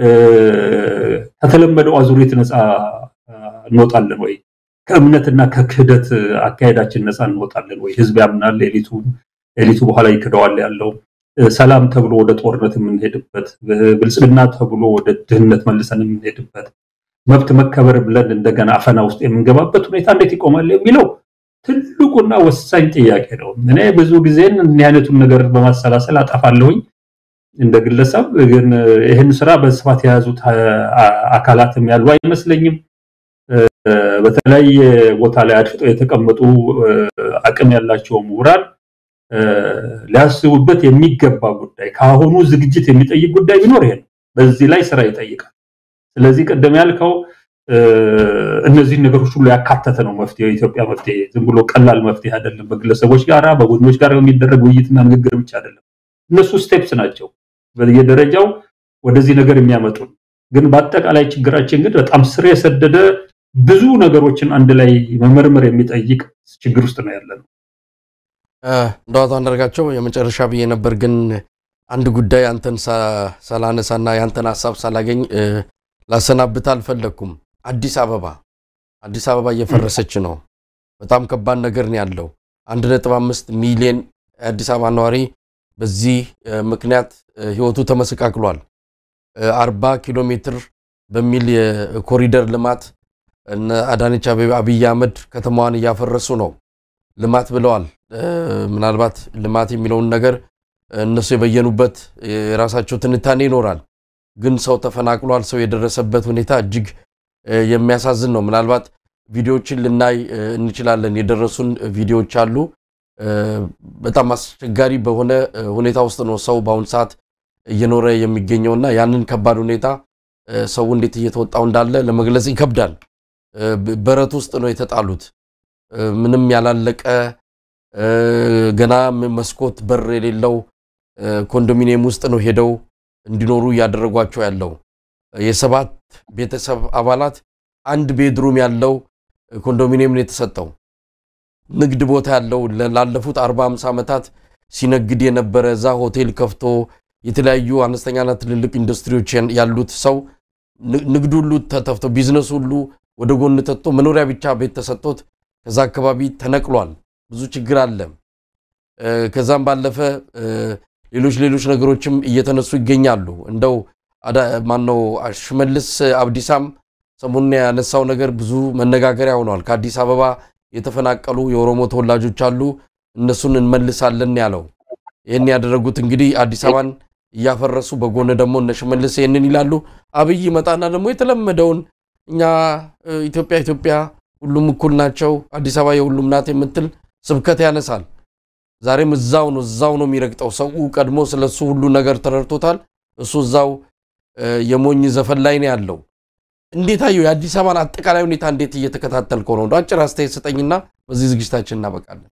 ከተለመደው አዙሪት ነፃ እንወጣለን ወይ? ከእምነትና ከክህደት አካሄዳችን ነፃ እንወጣለን ወይ? ህዝብ ያምናል፣ ኤሊቱ ኤሊቱ በኋላ ይክደዋል ያለው ሰላም ተብሎ ወደ ጦርነት የምንሄድበት፣ ብልጽግና ተብሎ ወደ ድህነት መልሰን የምንሄድበት፣ መብት መከበር ብለን እንደገና አፈና ውስጥ የምንገባበት ሁኔታ እንዴት ይቆማል የሚለው ትልቁና ወሳኝ ጥያቄ ነው። እኔ ብዙ ጊዜን እንዲህ አይነቱን ነገር በማሰላሰል አጠፋለሁኝ እንደ ግለሰብ። ግን ይህን ስራ በስፋት የያዙት አካላትም ያሉ አይመስለኝም። በተለያየ ቦታ ላይ አድፍጠው የተቀመጡ አቅም ያላቸው ምሁራን ሊያስቡበት የሚገባ ጉዳይ ከአሁኑ ዝግጅት የሚጠይቅ ጉዳይ ቢኖር ይሄ ነው። በዚህ ላይ ስራ ይጠይቃል። ስለዚህ ቅድም ያልከው እነዚህን ነገሮች ሁሉ ያካተተ ነው መፍትሄ የኢትዮጵያ መፍትሄ ዝም ብሎ ቀላል መፍትሄ አይደለም። በግለሰቦች ጋር በቡድኖች ጋር የሚደረግ ውይይትና ንግግር ብቻ አይደለም። እነሱ ስቴፕስ ናቸው በየደረጃው ወደዚህ ነገር የሚያመጡን። ግን በአጠቃላይ ችግራችን ግን በጣም ስር የሰደደ ብዙ ነገሮችን አንድ ላይ መመርመር የሚጠይቅ ችግር ውስጥ ነው ያለነው። እንደ አቶ አንዳርጋቸው የመጨረሻ ብዬ ነበር፣ ግን አንድ ጉዳይ አንተን ሳላነሳና የአንተን ሀሳብ ሳላገኝ ላሰናብት አልፈለግኩም። አዲስ አበባ አዲስ አበባ እየፈረሰች ነው። በጣም ከባድ ነገር ነው ያለው። አንድ ነጥብ አምስት ሚሊዮን የአዲስ አበባ ነዋሪ በዚህ ምክንያት ህይወቱ ተመሰቃቅሏል። አርባ ኪሎ ሜትር በሚል የኮሪደር ልማት እነ አዳነች አብይ አህመድ ከተማዋን እያፈረሱ ነው። ልማት ብለዋል። ምናልባት ልማት የሚለውን ነገር እነሱ የበየኑበት የራሳቸው ትንታኔ ይኖራል። ግን ሰው ተፈናቅሏል። ሰው የደረሰበት ሁኔታ እጅግ የሚያሳዝን ነው። ምናልባት ቪዲዮዎችን ልናይ እንችላለን። የደረሱን ቪዲዮዎች አሉ። በጣም አስቸጋሪ በሆነ ሁኔታ ውስጥ ነው ሰው በአሁኑ ሰዓት እየኖረ የሚገኘውና ያንን ከባድ ሁኔታ ሰው እንዴት እየተወጣው እንዳለ ለመግለጽ ይከብዳል። በረት ውስጥ ነው የተጣሉት። ምንም ያላለቀ ገና መስኮት በር የሌለው ኮንዶሚኒየም ውስጥ ነው ሄደው እንዲኖሩ እያደረጓቸው ያለው። የሰባት ቤተሰብ አባላት አንድ ቤድሩም ያለው ኮንዶሚኒየም ነው የተሰጠው። ንግድ ቦታ ያለው ላለፉት አርባ ሃምሳ ዓመታት ሲነግድ የነበረ እዛ ሆቴል ከፍቶ የተለያዩ አነስተኛና ትልልቅ ኢንዱስትሪዎች ያሉት ሰው ንግድ ሁሉ ተተፍቶ ቢዝነስ ሁሉ ወደ ጎን ተጥቶ መኖሪያ ብቻ ቤት ተሰጥቶት ከዛ አካባቢ ተነቅሏል። ብዙ ችግር አለ። ከዛም ባለፈ ሌሎች ሌሎች ነገሮችም እየተነሱ ይገኛሉ። እንደው ማነው ሽመልስ አብዲሳም ሰሞኑን ያነሳው ነገር ብዙ መነጋገሪያ ሆኗል። ከአዲስ አበባ የተፈናቀሉ የኦሮሞ ተወላጆች አሉ፣ እነሱን እንመልሳለን ያለው። ይህን ያደረጉት እንግዲህ አዲስ አበባን እያፈረሱ በጎን ደግሞ እነ ሽመልስ ይህንን ይላሉ። አብይ ይመጣና ደግሞ የተለመደውን እኛ ኢትዮጵያ ኢትዮጵያ ሁሉም እኩል ናቸው፣ አዲስ አበባ የሁሉም ናት የምትል ስብከት ያነሳል። ዛሬም እዛው ነው እዛው ነው የሚረግጠው። ሰው ቀድሞ ስለሱ ሁሉ ነገር ተረድቶታል። እሱ እዛው የሞኝ ዘፈን ላይ ነው ያለው። እንዴት አየው? የአዲስ አበባን አጠቃላይ ሁኔታ እንዴት እየተከታተልከው ነው? አጭር አስተያየት ስጠኝና በዚህ ዝግጅታችን እናበቃለን።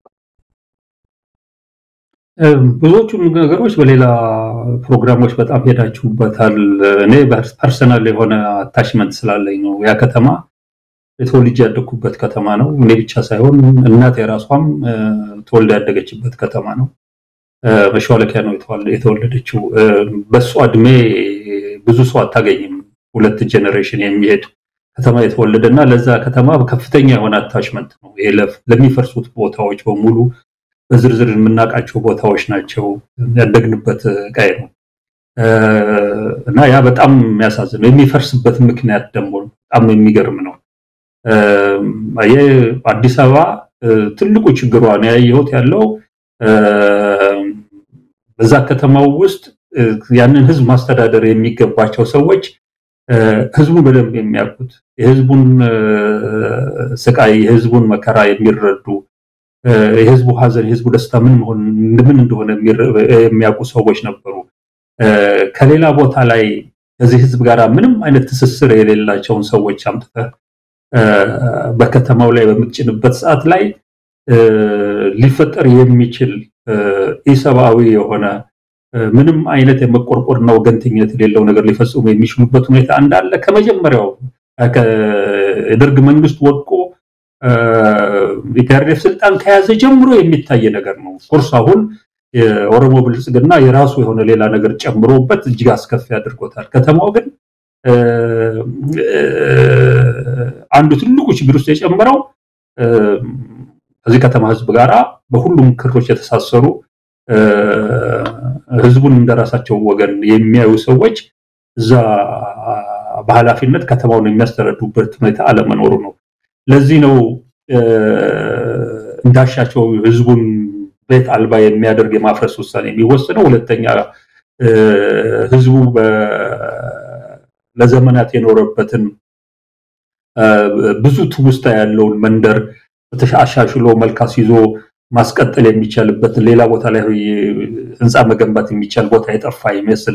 ብዙዎቹ ነገሮች በሌላ ፕሮግራሞች በጣም ሄዳችሁበታል። እኔ ፐርሰናል የሆነ አታችመንት ስላለኝ ነው። ያ ከተማ የተወልጄ ያደግኩበት ከተማ ነው። እኔ ብቻ ሳይሆን እናት የራሷም ተወልዳ ያደገችበት ከተማ ነው። መሿለኪያ ነው የተወለደችው። በእሷ እድሜ ብዙ ሰው አታገኝም። ሁለት ጄኔሬሽን የሚሄድ ከተማ የተወለደ እና ለዛ ከተማ ከፍተኛ የሆነ አታችመንት ነው። ይሄ ለሚፈርሱት ቦታዎች በሙሉ በዝርዝር የምናውቃቸው ቦታዎች ናቸው። ያደግንበት ቀይ ነው እና ያ በጣም የሚያሳዝን ነው። የሚፈርስበት ምክንያት ደግሞ በጣም የሚገርም ነው። አዲስ አበባ ትልቁ ችግሯ ነው ያየሁት ያለው በዛ ከተማው ውስጥ ያንን ህዝብ ማስተዳደር የሚገባቸው ሰዎች ህዝቡን በደንብ የሚያውቁት የህዝቡን ስቃይ፣ የህዝቡን መከራ የሚረዱ የህዝቡ ሀዘን፣ የህዝቡ ደስታ ምን መሆን ምን እንደሆነ የሚያውቁ ሰዎች ነበሩ። ከሌላ ቦታ ላይ ከዚህ ህዝብ ጋር ምንም አይነት ትስስር የሌላቸውን ሰዎች አምጥተህ በከተማው ላይ በምትጭንበት ሰዓት ላይ ሊፈጠር የሚችል ኢሰብአዊ የሆነ ምንም አይነት የመቆርቆርና ወገንተኝነት የሌለው ነገር ሊፈጽሙ የሚችሉበት ሁኔታ እንዳለ ከመጀመሪያው ከደርግ መንግስት ወድቆ ኢፒአርዴፍ ስልጣን ከያዘ ጀምሮ የሚታይ ነገር ነው። ኮርስ አሁን የኦሮሞ ብልጽግና የራሱ የሆነ ሌላ ነገር ጨምሮበት እጅግ አስከፊ አድርጎታል። ከተማው ግን አንዱ ትልቁ ችግር ውስጥ የጨመረው ከዚህ ከተማ ህዝብ ጋራ በሁሉም ክሮች የተሳሰሩ ህዝቡን እንደራሳቸው ወገን የሚያዩ ሰዎች እዛ በኃላፊነት ከተማውን የሚያስተዳድሩበት ሁኔታ አለመኖሩ ነው። ለዚህ ነው እንዳሻቸው ህዝቡን ቤት አልባ የሚያደርግ የማፍረስ ውሳኔ የሚወስነው። ሁለተኛ ህዝቡ ለዘመናት የኖረበትን ብዙ ትውስታ ያለውን መንደር አሻሽሎ መልካስ ይዞ ማስቀጠል የሚቻልበት ሌላ ቦታ ላይ ህንፃ መገንባት የሚቻል ቦታ የጠፋ ይመስል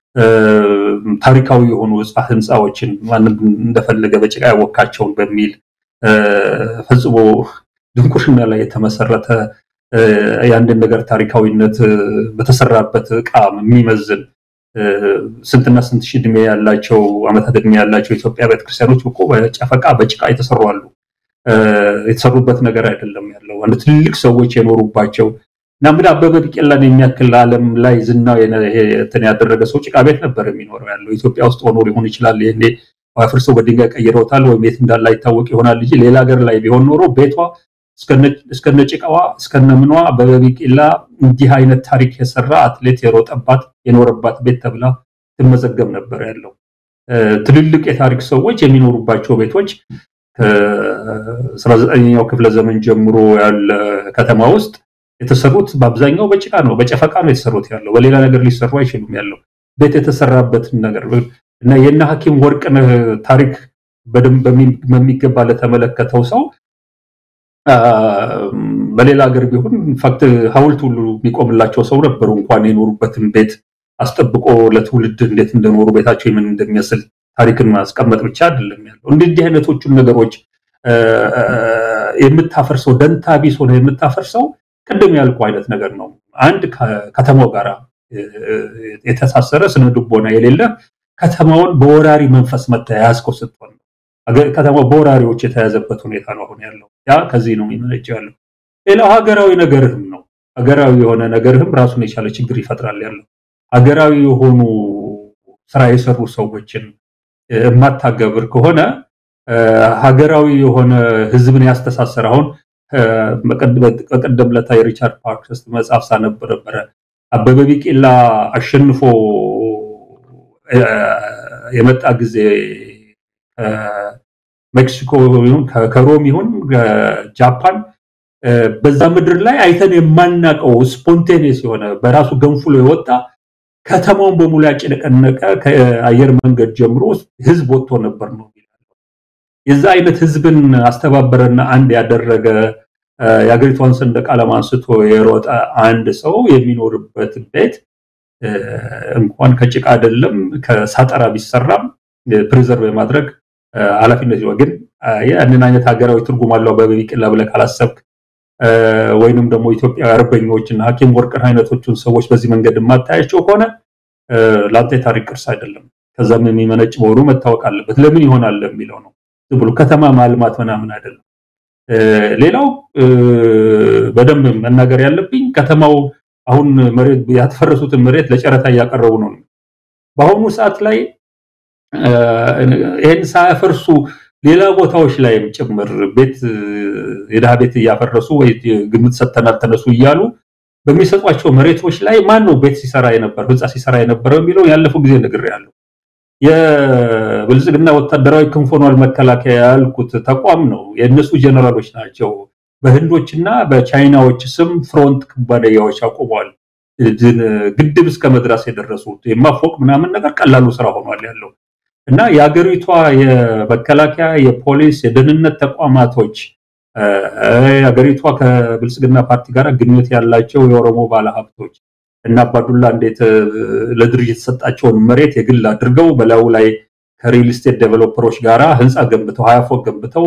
ታሪካዊ የሆኑ ህንፃዎችን ማንም እንደፈለገ በጭቃ ያወካቸውን በሚል ፈጽሞ ድንቁርና ላይ የተመሰረተ የአንድን ነገር ታሪካዊነት በተሰራበት እቃ የሚመዝን ስንትና ስንት ሺህ እድሜ ያላቸው ዓመታት እድሜ ያላቸው የኢትዮጵያ ቤተክርስቲያኖች እኮ በጨፈቃ በጭቃ የተሰሩ አሉ። የተሰሩበት ነገር አይደለም ያለው አንድ ትልልቅ ሰዎች የኖሩባቸው እና ምን አበበ ቢቂላን የሚያክል ዓለም ላይ ዝናው እንትን ያደረገ ሰው ጭቃ ቤት ነበር የሚኖረው ያለው ኢትዮጵያ ውስጥ ሆኖ ሊሆን ይችላል። ይሄኔ አፍርሰው በድንጋይ ቀይረውታል ወይም የት እንዳለ አይታወቅ ይሆናል እንጂ ሌላ ሀገር ላይ ቢሆን ኖሮ ቤቷ እስከነ ጭቃዋ እስከነ ምኗ አበበ ቢቂላ እንዲህ አይነት ታሪክ የሰራ አትሌት የሮጠባት የኖረባት ቤት ተብላ ትመዘገብ ነበር ያለው። ትልልቅ የታሪክ ሰዎች የሚኖሩባቸው ቤቶች ከ19ኛው ክፍለ ዘመን ጀምሮ ያለ ከተማ ውስጥ የተሰሩት በአብዛኛው በጭቃ ነው፣ በጨፈቃ ነው የተሰሩት ያለው። በሌላ ነገር ሊሰሩ አይችሉም ያለው ቤት የተሰራበትን ነገር እና የእነ ሐኪም ወርቅነህ ታሪክ በደንብ በሚገባ ለተመለከተው ሰው በሌላ ሀገር ቢሆን ኢንፋክት ሐውልት ሁሉ የሚቆምላቸው ሰው ነበሩ። እንኳን የኖሩበትን ቤት አስጠብቆ ለትውልድ እንዴት እንደኖሩ ቤታቸው ምን እንደሚመስል ታሪክን ማስቀመጥ ብቻ አይደለም ያለው። እንዲህ አይነቶቹን ነገሮች የምታፈርሰው ደንታ ቢስ ሆነ የምታፈርሰው ቅድም ያልኩ አይነት ነገር ነው። አንድ ከተማው ጋር የተሳሰረ ስነ ልቦና የሌለ ከተማውን በወራሪ መንፈስ መተያያዝከው ስትሆን ነው። ከተማው በወራሪዎች የተያዘበት ሁኔታ ነው አሁን ያለው። ያ ከዚህ ነው የሚመነጨው ያለው። ሌላው ሀገራዊ ነገርህም ነው። ሀገራዊ የሆነ ነገርህም ራሱን የቻለ ችግር ይፈጥራል ያለው። ሀገራዊ የሆኑ ስራ የሰሩ ሰዎችን የማታገብር ከሆነ ሀገራዊ የሆነ ህዝብን ያስተሳሰር አሁን በቀደም ለታ የሪቻርድ ፓርክስ መጽሐፍ ሳነብ ነበረ። አበበ ቢቂላ አሸንፎ የመጣ ጊዜ ሜክሲኮ ይሁን ከሮም ይሁን ጃፓን በዛ ምድር ላይ አይተን የማናቀው ስፖንቴኒየስ የሆነ በራሱ ገንፍሎ የወጣ ከተማውን በሙሉ ያጨነቀነቀ ከአየር መንገድ ጀምሮ ህዝብ ወጥቶ ነበር ነው የዛ አይነት ህዝብን አስተባበረና አንድ ያደረገ የሀገሪቷን ሰንደቅ ዓላማ አንስቶ የሮጠ አንድ ሰው የሚኖርበት ቤት እንኳን ከጭቃ አይደለም ከሳጠራ ቢሰራም ፕሪዘርቭ የማድረግ ኃላፊነት ይሆን። ግን ያንን አይነት ሀገራዊ ትርጉም አለው አበበ ቢቂላ ብለህ ካላሰብክ ወይንም ደግሞ ኢትዮጵያ አርበኞች እና ሐኪም ወርቅነህ አይነቶቹን ሰዎች በዚህ መንገድ የማታያቸው ከሆነ ለአንተ የታሪክ ቅርስ አይደለም። ከዛም የሚመነጭ መሆኑ መታወቅ አለበት። ለምን ይሆናል የሚለው ነው። ዝም ብሎ ከተማ ማልማት ምናምን አይደለም። ሌላው በደንብ መናገር ያለብኝ ከተማው አሁን መሬት ያተፈረሱትን መሬት ለጨረታ እያቀረቡ ነው። በአሁኑ ሰዓት ላይ ይህን ሳያፈርሱ ሌላ ቦታዎች ላይም ጭምር ቤት የድሃ ቤት እያፈረሱ ወይ ግምት ሰጥተናል ተነሱ እያሉ በሚሰጧቸው መሬቶች ላይ ማን ነው ቤት ሲሰራ የነበረው ህንፃ ሲሰራ የነበረው የሚለው ያለፈው ጊዜ ነግሬያለሁ። የብልጽግና ወታደራዊ ክንፍ ሆኗል መከላከያ ያልኩት ተቋም ነው። የእነሱ ጀነራሎች ናቸው በህንዶችና በቻይናዎች ስም ፍሮንት ኩባንያዎች አቁመዋል። ግድብ እስከ መድረስ የደረሱት የማፎቅ ምናምን ነገር ቀላሉ ስራ ሆኗል ያለው እና የሀገሪቷ የመከላከያ፣ የፖሊስ፣ የደህንነት ተቋማቶች ሀገሪቷ ከብልጽግና ፓርቲ ጋር ግንኙነት ያላቸው የኦሮሞ ባለሀብቶች እና አባዱላ እንዴት ለድርጅት የተሰጣቸውን መሬት የግል አድርገው በላዩ ላይ ከሪል ስቴት ዴቨሎፐሮች ጋራ ህንፃ ገንብተው ሀያ ፎቅ ገንብተው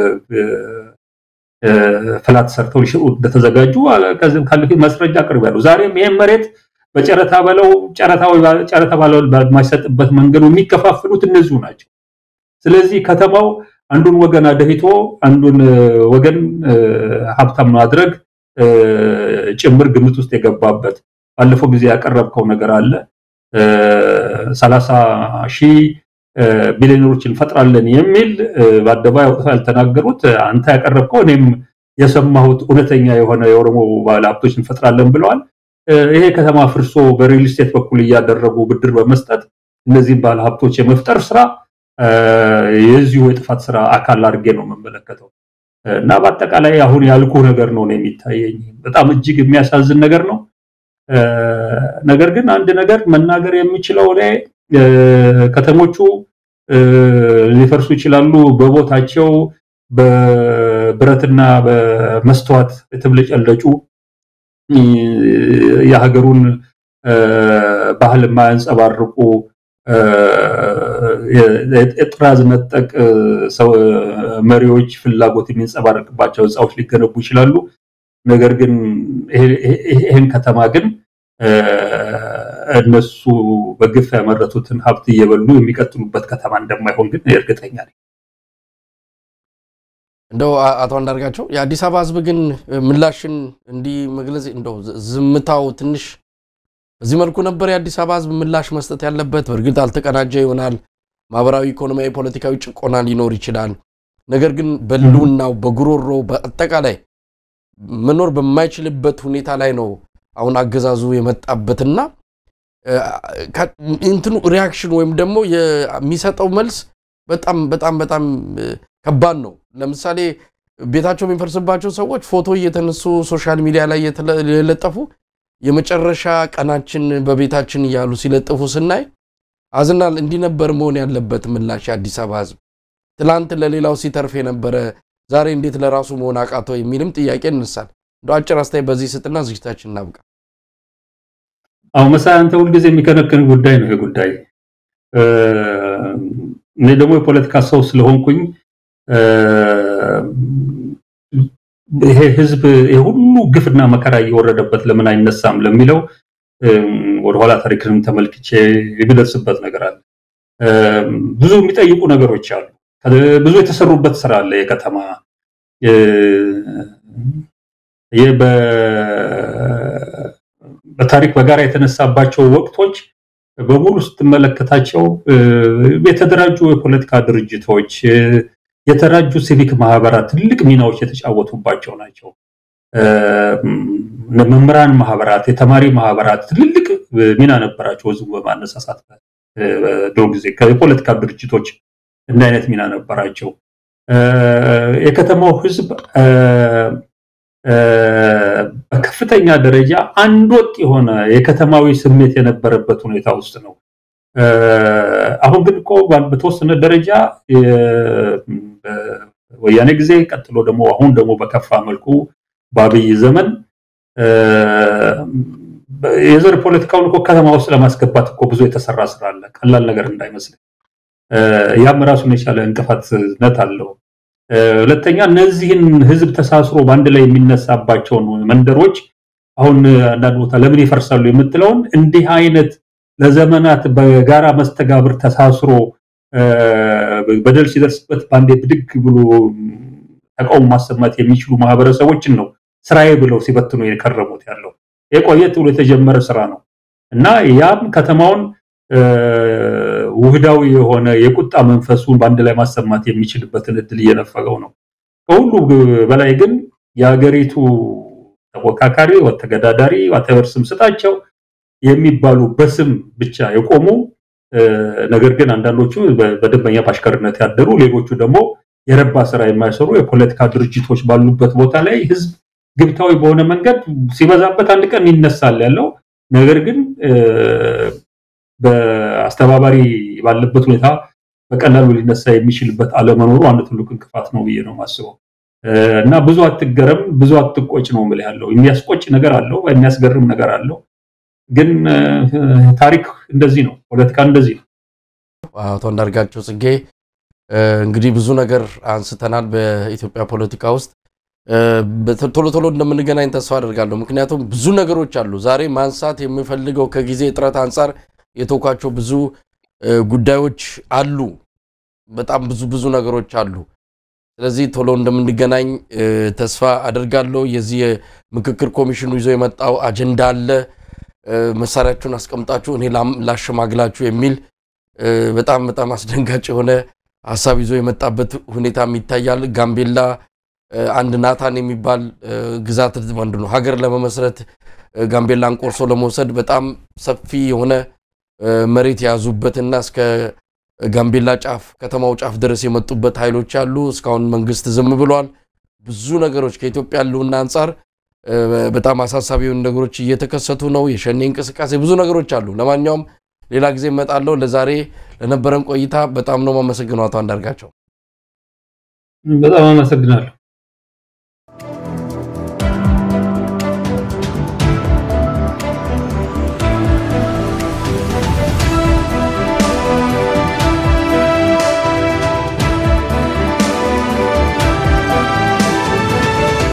ፍላት ሰርተው ሊሸጡ እንደተዘጋጁ ከዚህም ካለፊት ማስረጃ አቅርቤያለሁ። ዛሬም ይህም መሬት በጨረታ በለው ጨረታ ባለው በማይሰጥበት መንገዱ የሚከፋፍሉት እነዚሁ ናቸው። ስለዚህ ከተማው አንዱን ወገን አደሂቶ አንዱን ወገን ሀብታም ማድረግ ጭምር ግምት ውስጥ የገባበት ባለፈው ጊዜ ያቀረብከው ነገር አለ። ሰላሳ ሺህ ቢሊዮነሮች እንፈጥራለን የሚል በአደባባይ አውጥተው ያልተናገሩት አንተ ያቀረብከው እኔም የሰማሁት እውነተኛ የሆነ የኦሮሞ ባለሀብቶች እንፈጥራለን ብለዋል። ይሄ ከተማ ፍርሶ በሪል ስቴት በኩል እያደረጉ ብድር በመስጠት እነዚህም ባለሀብቶች የመፍጠር ስራ የዚሁ የጥፋት ስራ አካል አድርጌ ነው የምመለከተው እና በአጠቃላይ አሁን ያልኩ ነገር ነው የሚታየኝ። በጣም እጅግ የሚያሳዝን ነገር ነው። ነገር ግን አንድ ነገር መናገር የሚችለው እኔ ከተሞቹ ሊፈርሱ ይችላሉ። በቦታቸው በብረትና በመስተዋት የተብለጨለጩ የሀገሩን ባህል የማያንጸባርቁ የጥራዝ ነጠቅ መሪዎች ፍላጎት የሚንጸባረቅባቸው ህንፃዎች ሊገነቡ ይችላሉ። ነገር ግን ይህን ከተማ ግን እነሱ በግፍ ያመረቱትን ሀብት እየበሉ የሚቀጥሉበት ከተማ እንደማይሆን ግን እርግጠኛ ነኝ። እንደው አቶ አንዳርጋቸው የአዲስ አበባ ህዝብ ግን ምላሽን እንዲህ መግለጽ እንደው ዝምታው ትንሽ በዚህ መልኩ ነበር የአዲስ አበባ ህዝብ ምላሽ መስጠት ያለበት። በእርግጥ አልተቀናጀ ይሆናል። ማህበራዊ፣ ኢኮኖሚያዊ፣ ፖለቲካዊ ጭቆና ሊኖር ይችላል። ነገር ግን በህልውናው በጉሮሮ በአጠቃላይ መኖር በማይችልበት ሁኔታ ላይ ነው አሁን አገዛዙ የመጣበትና እንትኑ ሪያክሽን ወይም ደግሞ የሚሰጠው መልስ በጣም በጣም በጣም ከባድ ነው። ለምሳሌ ቤታቸው የሚፈርስባቸው ሰዎች ፎቶ እየተነሱ ሶሻል ሚዲያ ላይ የለጠፉ የመጨረሻ ቀናችን በቤታችን እያሉ ሲለጥፉ ስናይ አዝናል። እንዲህ ነበር መሆን ያለበት ምላሽ የአዲስ አበባ ህዝብ። ትላንት ለሌላው ሲተርፍ የነበረ ዛሬ እንዴት ለራሱ መሆን አቃተው የሚልም ጥያቄ እንሳል። እንደ አጭር አስተያየት በዚህ ስጥና ዝግጅታችን እናብቃ። አሁን መሳይ አንተ ሁልጊዜ የሚከነክን ጉዳይ ነው ይሄ ጉዳይ። እኔ ደግሞ የፖለቲካ ሰው ስለሆንኩኝ ይሄ ህዝብ የሁሉ ግፍና መከራ እየወረደበት ለምን አይነሳም ለሚለው ወደኋላ ታሪክንም ተመልክቼ የሚደርስበት ነገር አለ። ብዙ የሚጠይቁ ነገሮች አሉ። ብዙ የተሰሩበት ስራ አለ። የከተማ በታሪክ በጋራ የተነሳባቸው ወቅቶች በሙሉ ስትመለከታቸው የተደራጁ የፖለቲካ ድርጅቶች፣ የተደራጁ ሲቪክ ማህበራት ትልቅ ሚናዎች የተጫወቱባቸው ናቸው። መምህራን ማህበራት፣ የተማሪ ማህበራት ትልልቅ ሚና ነበራቸው። ህዝቡ በማነሳሳት ድሮ ጊዜ የፖለቲካ ድርጅቶች እንደ አይነት ሚና ነበራቸው። የከተማው ህዝብ በከፍተኛ ደረጃ አንድ ወጥ የሆነ የከተማዊ ስሜት የነበረበት ሁኔታ ውስጥ ነው። አሁን ግን እኮ በተወሰነ ደረጃ ወያኔ ጊዜ ቀጥሎ ደግሞ አሁን ደግሞ በከፋ መልኩ በአብይ ዘመን የዘር ፖለቲካውን እኮ ከተማ ውስጥ ለማስገባት እኮ ብዙ የተሰራ ስራ አለ። ቀላል ነገር እንዳይመስል ያም ራሱን የቻለ እንቅፋትነት አለው። ሁለተኛ እነዚህን ህዝብ ተሳስሮ በአንድ ላይ የሚነሳባቸውን መንደሮች አሁን አንዳንድ ቦታ ለምን ይፈርሳሉ የምትለውን እንዲህ አይነት ለዘመናት በጋራ መስተጋብር ተሳስሮ በደል ሲደርስበት በአንዴ ብድግ ብሎ ተቃውሞ ማሰማት የሚችሉ ማህበረሰቦችን ነው ስራዬ ብለው ሲበትኑ የከረሙት ያለው የቆየት ብሎ የተጀመረ ስራ ነው እና ያም ከተማውን ውህዳዊ የሆነ የቁጣ መንፈሱን በአንድ ላይ ማሰማት የሚችልበትን እድል እየነፈገው ነው። ከሁሉ በላይ ግን የሀገሪቱ ተፎካካሪ ተገዳዳሪ ዋቴቨር ስም ስጣቸው የሚባሉ በስም ብቻ የቆሙ ነገር ግን አንዳንዶቹ በደንበኛ በአሽከርነት ያደሩ፣ ሌሎቹ ደግሞ የረባ ስራ የማይሰሩ የፖለቲካ ድርጅቶች ባሉበት ቦታ ላይ ህዝብ ግብታዊ በሆነ መንገድ ሲበዛበት አንድ ቀን ይነሳል ያለው ነገር ግን በአስተባባሪ ባለበት ሁኔታ በቀላሉ ሊነሳ የሚችልበት አለመኖሩ አንድ ትልቅ እንቅፋት ነው ብዬ ነው የማስበው። እና ብዙ አትገረም፣ ብዙ አትቆጭ ነው የምልህ ያለው። የሚያስቆጭ ነገር አለው፣ የሚያስገርም ነገር አለው። ግን ታሪክ እንደዚህ ነው፣ ፖለቲካ እንደዚህ ነው። አቶ አንዳርጋቸው ጽጌ እንግዲህ ብዙ ነገር አንስተናል በኢትዮጵያ ፖለቲካ ውስጥ ቶሎ ቶሎ እንደምንገናኝ ተስፋ አደርጋለሁ። ምክንያቱም ብዙ ነገሮች አሉ ዛሬ ማንሳት የምፈልገው ከጊዜ እጥረት አንጻር የተውኳቸው ብዙ ጉዳዮች አሉ። በጣም ብዙ ብዙ ነገሮች አሉ። ስለዚህ ቶሎ እንደምንገናኝ ተስፋ አደርጋለሁ። የዚህ የምክክር ኮሚሽኑ ይዞ የመጣው አጀንዳ አለ። መሳሪያችሁን አስቀምጣችሁ እኔ ላሸማግላችሁ የሚል በጣም በጣም አስደንጋጭ የሆነ ሀሳብ ይዞ የመጣበት ሁኔታም ይታያል። ጋምቤላ አንድ ናታን የሚባል ግዛት ወንድ ነው ሀገር ለመመስረት ጋምቤላን ቆርሶ ለመውሰድ በጣም ሰፊ የሆነ መሬት የያዙበትና እስከ ጋምቤላ ጫፍ ከተማው ጫፍ ድረስ የመጡበት ኃይሎች አሉ። እስካሁን መንግስት ዝም ብሏል። ብዙ ነገሮች ከኢትዮጵያ ሕልውና አንጻር በጣም አሳሳቢ የሆኑ ነገሮች እየተከሰቱ ነው። የሸኔ እንቅስቃሴ ብዙ ነገሮች አሉ። ለማንኛውም ሌላ ጊዜ እመጣለሁ። ለዛሬ ለነበረን ቆይታ በጣም ነው የማመሰግነው አቶ አንዳርጋቸው። በጣም አመሰግናለሁ።